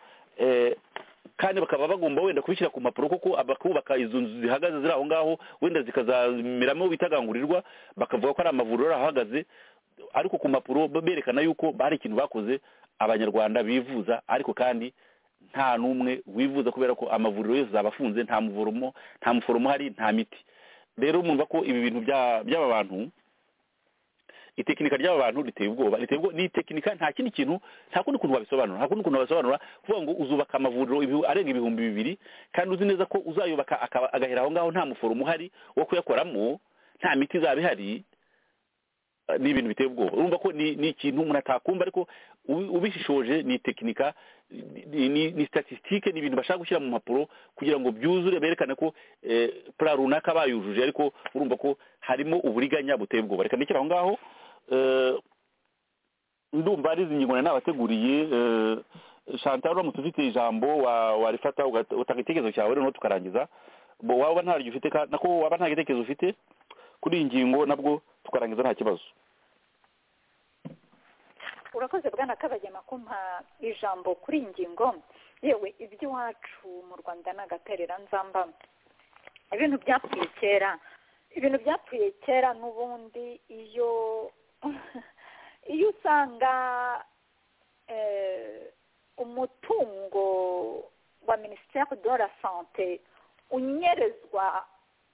kandi bakaba bagomba wenda kubishyira ku mpapuro kuko bakubaka izo nzu zihagaze ziri aho ngaho wenda zikazameramo bitagangurirwa bakavuga ko ari amavuriro ahagaze ariko ku mpapuro berekana yuko hari ikintu bakoze abanyarwanda bivuza ariko kandi nta n'umwe wivuza kubera ko amavuriro yose zabafunze nta muvoromo nta muforomo hari nta miti rero mwumva ko ibi bintu by'aba bantu itekinika ry'aba bantu riteye ubwoba riteye ubwoba ni itekinika nta kindi kintu nta kundi kuntu wabisobanura nta kundi kuntu wabisobanura kuvuga ngo uzubaka amavuriro arenga ibihumbi bibiri kandi uzi neza ko uzayubaka agahera aho ngaho nta muforomo uhari wo kuyakoramo nta miti izaba ihari ni ibintu biteye ubwoba urumva ko ni ikintu umuntu atakumva ariko ubishishoje ni itekinika ni statisitike ni ibintu bashaka gushyira mu mpapuro kugira ngo byuzure berekane ko pura runaka bayujuje ariko urumva ko harimo uburiganya buteye ubwoba reka ndekere aho ngaho ndumva ari izi ngingo n'abateguriye shantal uramutse ufite ijambo warifata utanga igitekerezo cyawe noneho tukarangiza waba ntaryo ufite nako waba nta gitekerezo ufite kuri iyi ngingo nabwo tukarangiza nta kibazo urakoze bwana kabagema kumpa ijambo kuri iyi ngingo yewe iby'iwacu mu rwanda ni agaterera nzamba ibintu byapfuye kera ibintu byapfuye kera n'ubundi iyo iyo usanga umutungo wa minisiteri de la sante unyerezwa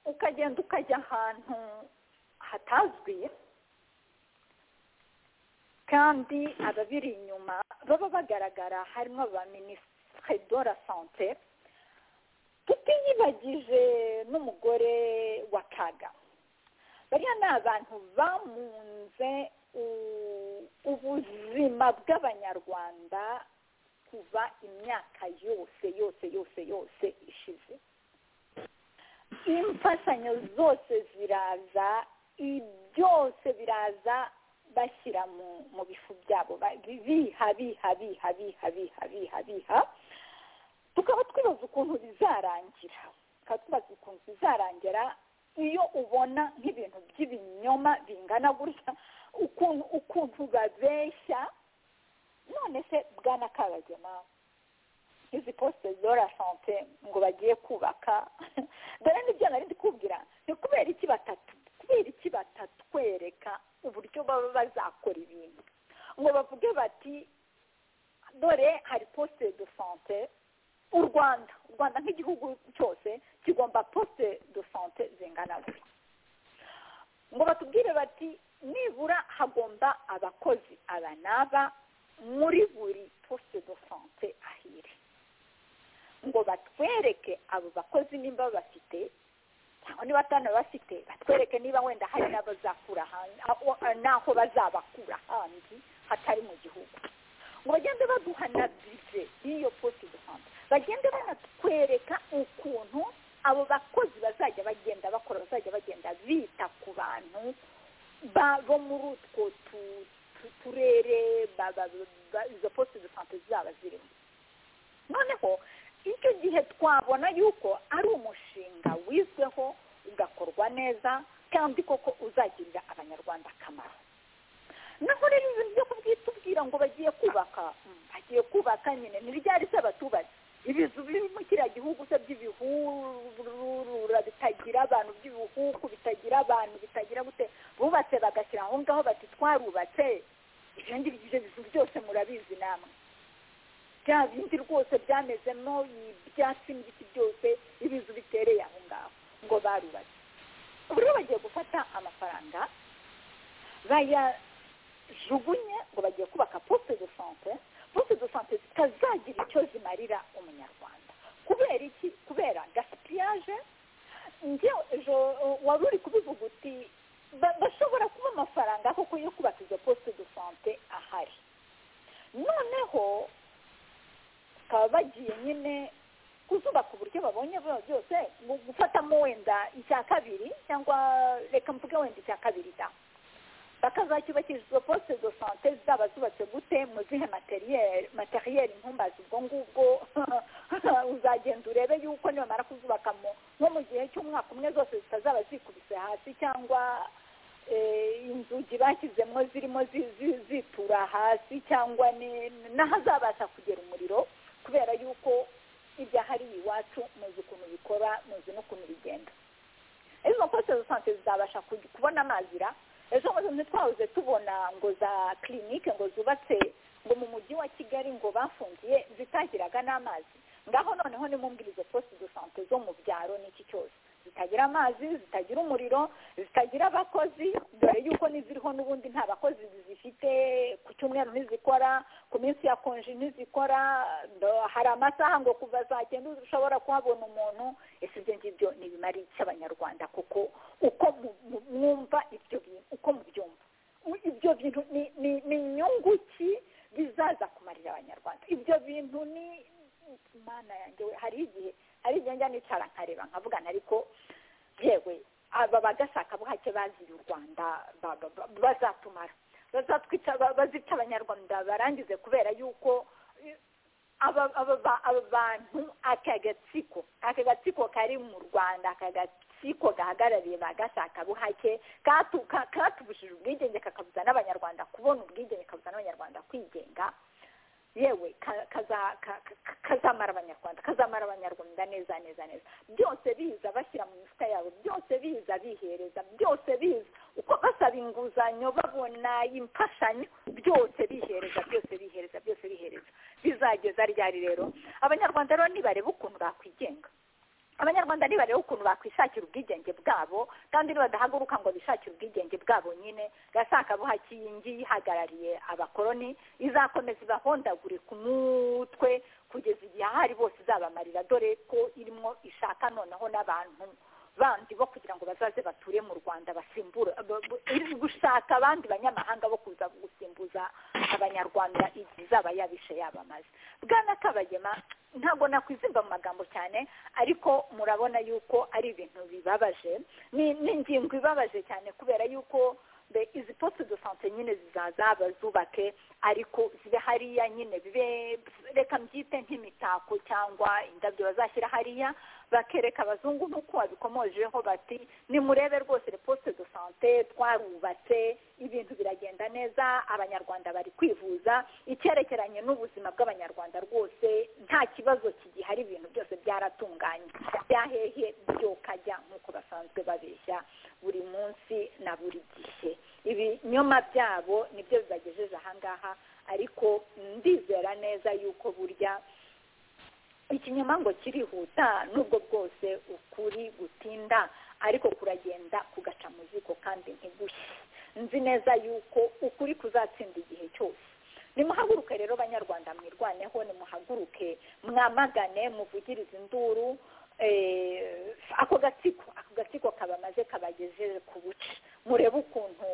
ukagenda ukajya ahantu hatazwi kandi ababiri inyuma baba bagaragara harimo ba minisitiri de la sante tutiyibagije n'umugore wa kaga bariya ni abantu bamunze ubuzima bw'abanyarwanda kuva imyaka yose yose yose yose ishize imfashanyo zose ziraza byose biraza bashyira mu bifu byabo biha biha biha biha biha biha biha tukaba twibaza ukuntu bizarangira tukaba twibaza ukuntu bizarangira iyo ubona nk'ibintu by'ibinyoma bingana gutya ukuntu ukuntu babeshya none se bwana kabagema izi posite zora sante ngo bagiye kubaka dore n'ibyo nari kubwira ni kubera iki batatu kubera iki batatwereka uburyo baba bazakora ibintu ngo bavuge bati dore hari posite de sante u rwanda u rwanda nk'igihugu cyose kigomba posite de sante zingana gutya ngo batubwire bati nibura hagomba abakozi aba n'aba muri buri posite de sante ahire ngo batwereke abo bakozi nimba bafite cyangwa niba atanu bafite batwereke niba wenda hari n'abazakura n'aho bazabakura ahandi hatari mu gihugu ngo bagende baduha na bize y'iyo posite de sante bagende banatwereka ukuntu abo bakozi bazajya bagenda bakora bazajya bagenda bita ku bantu bo muri utwo turere izo posite de sante zaba zirimo noneho icyo gihe twabona yuko ari umushinga wizweho ugakorwa neza kandi koko uzagirira abanyarwanda akamaro naho rero ibintu byo kubyitubwira ngo bagiye kubaka bagiye kubaka nyine ntibyari se abaturage ibizu biri mu kiriya gihugu se by'ibihurura bitagira abantu by'ibihuku bitagira abantu bitagira gute bubatse bagashyira aho ngaho bati twarubatse ibyo ngibyo ibyo bizu byose murabizi namwe bya bindi rwose byamezemo ibyatsi n'ibiti byose ibizu bitereye aho ngaho ngo barubatse ubu rero bagiye gufata amafaranga bayajugunye ngo bagiye kubaka poste de sante poste de sante zitazagira icyo zimarira umunyarwanda kubera iki kubera gaspillage njyewe wari uri kubivuga uti bashobora kuba amafaranga koko yo kubaka izo poste de sante ahari noneho bakaba bagiye nyine kuzubaka uburyo babonye byose gufatamo wenda icya kabiri cyangwa reka mvuge wenda icya kabiri da bakazacyubakisha izo posite zo sante zaba zubatse gute mu zihe materiyeri ntumbazi ubwo ngubwo uzagenda urebe yuko nibamara kuzubakamo nko mu gihe cy'umwaka umwe zose zitazaba zikubise hasi cyangwa inzugi bashyizemo zirimo zitura hasi cyangwa n'ahazabasha kugera umuriro kubera yuko ibyahariye iwacu muzi ukuntu bikora muzi n'ukuntu bigenda izo poste de sante zizabasha kubona amazira ejo ngo ntitwabuze tubona ngo za kirinike ngo zubatse ngo mu mujyi wa kigali ngo bafungiye zitagiraga n'amazi ngaho noneho nimumbwire izo poste de sante zo mu byaro n'iki cyose zitagira amazi zitagira umuriro zitagira abakozi dore yuko n'iziriho n'ubundi nta bakozi zifite ku cyumweru ntizikora ku minsi ya konji ntizikora hari amasaha ngo kuva saa cyenda ushobora kuhabona umuntu ese ibyo ngibyo ntibimara abanyarwanda kuko uko mwumva ibyo bintu uko mubyumva ibyo bintu ni inyungu ki bizaza kumarira abanyarwanda ibyo bintu ni imana yanjye we hari igihe hari igihe njya nicara nkareba nkavugana ariko yewe aba bagashaka buhake baziye u rwanda bazatumara bazica abanyarwanda barangize kubera yuko aba bantu aka gatsiko aka gatsiko kari mu rwanda aka gatsiko gahagarariye ba gashaka buhake katubujije ubwigenge kakabuza n'abanyarwanda kubona ubwigenge kabuza n'abanyarwanda kwigenga yewe kazamara abanyarwanda kazamara abanyarwanda neza neza neza byose biza bashyira mu mifuka yabo byose biza bihereza byose biza uko basaba inguzanyo babona imfashanyo byose bihereza byose bihereza byose bihereza bizageza ryari rero abanyarwanda rero nibareba ukuntu bakwigenga abanyarwanda nibareba ukuntu bakwishakira ubwigenge bwabo kandi nibadahaguruka ngo bishakire ubwigenge bwabo nyine gashaka buhaki yingi yihagarariye abakoroni izakomeza ibahondagure ku mutwe kugeza igihe ahari bose izabamarira dore ko irimo ishaka noneho n'abantu bandi bo kugira ngo bazaze bature mu rwanda basimbura iri gushaka abandi banyamahanga bo kuza gusimbuza abanyarwanda igihe izaba yabishe yabamaze bwana kabagema ntabwo nakwizimba mu magambo cyane ariko murabona yuko ari ibintu bibabaje ni ingingo ibabaje cyane kubera yuko izi poste de sante nyine zizaza bazubake ariko zibe hariya nyine bibe reka mbyite nk'imitako cyangwa indabyo bazashyira hariya bakereka abazungu n'uko babikomojeho bati nimurebe rwose le poste de sante twarubatse ibintu biragenda neza abanyarwanda bari kwivuza icyerekeranye n'ubuzima bw'abanyarwanda rwose nta kibazo kigihari ibintu byose byaratunganye byahehe byokajya nk'uko basanzwe babeshya buri munsi na buri gihe ibinyoma byabo nibyo bibagejeje ahangaha ariko ndizera neza yuko burya ikinyoma ngo kirihuta nubwo bwose ukuri gutinda ariko kuragenda kugaca mu ziko kandi ntigushye nzi neza yuko ukuri kuzatsinda igihe cyose nimuhaguruke rero banyarwanda mwirwaneho nimuhaguruke mwamagane muvugirize induru ako gatsiko ako gatsiko kabamaze kabagejeje ku buce murebe ukuntu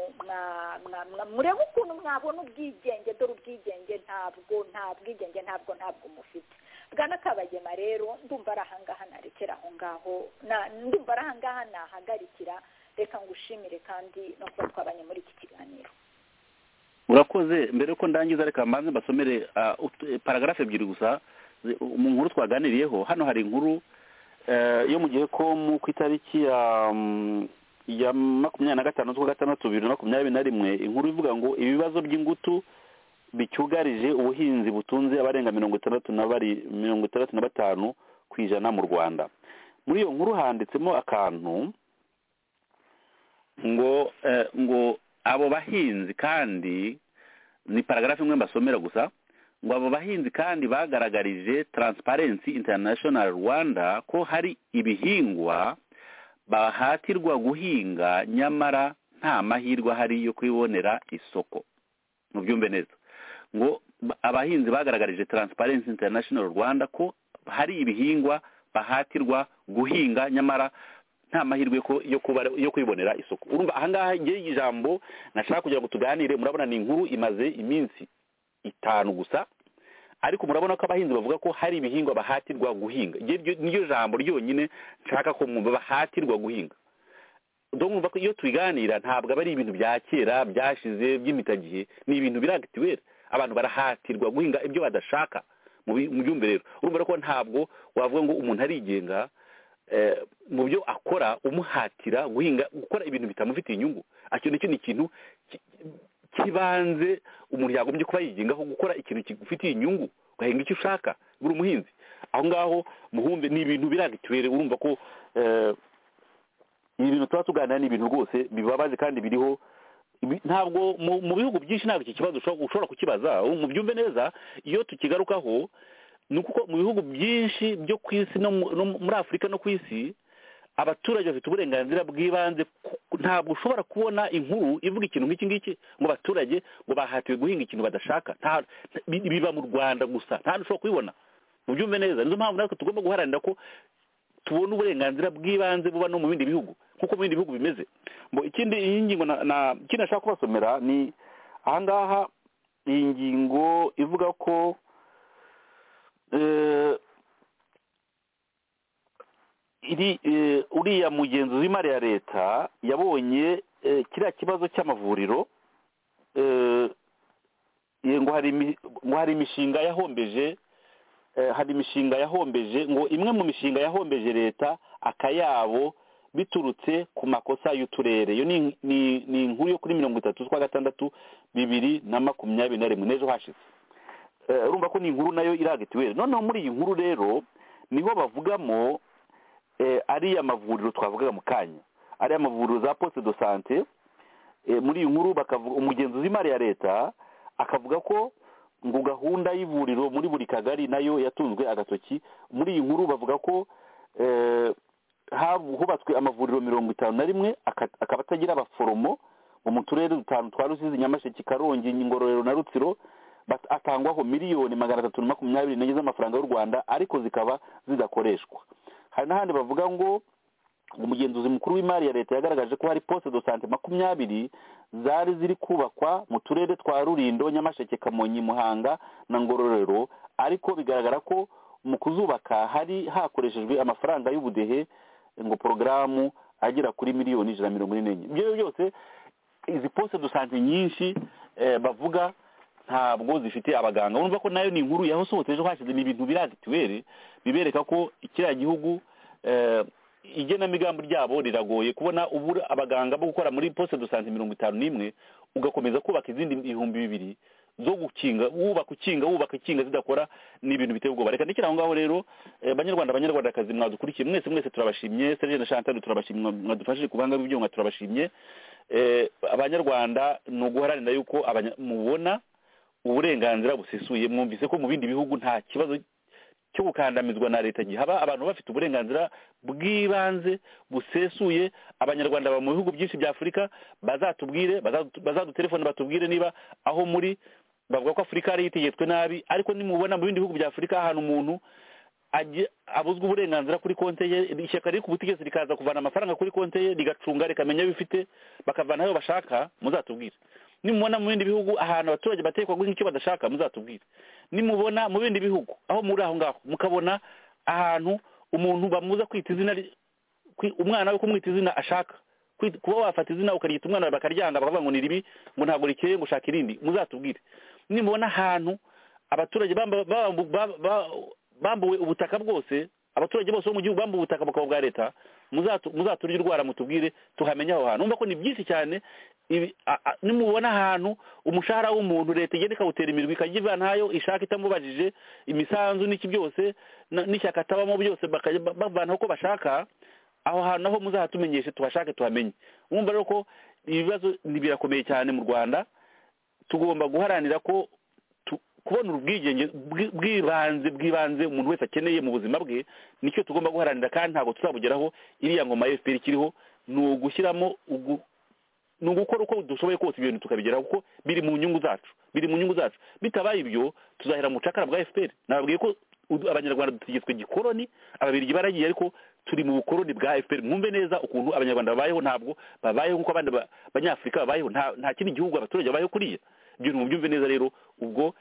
murebe ukuntu mwabona ubwigenge dore ubwigenge ntabwo nta bwigenge ntabwo ntabwo mufite bwana kabagema rero ndumva ari ahangaha narekera aho ngaho ndumva ari ahangaha nahagarikira reka ngushimire kandi no kuba twabanye muri iki kiganiro urakoze mbere yuko ndangiza reka mbanze mbasomere paragarafe ebyiri gusa mu nkuru twaganiriyeho hano hari inkuru yo mu gihe komu ku itariki ya makumyabiri na gatanu z'ukwa gatandatu bibiri na makumyabiri na rimwe inkuru ivuga ngo ibibazo by'ingutu bicyugarije ubuhinzi butunze abarenga mirongo itandatu na bari mirongo itandatu na batanu ku ijana mu rwanda muri iyo nkuru handitsemo akantu ngo eh, ngo abo bahinzi kandi ni paragarafu imwe mbasomera gusa ngo abo bahinzi kandi bagaragarije taransiparensi interinashono rwanda ko hari ibihingwa bahatirwa guhinga nyamara nta mahirwe ahari yo kubibonera isoko mubyumve neza ngo ba- abahinzi bagaragarije taransiparensi interinashono rwanda ko hari ibihingwa bahatirwa guhinga nyamara nta mahirwe ko yo kuba yo kwibonera isoko urumva ahangaha ngewe ijambo nashaka kugira ngo tuganire murabona ni inkuru imaze iminsi itanu gusa ariko murabona ko abahinzi bavuga ko hari ibihingwa bahatirwa guhinga Ngewe iryo- niryo jambo ryonyine nshaka ko mwumva bahatirwa guhinga ndumva ko iyo tubiganira ntabwo aba ari ibintu bya kera byashize by'imitagihe ni ibintu biragitiwera abantu barahatirwa guhinga ibyo badashaka mu bi- mu byumve rero urumva rero ko ntabwo wavuga ngo umuntu arigenga eh, mu byo akora umuhatira guhinga gukora ibintu bitamufitiye inyungu icyo nicyo ni ikintu ki- cy'ibanze umuntu yagombye kuba yigengaho gukora ikintu kigufitiye inyungu ugahinga icyo ushaka buri umuhinzi aho ngaho muhumbe ni ibintu biragitiwere urumva ko eh, ibi bintu tuba tuganira ni ibintu rwose bibabaje kandi biriho ibi- ntabwo mu mu bihugu byinshi ntabwo iki kibazo ushobora ushobora kukibaza ubu mubyumve neza iyo tukigarukaho ni uko mu bihugu byinshi byo ku isi no mu- no muri afurika no ku isi abaturage bafite uburenganzira bw'ibanze ku- ntabwo ushobora kubona inkuru ivuga ikintu nk'iki ngiki ngo abaturage ngo bahatiwe guhinga ikintu badashaka Nta- bi- biba mu rwanda gusa nta hantu ushobora kubibona mubyumve neza nizo mpamvu natwe tugomba guharanira ko tubona uburenganzira bw'ibanze buba no mu bindi bihugu nk'uko mu bindi bihugu bimeze ngo ikindi iyi ngingo na- na- ikindi nashaka kubasomera ni ahangaha iyi ngingo ivuga ko eh, iri eh, uriya mugenzi w'imari ya leta yabonye eh, kiriya kibazo cy'amavuriro eh, eh, ngo hari imi- ngo hari imishinga yahombeje eh, hari imishinga yahombeje ngo imwe mu mishinga yahombeje leta akayabo biturutse ku makosa y'uturere iyo ni- ni ni inkuru yo kuri mirongo itatu z'ukwa gatandatu bibiri na makumyabiri na rimwe n'ejo hashize Eh, urumva ko ni inkuru nayo iragitiwere noneho muri iyi nkuru rero niho bavugamo eh, ariya mavuriro twavugaga mu kanya ariya mavuriro za poste de sante eh, muri iyi nkuru bakavuga umugenzuzi w'imari ya leta akavuga ko ngo gahunda y'ivuriro muri buri kagari nayo yatunzwe agatoki muri iyi nkuru bavuga ko eh, habu- hubatswe amavuriro mirongo itanu na rimwe aka- akaba atagira abaforomo ngo mu turere dutanu twa rusizi nyamasheke karongi ngororero na rutsiro bat- atangwaho miliyoni magana atatu na makumyabiri n'enye z'amafaranga y'u rwanda ariko zikaba zidakoreshwa hari n'ahandi bavuga ngo umugenzuzi mukuru w'imari ya leta yagaragaje ko hari poste de sante makumyabiri zari ziri kubakwa mu turere twa rurindo nyamasheke kamonyi muhanga na ngororero ariko bigaragara ko mu kuzubaka hari hakoreshejwe amafaranga y'ubudehe ngo porogaramu agera kuri miliyoni ijana na mirongo ine n'enye ibyo rero byose izi poste de sante nyinshi eh, bavuga ntabwo zifite abaganga urumva ko nayo ni inkuru yahosohotse ejo hashize ni ibintu biragituwere bibereka ko kiriya gihugu eh, igenamigambi ryabo riragoye kubona ubura abaganga bo gukora muri poste de sante mirongo itanu n'imwe ugakomeza kubaka izindi ibihumbi bibiri zo gukinga wubaka ukinga wubaka ikinga zidakora ni ibintu biteye ubwoba reka ndekere aho ngaho rero eh, banyarwanda banyarwandakazi mwadukurikiye mwese mwese turabashimye serge na chantal turabashimye mwadufashije kubanga b'ibyuma turabashimye Eh, abanyarwanda ni uguharanira yuko abanya- mubona uburenganzira busesuye mwumvise ko mu bindi bihugu nta kibazo cyo gukandamizwa na leta gihaba abantu bafite uburenganzira bw'ibanze busesuye abanyarwanda baba mu bihugu byinshi bya afurika bazatubwire bazadu- bazadutelefone batubwire niba aho muri bavuga ko afurika yari yitegetswe nabi ariko nimubona mu bindi bihugu bya afurika ahantu umuntu ajye- abuzwa uburenganzira kuri konti ye ishyaka riri ku butegetsi rikaza kuvana amafaranga kuri konti ye rigacunga rikamenya ayo bifite bakavana ayo bashaka muzatubwire nimubona mu bindi bihugu ahantu abaturage batekwa guhinga icyo badashaka muzatubwire nimubona mu bindi bihugu aho muri aho ngaho mukabona ahantu umuntu bamuza kwita izina ry- kwi- umwana we kumwita izina ashaka Kwit- kuba wafata izina ukaryita umwana wawe bakaryanga bakavuga ngo ni ribi ngo ntabwo rikeye ngo ushaka irindi muzatubwire nimubona ahantu abaturage bamba- bamba- ba- ba- bambuwe ubutaka bwose abaturage bose bo mu gihugu bambuwe ubutaka bukaba bwa leta muzaturye urwara mutubwire tuhamenye aho hantu numva ko ni byinshi cyane ibi- a- a- nimubona ahantu umushahara w'umuntu leta igenda ikawutera imirwi ikajya ivanayo ishaka itamubajije imisanzu n'iki byose na- n'ishyaka atabamo byose bakajya ba- bavanaho uko bashaka aho hantu aho muzahatumenyeshe tuhashake tuhamenye wumva rero ko ibibazo ni- birakomeye cyane mu rwanda tugomba guharanira ko tu- kubona ubwigenge bwi- bw'ibanze bw'ibanze umuntu wese akeneye mu buzima bwe nicyo tugomba guharanira kandi ntabwo tuzabugeraho iriya ngoma ya fpr ikiriho ni ugushyiramo ugu- ni ugukora uko dushoboye kose ibyo bintu tukabigeraho kuko biri mu nyungu zacu biri mu nyungu zacu bitabaye ibyo tuzahera mu bucakara bwa fpr nababwiye ko udu- abanyarwanda dutegetswe igikoroni ababirigi baragiye ariko turi mu bukoroni bwa fpr mwumve neza ukuntu abanyarwanda babayeho ntabwo babayeho nk'uko abandi ba- banyafurika babayeho nta nta kindi gihugu abaturage babayeho kuriya ibyo bintu mubyumve neza rero ubwo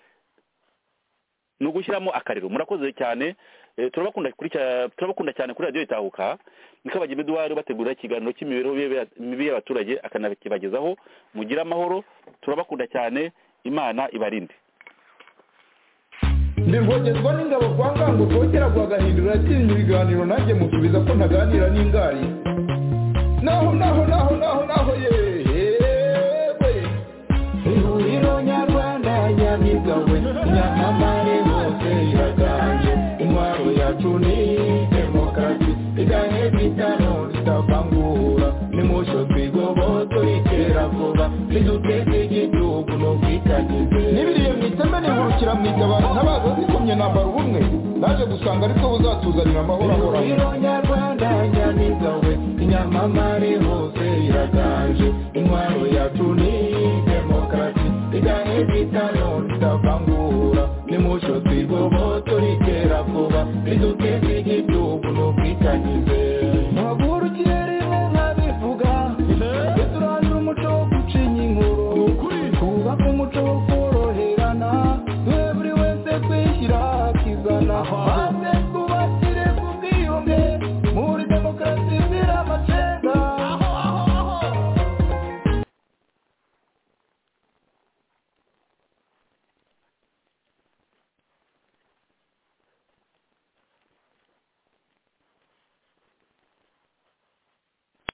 ni ugushyiramo akariro murakoze cyane Eh, turabakunda kuri cya- turabakunda cyane kuri radiyo itahuka niko abagira eduwari bategura ikiganiro cy'imibereho y'aba- mibi y'abaturage akanakibagezaho mugire amahoro turabakunda cyane imana ibarinde ndivogezwa n'ingabo kwa ngango rwogera rwagahindura yatsinze ibiganiro nanjye musubiza ko ntaganira n'ingari naho naho naho naho naho yewe ihuriro nyarwanda nyamigawe nyamamare hose iraganje intwaro yacu ni demokarasi igahe bitano ritavangura nimusho twigobotora itera vuba riduteze igihugu n'ubwitangize nibiriye mu iteme nihurukira mu itabaro ntabaza zikomye nambara ubumwe naje gusanga ariko buzatuzanira amahoro ahoraho nyarwanda nyamiga we inyamamare hose iraganje intwaro yacu ni demokarasi igahe bitano ritavangura nimusho twigobotora itera vuba riduteze igihugu n'ubwitangize